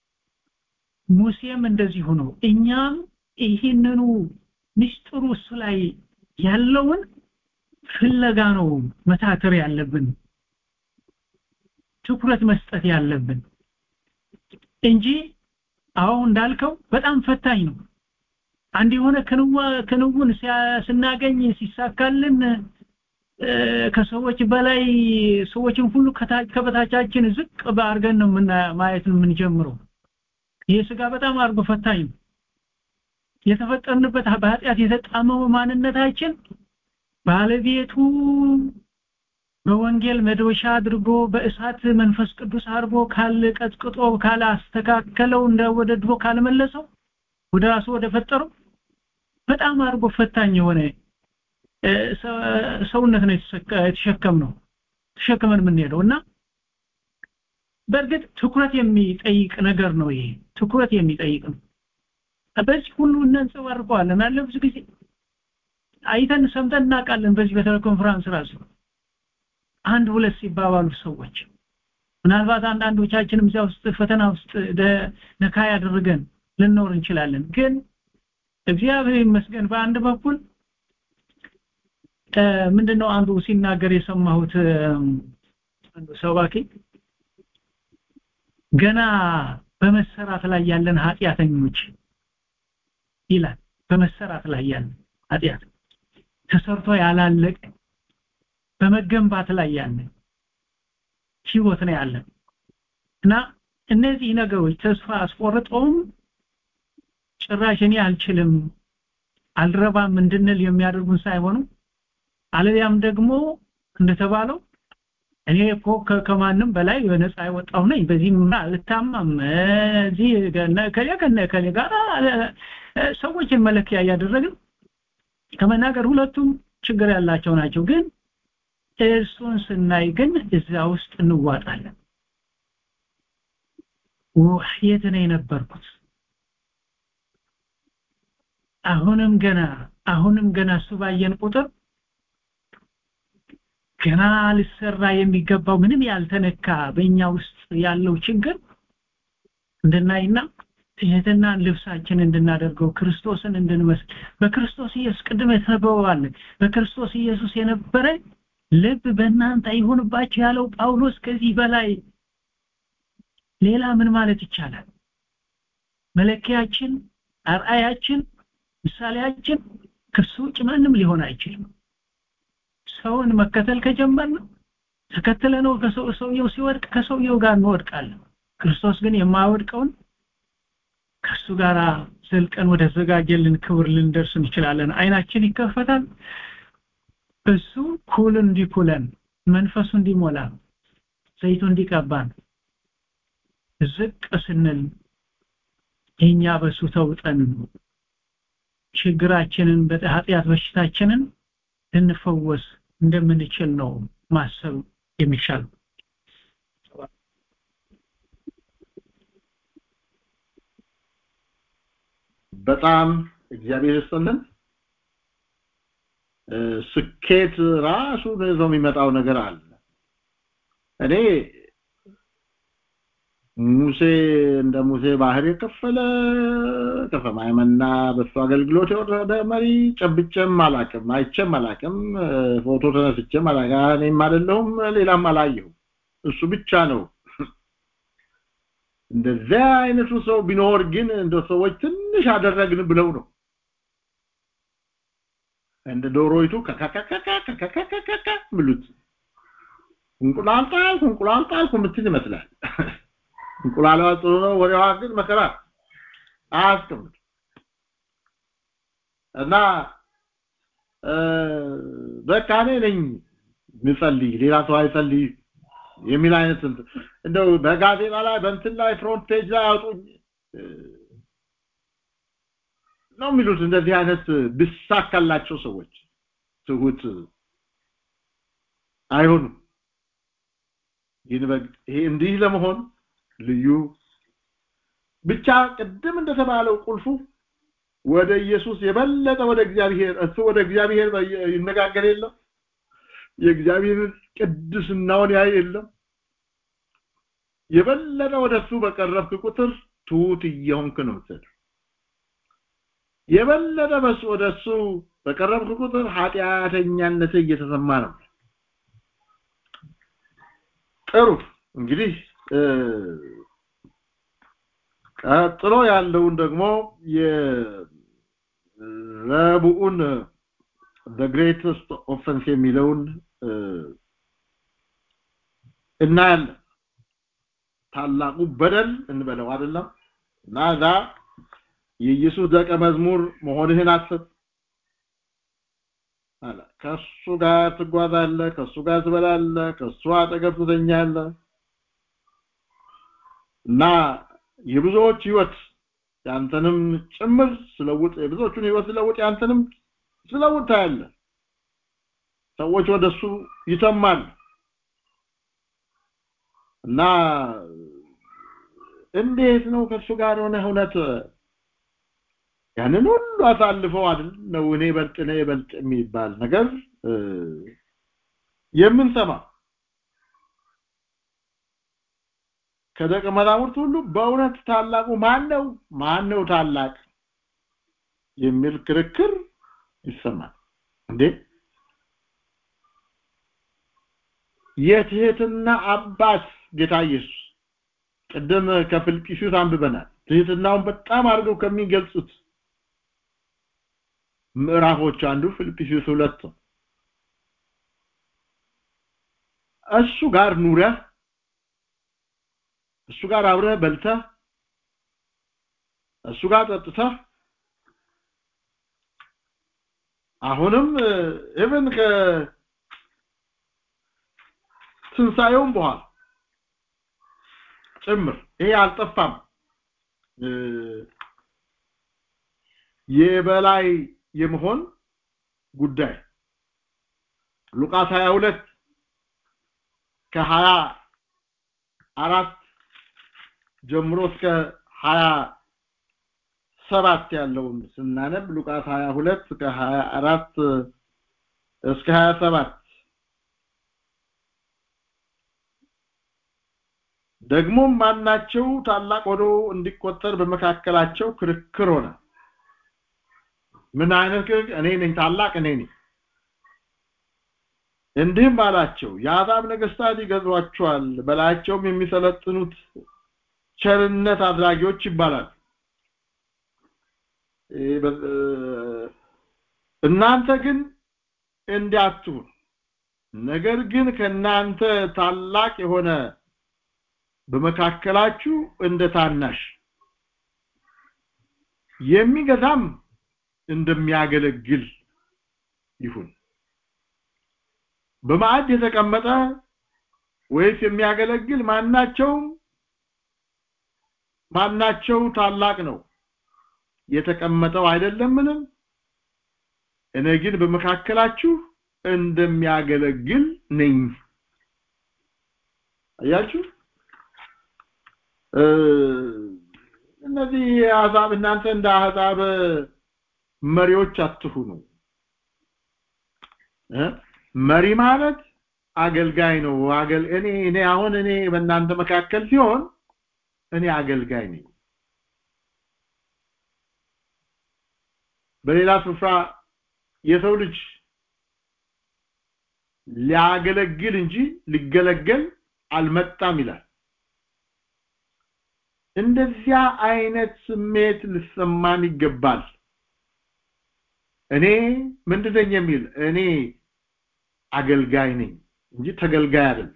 ሙሴም እንደዚሁ ነው እኛም ይህንኑ ምስጢሩ እሱ ላይ ያለውን ፍለጋ ነው መታተር ያለብን ትኩረት መስጠት ያለብን እንጂ አሁን እንዳልከው በጣም ፈታኝ ነው አንድ የሆነ ክንውን ስናገኝ ሲሳካልን ከሰዎች በላይ ሰዎችን ሁሉ ከበታቻችን ዝቅ አድርገን ነው ማየት የምንጀምረው ይህ ስጋ በጣም አድርጎ ፈታኝ ነው የተፈጠርንበት በኃጢአት የተጣመመ ማንነታችን ባለቤቱ በወንጌል መዶሻ አድርጎ በእሳት መንፈስ ቅዱስ አድርጎ ካለ ቀጥቅጦ ካለ አስተካከለው እንደ ወደ ድሮ ካልመለሰው ወደ ራሱ ወደ ፈጠረው በጣም አድርጎ ፈታኝ የሆነ ሰውነት ነው የተሸከም ነው ተሸክመን የምንሄደው እና በእርግጥ ትኩረት የሚጠይቅ ነገር ነው ይሄ ትኩረት የሚጠይቅ ነው በዚህ ሁሉ እናንጸባርቀዋለን አለ ብዙ ጊዜ አይተን ሰምተን እናውቃለን በዚህ በቴሌኮንፈረንስ ራሱ አንድ ሁለት ሲባባሉ ሰዎች ምናልባት አንዳንዶቻችንም እዚያ ውስጥ ፈተና ውስጥ ነካ ያደረገን ልንኖር እንችላለን ግን እግዚአብሔር ይመስገን በአንድ በኩል ምንድነው አንዱ ሲናገር የሰማሁት አንዱ ሰባኪ ገና በመሰራት ላይ ያለን ኃጢአተኞች ይላል በመሰራት ላይ ያለን ኃጢአት ተሰርቶ ያላለቀ በመገንባት ላይ ያለ ህይወት ነው ያለን እና እነዚህ ነገሮች ተስፋ አስቆርጠውም ጭራሽ እኔ አልችልም አልረባም እንድንል የሚያደርጉን ሳይሆኑ አለዚያም ደግሞ እንደተባለው እኔ እኮ ከማንም በላይ በነፃ የወጣሁ ነኝ በዚህ አልታማም እዚህ ከሌ ከነ ከሌ ጋር ሰዎችን መለኪያ እያደረግን ከመናገር ሁለቱም ችግር ያላቸው ናቸው ግን እሱን ስናይ ግን እዛ ውስጥ እንዋጣለን የት ነው የነበርኩት አሁንም ገና አሁንም ገና እሱ ባየን ቁጥር ገና ሊሰራ የሚገባው ምንም ያልተነካ በእኛ ውስጥ ያለው ችግር እንድናይና ትህትናን ልብሳችን እንድናደርገው ክርስቶስን እንድንመስል በክርስቶስ ኢየሱስ ቅድም የተነበበዋል በክርስቶስ ኢየሱስ የነበረ ልብ በእናንተ ይሁንባችሁ ያለው ጳውሎስ ከዚህ በላይ ሌላ ምን ማለት ይቻላል መለኪያችን አርአያችን ምሳሌያችን ከሱ ውጭ ማንም ሊሆን አይችልም ሰውን መከተል ከጀመርን ተከትለ ነው ሰውየው ሲወድቅ ከሰውየው ጋር እንወድቃለን ክርስቶስ ግን የማይወድቀውን ከሱ ጋር ዘልቀን ወደ ተዘጋጀልን ክብር ልንደርስ እንችላለን አይናችን ይከፈታል እሱ ኩል እንዲኩለን መንፈሱ እንዲሞላ ዘይቱ እንዲቀባን ዝቅ ስንል እኛ በሱ ተውጠን ችግራችንን በኃጢአት በሽታችንን ልንፈወስ እንደምንችል ነው ማሰብ የሚሻል በጣም እግዚአብሔር ይስጥልን ስኬት ራሱ ይዞ የሚመጣው ነገር አለ እኔ ሙሴ እንደ ሙሴ ባህር የከፈለ ከሰማይ መና በሱ አገልግሎት የወረደ መሪ ጨብጨም አላቅም አይቼም አላቅም ፎቶ ተነስቼም አላቅም እኔም አይደለሁም ሌላም አላየሁም እሱ ብቻ ነው እንደዚያ አይነቱ ሰው ቢኖር ግን እንደ ሰዎች ትንሽ አደረግን ብለው ነው እንደ ዶሮይቱ ከከከከከከከከከ ብሉት እንቁላል ጣልኩ እንቁላል ጣልኩ ምትል ይመስላል እንቁላሏ ጥሩ ነው ወሬዋ ግን መከራ አያስቀምጥ እና በቃ እኔ ነኝ ምጸልይ ሌላ ሰው አይጸልይ የሚል አይነት እንደው በጋዜጣ ላይ በእንትን ላይ ፍሮንት ፔጅ ላይ አውጡኝ ነው የሚሉት እንደዚህ አይነት ብሳካላቸው ሰዎች ትሁት አይሆኑም ይሄ እንዲህ ለመሆን ልዩ ብቻ ቅድም እንደተባለው ቁልፉ ወደ ኢየሱስ የበለጠ ወደ እግዚአብሔር እሱ ወደ እግዚአብሔር ይነጋገር የለም የእግዚአብሔርን ቅድስናውን ያይ የለም የበለጠ ወደ እሱ በቀረብክ ቁጥር ትሁት እየሆንክ ነው ምትል የበለጠ በሱ ወደ እሱ በቀረብክ ቁጥር ኃጢአተኛነት እየተሰማ ነው ጥሩ እንግዲህ ቀጥሎ ያለውን ደግሞ የረቡዑን the greatest offense የሚለውን እናያለን ታላቁ በደል እንበለው አይደለም እና እዛ የኢየሱስ ደቀ መዝሙር መሆንህን አስብ አለ ከሱ ጋር ትጓዛለህ ከሱ ጋር ትበላለህ ከሱ አጠገብ ትተኛለህ እና የብዙዎች ህይወት ያንተንም ጭምር ስለውጥ የብዙዎቹን ህይወት ስለውጥ ያንተንም ስለውጥ ታያለህ ሰዎች ወደሱ ይተማሉ እና እንዴት ነው ከሱ ጋር ሆነ እውነት ያንን ሁሉ አሳልፈው አይደል ነው እኔ በልጥ እኔ በልጥ የሚባል ነገር የምንሰማ ከደቀ መዛሙርት ሁሉ በእውነት ታላቁ ማን ነው ማን ነው ታላቅ የሚል ክርክር ይሰማል እንዴ የትህትና አባት ጌታ ኢየሱስ ቅድም ከፊልጵስዩስ አንብበናል ትህትናውን በጣም አድርገው ከሚገልጹት ምዕራፎች አንዱ ፊልጵስዩስ ሁለት ነው እሱ ጋር ኑረህ እሱ ጋር አብረህ በልተህ እሱ ጋር ጠጥተህ አሁንም ኢቭን ከ ትንሳኤውም በኋላ ጭምር ይሄ አልጠፋም የበላይ የመሆን ጉዳይ ሉቃስ 22 ከሀያ አራት ጀምሮ እስከ ሀያ ሰባት ያለውን ስናነብ ሉቃስ 22 ከሀያ አራት እስከ ሀያ ሰባት ደግሞም ማናቸው ታላቅ ሆኖ እንዲቆጠር በመካከላቸው ክርክር ሆነ ምን አይነት ክርክር እኔ ነኝ ታላቅ እኔ ነኝ እንዲህም አላቸው የአሕዛብ ነገስታት ይገዟቸዋል በላያቸውም የሚሰለጥኑት ቸርነት አድራጊዎች ይባላል እናንተ ግን እንዲያትሁን ነገር ግን ከናንተ ታላቅ የሆነ በመካከላችሁ እንደ ታናሽ የሚገዛም እንደሚያገለግል ይሁን በማዕድ የተቀመጠ ወይስ የሚያገለግል ማናቸውም ማናቸው ታላቅ ነው የተቀመጠው አይደለምን እኔ ግን በመካከላችሁ እንደሚያገለግል ነኝ አያችሁ እነዚህ አሕዛብ እናንተ እንደ አሕዛብ መሪዎች አትሁኑ መሪ ማለት አገልጋይ ነው አገል እኔ እኔ አሁን እኔ በእናንተ መካከል ሲሆን እኔ አገልጋይ ነኝ በሌላ ስፍራ የሰው ልጅ ሊያገለግል እንጂ ሊገለገል አልመጣም ይላል እንደዚያ አይነት ስሜት ሊሰማን ይገባል እኔ ምንድነኝ የሚል እኔ አገልጋይ ነኝ እንጂ ተገልጋይ አይደለም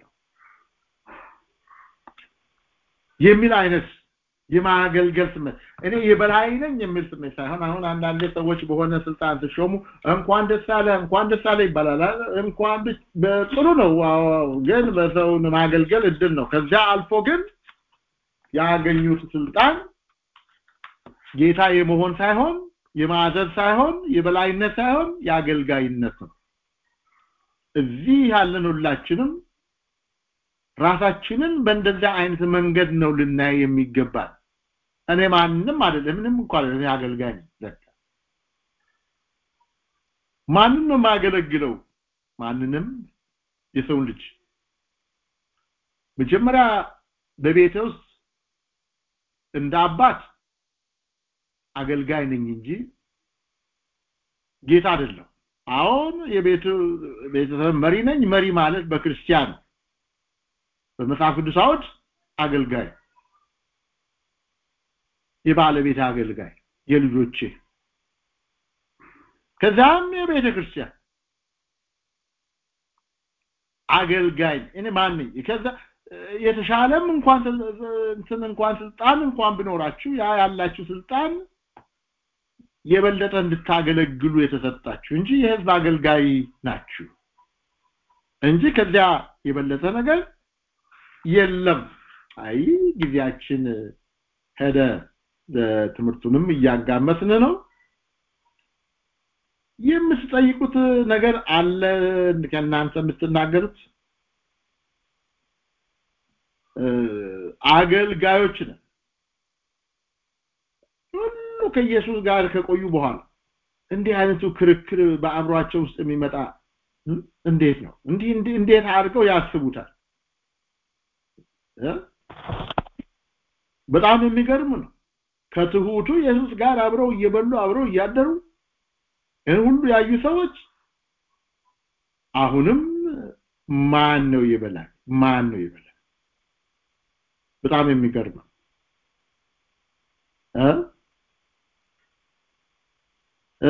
የሚል አይነት የማገልገል ስሜት እኔ የበላይ ነኝ የሚል ስሜት ሳይሆን አሁን አንዳንድ ሰዎች በሆነ ስልጣን ሲሾሙ እንኳን ደስ አለ እንኳን ደስ አለ ይባላል እንኳን በጥሩ ነው ግን በሰው ማገልገል እድል ነው ከዚያ አልፎ ግን ያገኙት ስልጣን ጌታ የመሆን ሳይሆን የማዘዝ ሳይሆን የበላይነት ሳይሆን የአገልጋይነት ነው እዚህ ያለን ሁላችንም ራሳችንን በእንደዚያ አይነት መንገድ ነው ልናይ የሚገባል እኔ ማንንም አይደለም ምንም እንኳን እኔ አገልጋይ ነኝ ማንን ነው የማገለግለው ማንንም የሰው ልጅ መጀመሪያ በቤተ ውስጥ እንደ አባት አገልጋይ ነኝ እንጂ ጌታ አይደለም አሁን የቤቱ ቤተሰብ መሪ ነኝ መሪ ማለት በክርስቲያን በመጽሐፍ ቅዱስ አውድ አገልጋይ የባለቤት አገልጋይ የልጆቼ ከዛም የቤተ ክርስቲያን አገልጋይ እኔ ማን ነኝ ከዛ የተሻለም እንኳን እንትን እንኳን ስልጣን እንኳን ቢኖራችሁ ያ ያላችሁ ስልጣን የበለጠ እንድታገለግሉ የተሰጣችሁ እንጂ የህዝብ አገልጋይ ናችሁ እንጂ ከዚያ የበለጠ ነገር የለም አይ ጊዜያችን ሄደ ትምህርቱንም እያጋመስን ነው የምትጠይቁት ነገር አለ ከእናንተ የምትናገሩት አገልጋዮች ነን ሁሉ ከኢየሱስ ጋር ከቆዩ በኋላ እንዲህ አይነቱ ክርክር በአእምሯቸው ውስጥ የሚመጣ እንዴት ነው እንዲህ እንዴት አድርገው ያስቡታል በጣም የሚገርም ነው ከትሁቱ ኢየሱስ ጋር አብረው እየበሉ አብረው እያደሩ ይህን ሁሉ ያዩ ሰዎች አሁንም ማን ነው ይበላል ማን ነው ይበላል በጣም የሚገርም እ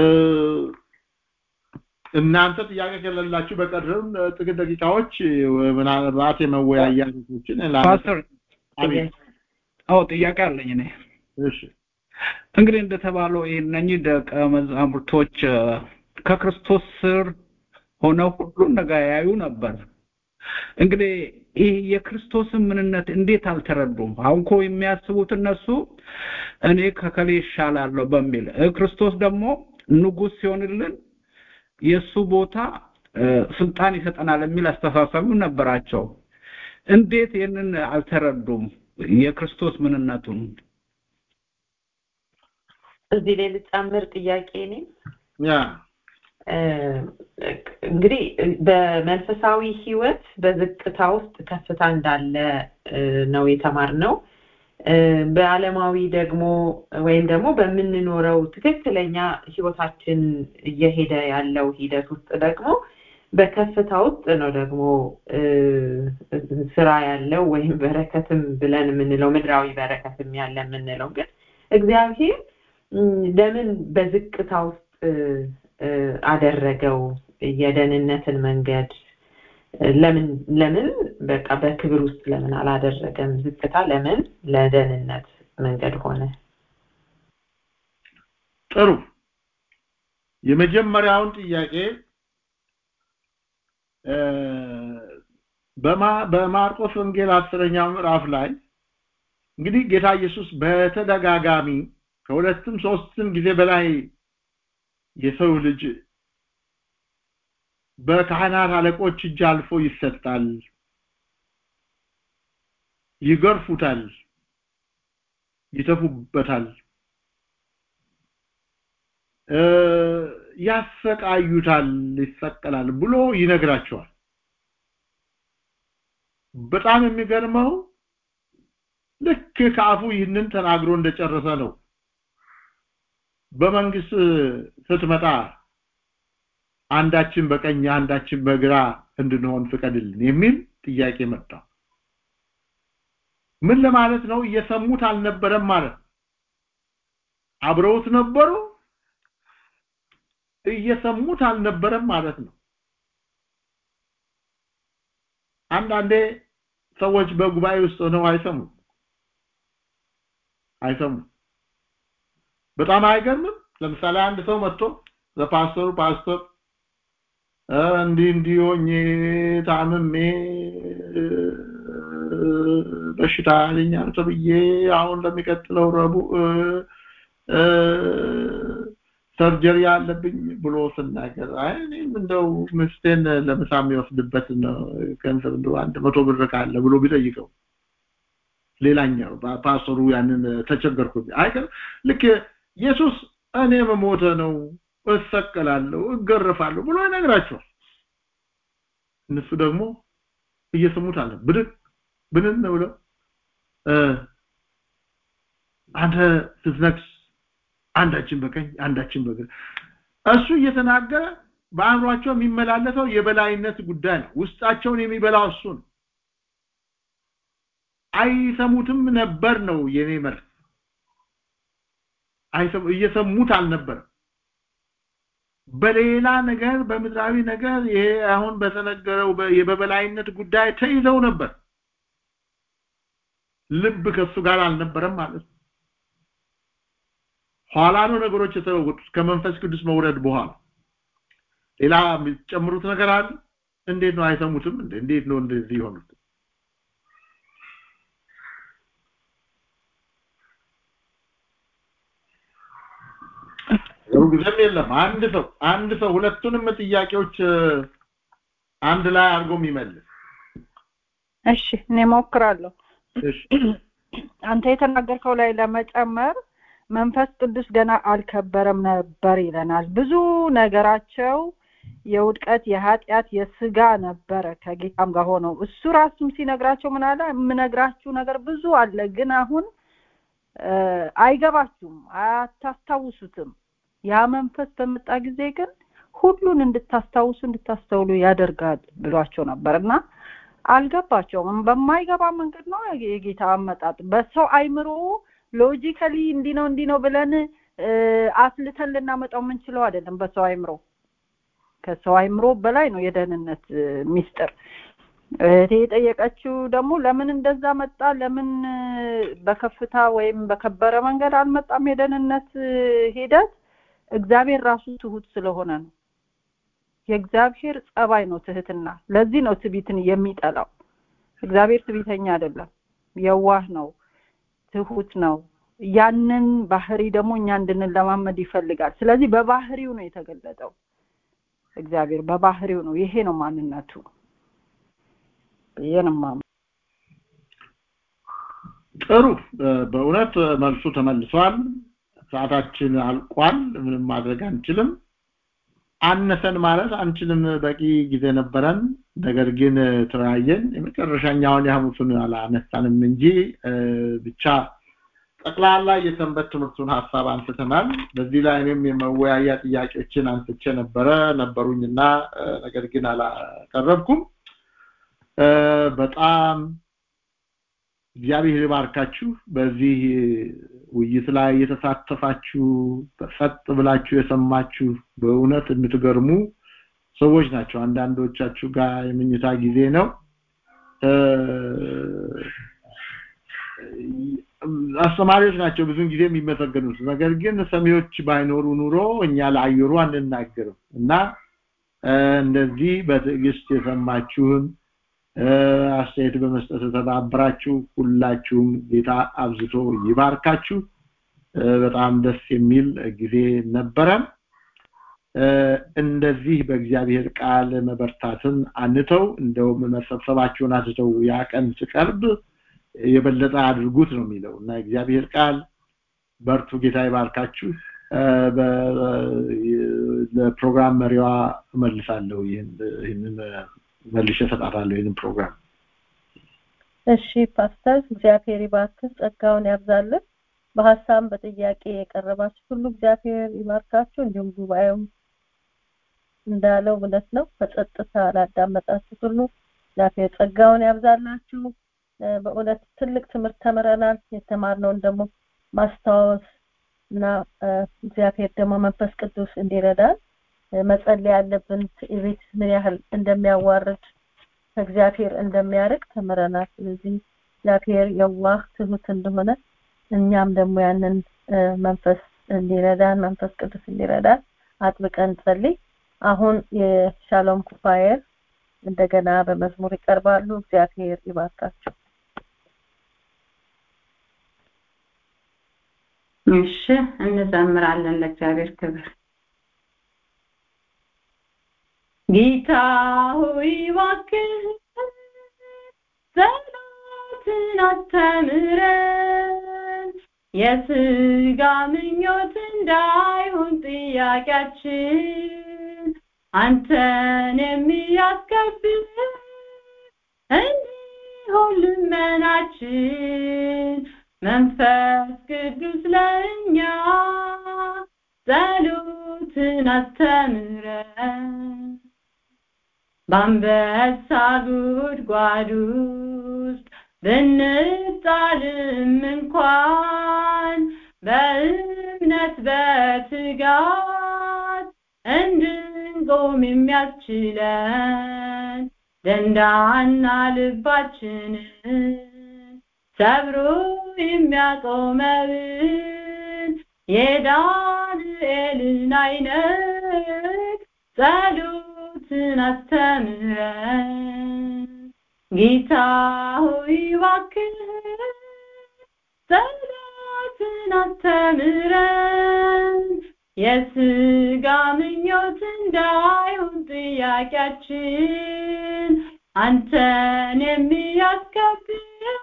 እናንተ ጥያቄ ከሌላችሁ በቀረም ጥቂት ደቂቃዎች ምናልባት የመወያያ ርዕሶችን ፓስተር አዎ ጥያቄ አለኝ እኔ እሺ እንግዲህ እንደተባለው እነኚህ ደቀ መዛሙርቶች ከክርስቶስ ስር ሆነው ሁሉን ነገር ያዩ ነበር እንግዲህ ይህ የክርስቶስን ምንነት እንዴት አልተረዱም አሁን እኮ የሚያስቡት እነሱ እኔ ከከሌ ይሻላለሁ በሚል ክርስቶስ ደግሞ ንጉስ ሲሆንልን የሱ ቦታ ስልጣን ይሰጠናል የሚል አስተሳሰብ ነበራቸው እንዴት ይህንን አልተረዱም የክርስቶስ ምንነቱን እዚህ ላይ ልጨምር ጥያቄ እኔ ያ እንግዲህ በመንፈሳዊ ህይወት በዝቅታ ውስጥ ከፍታ እንዳለ ነው የተማርነው በአለማዊ ደግሞ ወይም ደግሞ በምንኖረው ትክክለኛ ህይወታችን እየሄደ ያለው ሂደት ውስጥ ደግሞ በከፍታ ውስጥ ነው ደግሞ ስራ ያለው ወይም በረከትም ብለን የምንለው ምድራዊ በረከትም ያለ የምንለው ግን እግዚአብሔር ለምን በዝቅታ ውስጥ አደረገው የደህንነትን መንገድ ለምን ለምን በቃ በክብር ውስጥ ለምን አላደረገም ዝቅታ ለምን ለደህንነት መንገድ ሆነ ጥሩ የመጀመሪያውን ጥያቄ በማርቆስ ወንጌል አስረኛው ምዕራፍ ላይ እንግዲህ ጌታ ኢየሱስ በተደጋጋሚ ከሁለትም ሶስትም ጊዜ በላይ የሰው ልጅ በካህናት አለቆች እጅ አልፎ ይሰጣል ይገርፉታል ይተፉበታል ያሰቃዩታል ይሰቀላል ብሎ ይነግራቸዋል በጣም የሚገርመው ልክ ከአፉ ይህንን ተናግሮ እንደጨረሰ ነው በመንግስት ስትመጣ አንዳችን በቀኝ አንዳችን በግራ እንድንሆን ፍቀድልን የሚል ጥያቄ መጣ ምን ለማለት ነው እየሰሙት አልነበረም ማለት አብረውት ነበሩ እየሰሙት አልነበረም ማለት ነው አንዳንዴ ሰዎች በጉባኤ ውስጥ ሆነው አይሰሙም አይሰሙም በጣም አይገርምም ለምሳሌ አንድ ሰው መጥቶ ለፓስተሩ ፓስተር እንዲህ እንዲህ ሆኜ ታምሜ በሽታ ያለኛል ተብዬ አሁን ለሚቀጥለው ረቡዕ ሰርጀሪ አለብኝ ብሎ ስናገር አይ እኔም እንደው ምስቴን ለምሳ የሚወስድበት ገንዘብ እንደው አንድ መቶ ብር ካለ ብሎ ቢጠይቀው ሌላኛው ፓስተሩ ያንን ተቸገርኩ አይቀር ልክ ኢየሱስ እኔ መሞተ ነው እሰቀላለሁ እገረፋለሁ ብሎ ይነግራቸዋል እነሱ ደግሞ እየሰሙት አለ ብድግ ብንን ብለው አንተ ስትነክስ አንዳችን በቀኝ አንዳችን በግራ እሱ እየተናገረ በአእምሯቸው የሚመላለሰው የበላይነት ጉዳይ ነው ውስጣቸውን የሚበላው እሱ ነው አይሰሙትም ነበር ነው የኔ መልስ አይሰሙ እየሰሙት አልነበረም በሌላ ነገር በምድራዊ ነገር ይሄ አሁን በተነገረው በበላይነት ጉዳይ ተይዘው ነበር ልብ ከሱ ጋር አልነበረም ማለት ነው ኋላ ነው ነገሮች የተለወጡት ከመንፈስ ቅዱስ መውረድ በኋላ ሌላ የሚጨምሩት ነገር አለ እንዴት ነው አይሰሙትም እንዴት ነው እንደዚህ የሆኑት ጊዜም የለም አንድ ሰው አንድ ሰው ሁለቱንም ጥያቄዎች አንድ ላይ አድርጎ የሚመልስ እሺ እኔ ሞክራለሁ አንተ የተናገርከው ላይ ለመጨመር መንፈስ ቅዱስ ገና አልከበረም ነበር ይለናል ብዙ ነገራቸው የውድቀት የኃጢአት የስጋ ነበረ ከጌታም ጋር ሆነው እሱ ራሱም ሲነግራቸው ምን አለ የምነግራችሁ ነገር ብዙ አለ ግን አሁን አይገባችሁም አታስታውሱትም ያ መንፈስ በመጣ ጊዜ ግን ሁሉን እንድታስታውሱ እንድታስተውሉ ያደርጋል ብሏቸው ነበር እና አልገባቸውም በማይገባ መንገድ ነው የጌታ አመጣጥ በሰው አይምሮ ሎጂካሊ እንዲህ ነው እንዲህ ነው ብለን አስልተን ልናመጣው የምንችለው አይደለም በሰው አይምሮ ከሰው አይምሮ በላይ ነው የደህንነት ሚስጥር እህቴ የጠየቀችው ደግሞ ለምን እንደዛ መጣ ለምን በከፍታ ወይም በከበረ መንገድ አልመጣም የደህንነት ሂደት እግዚአብሔር ራሱ ትሁት ስለሆነ ነው የእግዚአብሔር ጸባይ ነው ትህትና ለዚህ ነው ትቢትን የሚጠላው እግዚአብሔር ትቢተኛ አይደለም የዋህ ነው ትሁት ነው ያንን ባህሪ ደግሞ እኛ እንድንለማመድ ይፈልጋል ስለዚህ በባህሪው ነው የተገለጠው እግዚአብሔር በባህሪው ነው ይሄ ነው ማንነቱ ይሄንማ ጥሩ በእውነት መልሱ ተመልሷል ሰዓታችን አልቋል ምንም ማድረግ አንችልም አነሰን ማለት አንችልም በቂ ጊዜ ነበረን ነገር ግን ተወያየን የመጨረሻኛውን የሐሙሱን አላነሳንም እንጂ ብቻ ጠቅላላ የሰንበት ትምህርቱን ሀሳብ አንስተናል በዚህ ላይ እኔም የመወያያ ጥያቄዎችን አንስቼ ነበረ ነበሩኝና ነገር ግን አላቀረብኩም በጣም እግዚአብሔር ይባርካችሁ በዚህ ውይይት ላይ የተሳተፋችሁ በፈጥ ብላችሁ የሰማችሁ በእውነት የምትገርሙ ሰዎች ናቸው አንዳንዶቻችሁ ጋር የምኝታ ጊዜ ነው አስተማሪዎች ናቸው ብዙን ጊዜ የሚመሰገኑት ነገር ግን ሰሚዎች ባይኖሩ ኑሮ እኛ ለአየሩ አንናገርም እና እንደዚህ በትዕግስት የሰማችሁን አስተያየት በመስጠት ተባብራችሁ ሁላችሁም ጌታ አብዝቶ ይባርካችሁ በጣም ደስ የሚል ጊዜ ነበረን እንደዚህ በእግዚአብሔር ቃል መበርታትን አንተው እንደውም መሰብሰባችሁን አትተው ያ ቀን ሲቀርብ የበለጠ አድርጉት ነው የሚለው እና እግዚአብሔር ቃል በርቱ ጌታ ይባርካችሁ ለፕሮግራም መሪዋ እመልሳለሁ ይህንን መልሼ እሰጣታለሁ ይህንን ፕሮግራም እሺ ፓስተር እግዚአብሔር ይባርክ ጸጋውን ያብዛልን በሀሳብ በጥያቄ የቀረባችሁ ሁሉ እግዚአብሔር ይባርካችሁ እንዲሁም ጉባኤው እንዳለው እውነት ነው በጸጥታ ላዳመጣችሁ ሁሉ እግዚአብሔር ጸጋውን ያብዛላችሁ በእውነት ትልቅ ትምህርት ተምረናል የተማርነውን ደግሞ ማስታወስ እና እግዚአብሔር ደግሞ መንፈስ ቅዱስ እንዲረዳን መጸለይ ያለብን ትዕቢት ምን ያህል እንደሚያዋርድ ከእግዚአብሔር እንደሚያርቅ ተምረናል ስለዚህ እግዚአብሔር የዋህ ትሁት እንደሆነ እኛም ደግሞ ያንን መንፈስ እንዲረዳን መንፈስ ቅዱስ እንዲረዳን አጥብቀን ጸልይ አሁን የሻሎም ኩፋየር እንደገና በመዝሙር ይቀርባሉ እግዚአብሔር ይባርካቸው እሺ እንዘምራለን ለእግዚአብሔር ክብር ጌታ ሆይ እባክህ ጸሎትን አስተምረን የስጋ ምኞት እንዳይሆን ጥያቄያችን አንተን የሚያስከብር እንዲሆን ልመናችን መንፈስ ቅዱስ ለእኛ ጸሎትን አስተምረን በአንበሳ ጉድጓድ ውስጥ ብንጣልም እንኳን በእምነት በትጋት እንድንቆም የሚያስችለን ደንዳና ልባችንን ሰብሮ የሚያቆመውን የዳንኤልን አይነት ጸሎትን አስተምረን ጌታ ሆይ እባክህ ጸሎትን አስተምረን የስጋ ምኞት እንዳይሆን ጥያቄያችን አንተን የሚያስከብር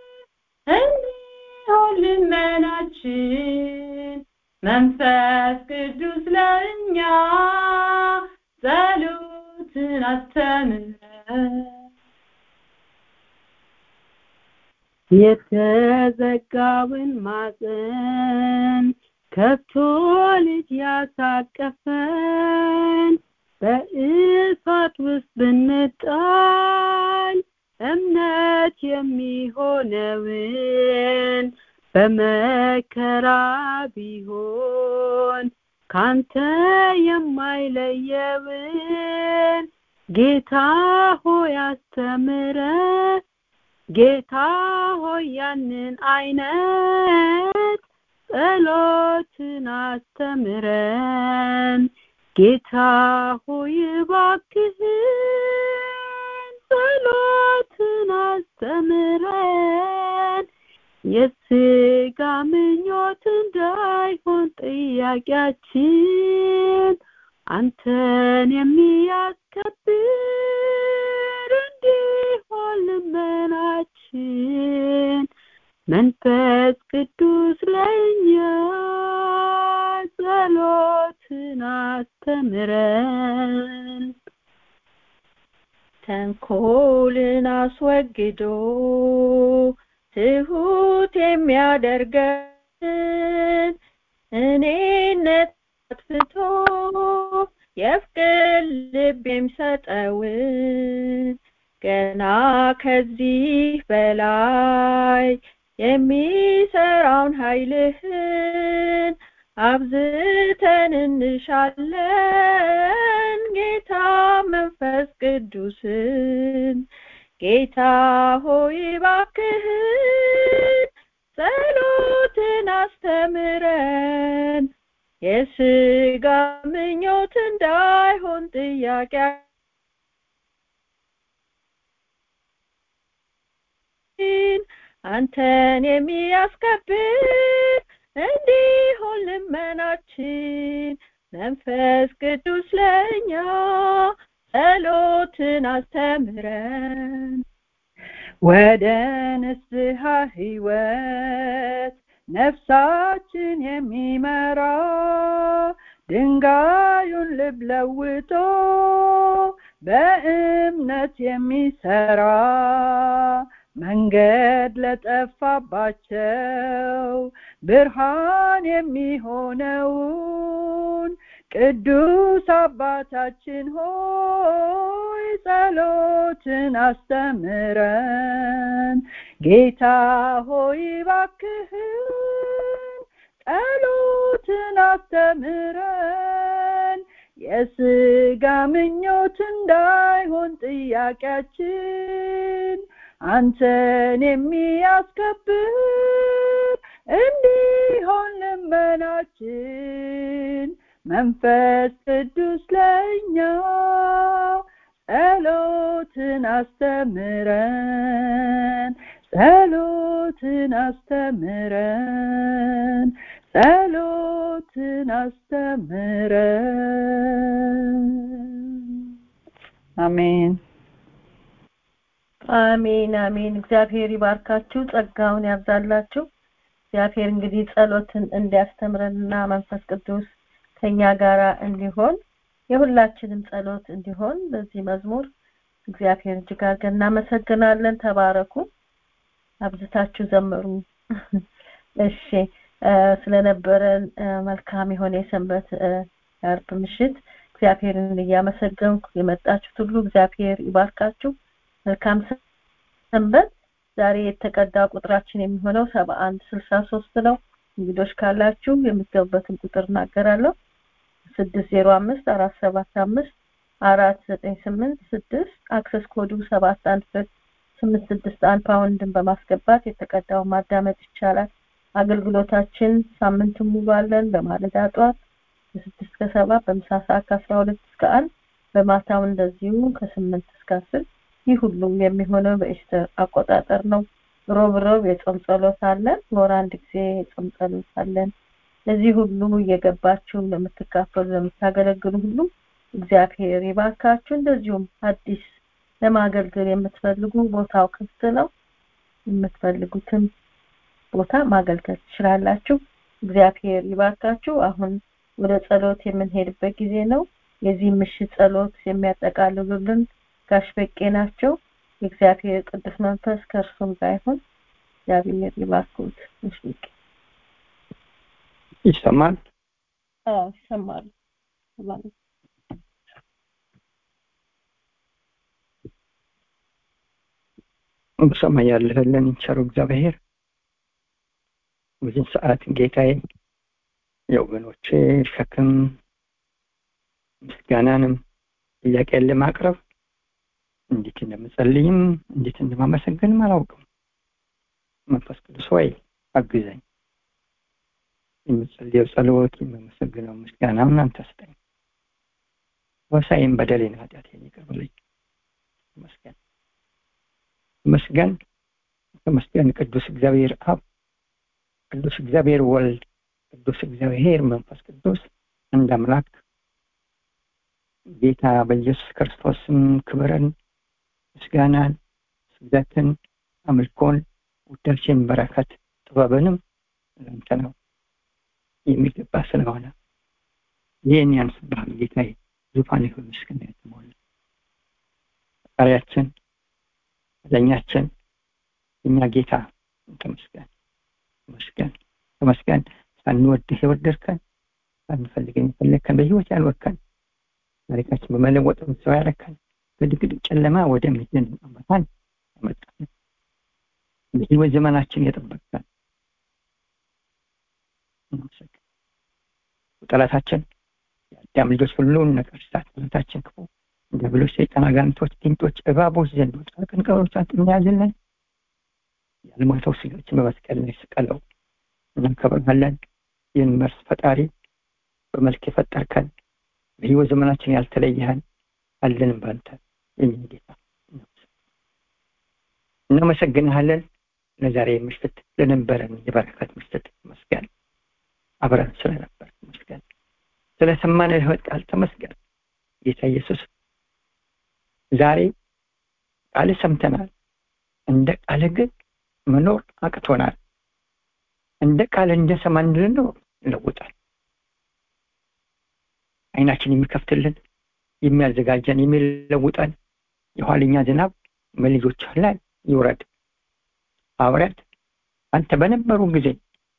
እንዲሆን ልመናችን መንፈስ ቅዱስ ለእኛ ጸሎትን አስተምረን የተዘጋውን ማፀን ከፍቶ ልጅ ያሳቀፈን በእሳት ውስጥ ብንጣል እምነት የሚሆነውን በመከራ ቢሆን ካንተ የማይለየውን ጌታ ሆይ አስተምረ ጌታ ሆይ ያንን አይነት ጸሎትን አስተምረን ጌታ ሆይ እባክህን ጸሎትን አስተምረን የስጋ ምኞት እንዳይሆን ጥያቄያችን አንተን የሚያስከብር እንዲሆን ልመናችን መንፈስ ቅዱስ ለእኛ ጸሎትን አስተምረን ተንኮልን አስወግዶ ትሁት የሚያደርገን እኔነት አጥፍቶ የፍቅር ልብ የሚሰጠውን ገና ከዚህ በላይ የሚሰራውን ኃይልህን አብዝተን እንሻለን ጌታ መንፈስ ቅዱስን ጌታ ሆይ እባክህን ጸሎትን አስተምረን የስጋ ምኞት እንዳይሆን ጥያቄ አንተን የሚያስከብር እንዲሆን ልመናችን መንፈስ ቅዱስ ለእኛ ጸሎትን አስተምረን ወደ ንስሐ ህይወት ነፍሳችን የሚመራ ድንጋዩን ልብ ለውጦ በእምነት የሚሰራ መንገድ ለጠፋባቸው ብርሃን የሚሆነውን ቅዱስ አባታችን ሆይ ጸሎትን አስተምረን ጌታ ሆይ ባክህን ጸሎትን አስተምረን የስጋ ምኞት እንዳይሆን ጥያቄያችን አንተን የሚያስከብር እንዲሆን ልመናችን መንፈስ ቅዱስ ለእኛ ጸሎትን አስተምረን ጸሎትን አስተምረን ጸሎትን አስተምረን አሜን አሜን አሜን እግዚአብሔር ይባርካችሁ ጸጋውን ያብዛላችሁ እግዚአብሔር እንግዲህ ጸሎትን እንዲያስተምረንና መንፈስ ቅዱስ ከኛ ጋራ እንዲሆን የሁላችንም ጸሎት እንዲሆን በዚህ መዝሙር እግዚአብሔር እጅግ አድርገን እናመሰግናለን ተባረኩ አብዝታችሁ ዘምሩ እሺ ስለነበረን መልካም የሆነ የሰንበት የአርብ ምሽት እግዚአብሔርን እያመሰገንኩ የመጣችሁት ሁሉ እግዚአብሔር ይባርካችሁ መልካም ሰንበት ዛሬ የተቀዳ ቁጥራችን የሚሆነው ሰባ አንድ ስልሳ ሶስት ነው እንግዶች ካላችሁ የምትገቡበትን ቁጥር እናገራለሁ ስድስት ዜሮ አምስት አራት ሰባት አምስት አራት ዘጠኝ ስምንት ስድስት አክሰስ ኮዱ ሰባት አንድ ሁለት ስምንት ስድስት አንድ ፓውንድን በማስገባት የተቀዳውን ማዳመጥ ይቻላል አገልግሎታችን ሳምንቱን ሙሉ አለን በማለዳ ጠዋት ከስድስት ከሰባት በምሳ ሰዓት ከአስራ ሁለት እስከ አንድ በማታው እንደዚሁ ከስምንት እስከ አስር ይህ ሁሉም የሚሆነው በኢስተር አቆጣጠር ነው ሮብ ሮብ የጾም ጸሎት አለን ወር አንድ ጊዜ የጾም ጸሎት አለን ለዚህ ሁሉ እየገባችሁ ለምትካፈሉ ለምታገለግሉ ሁሉ እግዚአብሔር ይባርካችሁ እንደዚሁም አዲስ ለማገልገል የምትፈልጉ ቦታው ክፍት ነው የምትፈልጉትን ቦታ ማገልገል ትችላላችሁ እግዚአብሔር ይባርካችሁ አሁን ወደ ጸሎት የምንሄድበት ጊዜ ነው የዚህ ምሽት ጸሎት የሚያጠቃልሉልን ጋሽ በቄ ናቸው የእግዚአብሔር ቅዱስ መንፈስ ከእርሱም ጋር ይሁን እግዚአብሔር ይባርኩት ጋሽ በቄ ይሰማል አዎ ይሰማል በሰማይ ያለህልን ቸሩ እግዚአብሔር በዚህ ሰዓት ጌታዬ የወገኖቼ ሸክም ምስጋናንም ጥያቄን ለማቅረብ እንዴት እንደምጸልይም እንዴት እንደማመሰግንም አላውቅም መንፈስ ቅዱስ ሆይ አግዘኝ የምጸልየው ጸሎት የምመሰግነው ምስጋና እናንተ ስጠኝ ወሳይም በደሌን ኃጢአቴን ይቅር በለኝ ተመስገን ተመስገን ተመስገን ቅዱስ እግዚአብሔር አብ ቅዱስ እግዚአብሔር ወልድ ቅዱስ እግዚአብሔር መንፈስ ቅዱስ እንደ አምላክ ጌታ በኢየሱስ ክርስቶስም ክብርን ምስጋናን ስግደትን አምልኮን ውዳሴን በረከት ጥበብንም ለአንተ ነው የሚገባ ስለሆነ ይህን ያንስብሃል ጌታዬ ዙፋን ይሁን ምስጋና የተሞላ ፈጣሪያችን ለኛችን የኛ ጌታ ተመስገን ተመስገን ተመስገን ሳንወድህ የወደድከን ሳንፈልገን የፈለግከን በህይወት ያልወከን ታሪካችን በመለወጥ ሰው ያረከን ከድቅድቅ ጨለማ ወደሚድን አመታን ያመጣን በህይወት ዘመናችን የጠበቅከን ጠላታችን የአዳም ልጆች ሁሉን ነገር ሳት ጠላታችን ክፉ ዲያብሎስ ሰይጣን አጋንንቶች ጊንጦች እባቦች ዘንዶች አቀንቀሮች እንያዝልን ያልሞተው ስጋችን በመስቀል ላይ ስቀለው እናከብርሃለን ይህን መርስ ፈጣሪ በመልክ የፈጠርከን በህይወት ዘመናችን ያልተለየህን አለንም ባንተ የኛ ጌታ እናመሰግንሃለን ለዛሬ ምሽት ለነበረን የበረከት ምሽት መስገን አብረን ስለነበር መስገን ስለሰማን ህይወት ቃል ተመስገን ጌታ ኢየሱስ ዛሬ ቃል ሰምተናል እንደ ቃል ግን መኖር አቅቶናል እንደ ቃል እንደሰማ እንድንኖር ይለውጣል አይናችን የሚከፍትልን የሚያዘጋጀን የሚለውጠን የኋለኛ ዝናብ በልጆች ላይ ይውረድ ሐዋርያት አንተ በነበሩ ጊዜ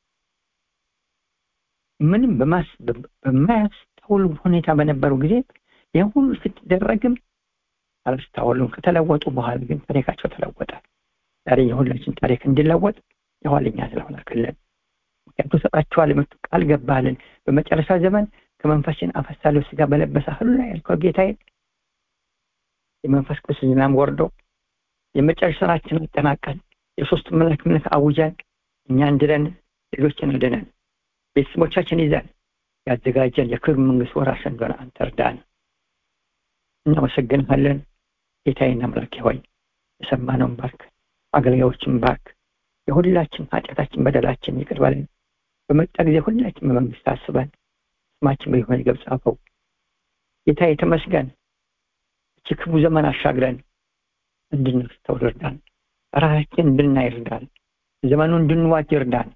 ምንም በማያስተውሉ ሁኔታ በነበሩ ጊዜ ይህን ሁሉ ስትደረግም አላስተዋሉም ከተለወጡ በኋላ ግን ታሪካቸው ተለወጠ ዛሬ የሁላችን ታሪክ እንዲለወጥ የኋለኛ ስለሆናክልን ምክንያቱ ሰጣችኋል የመጡ ቃል ገባልን በመጨረሻ ዘመን ከመንፈስን አፈሳለሁ ስጋ በለበሰ ሁሉ ላይ ያልከው ጌታዬ የመንፈስ ቅዱስ ዝናም ወርዶ የመጨረሻ ስራችን አጠናቀን የሶስት መላክ ምልክ አውጀን እኛ እንድለን ሌሎችን አድነን ቤተሰቦቻችን ይዘን ያዘጋጀን የክብር መንግስት ወራሽ እንደሆነ አንተ እርዳን እናመሰግንሃለን ጌታዬን አምላኬ ሆይ የሰማነውን ባርክ አገልጋዮችን ባርክ የሁላችን ኃጢአታችን በደላችን ይቅር በለን በመጣ ጊዜ ሁላችን በመንግስት አስበን ስማችን በይሆን ገብ ጻፈው ጌታ የተመስገን እቺ ክፉ ዘመን አሻግረን እንድናስተውል እርዳን ራሳችን እንድናይ እርዳን ዘመኑ እንድንዋጅ እርዳን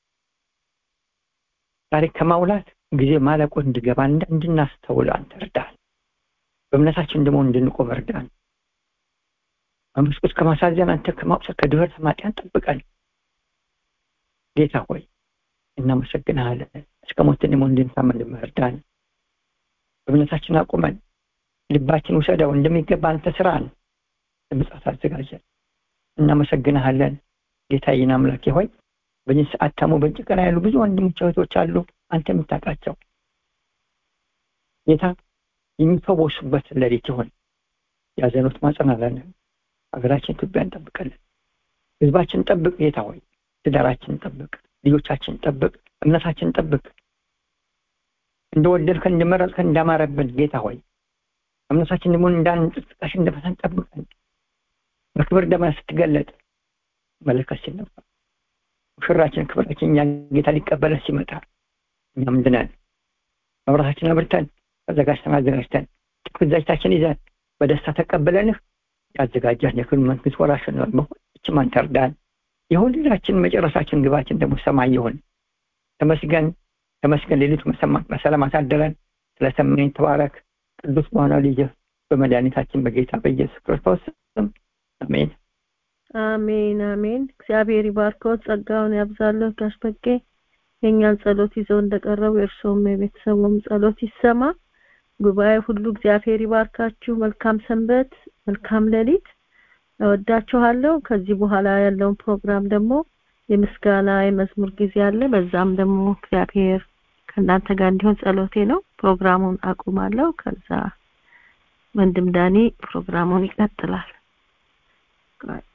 ታሪክ ከማውላት ጊዜ ማለቁ እንድገባ እንድናስተውል አንተ እርዳን በእምነታችን ደግሞ እንድንቆም እርዳን መንፈስ ቅዱስ ከማሳዘን አንተ ከማውሰድ ከድህረት ማጥያን ጠብቀን ጌታ ሆይ እናመሰግንሃለን እስከ ሞት ደግሞ እንድንታመን እርዳን በእምነታችን አቁመን ልባችን ውሰደው እንደሚገባ አንተ ስራን ለምጽአት አዘጋጀን እናመሰግንሃለን ጌታዬን አምላኬ ሆይ በዚህ ሰዓት ታሞ በጭንቅ ላይ ያሉ ብዙ ወንድሞች እህቶች አሉ አንተ የምታውቃቸው ጌታ የሚፈወሱበት ሌሊት ይሆን ያዘኑት ማጸናለን ሀገራችን ኢትዮጵያ እንጠብቀልን ህዝባችን ጠብቅ ጌታ ሆይ ትዳራችን ጠብቅ ልጆቻችን ጠብቅ እምነታችን ጠብቅ እንደወደድከን እንደመረጥከን እንዳማረብን ጌታ ሆይ እምነታችን ደግሞ እንዳንጥቃሽ እንደፈተን ጠብቀን በክብር ደመና ስትገለጥ መለከት ሲነፋ ሙሽራችን ክብራችን እኛ ጌታ ሊቀበለን ሲመጣ እኛም እንድነን መብራታችን አብርተን ተዘጋጅተን አዘጋጅተን ጥቅት እጃችን ይዘን በደስታ ተቀበለንህ ያዘጋጃን የክብር መንግስት ወራሽ ነው በሁላችንም አንተ እርዳን የሁላችን መጨረሻችን ግባችን ደግሞ ሰማይ ይሁን ተመስገን ተመስገን ሌሊቱ በሰላም አሳደረን ስለሰማኝ ተባረክ ቅዱስ በሆነ ልጅ በመድኃኒታችን በጌታ በኢየሱስ ክርስቶስ ስም አሜን አሜን አሜን እግዚአብሔር ይባርከው ጸጋውን ያብዛለሁ ጋሽ በቄ የእኛን ጸሎት ይዘው እንደቀረቡ የእርስዎም የቤተሰቡም ጸሎት ይሰማ ጉባኤ ሁሉ እግዚአብሔር ይባርካችሁ መልካም ሰንበት መልካም ሌሊት እወዳችኋለሁ ከዚህ በኋላ ያለውን ፕሮግራም ደግሞ የምስጋና የመዝሙር ጊዜ አለ በዛም ደግሞ እግዚአብሔር ከእናንተ ጋር እንዲሆን ጸሎቴ ነው ፕሮግራሙን አቁማለሁ ከዛ ወንድም ዳኒ ፕሮግራሙን ይቀጥላል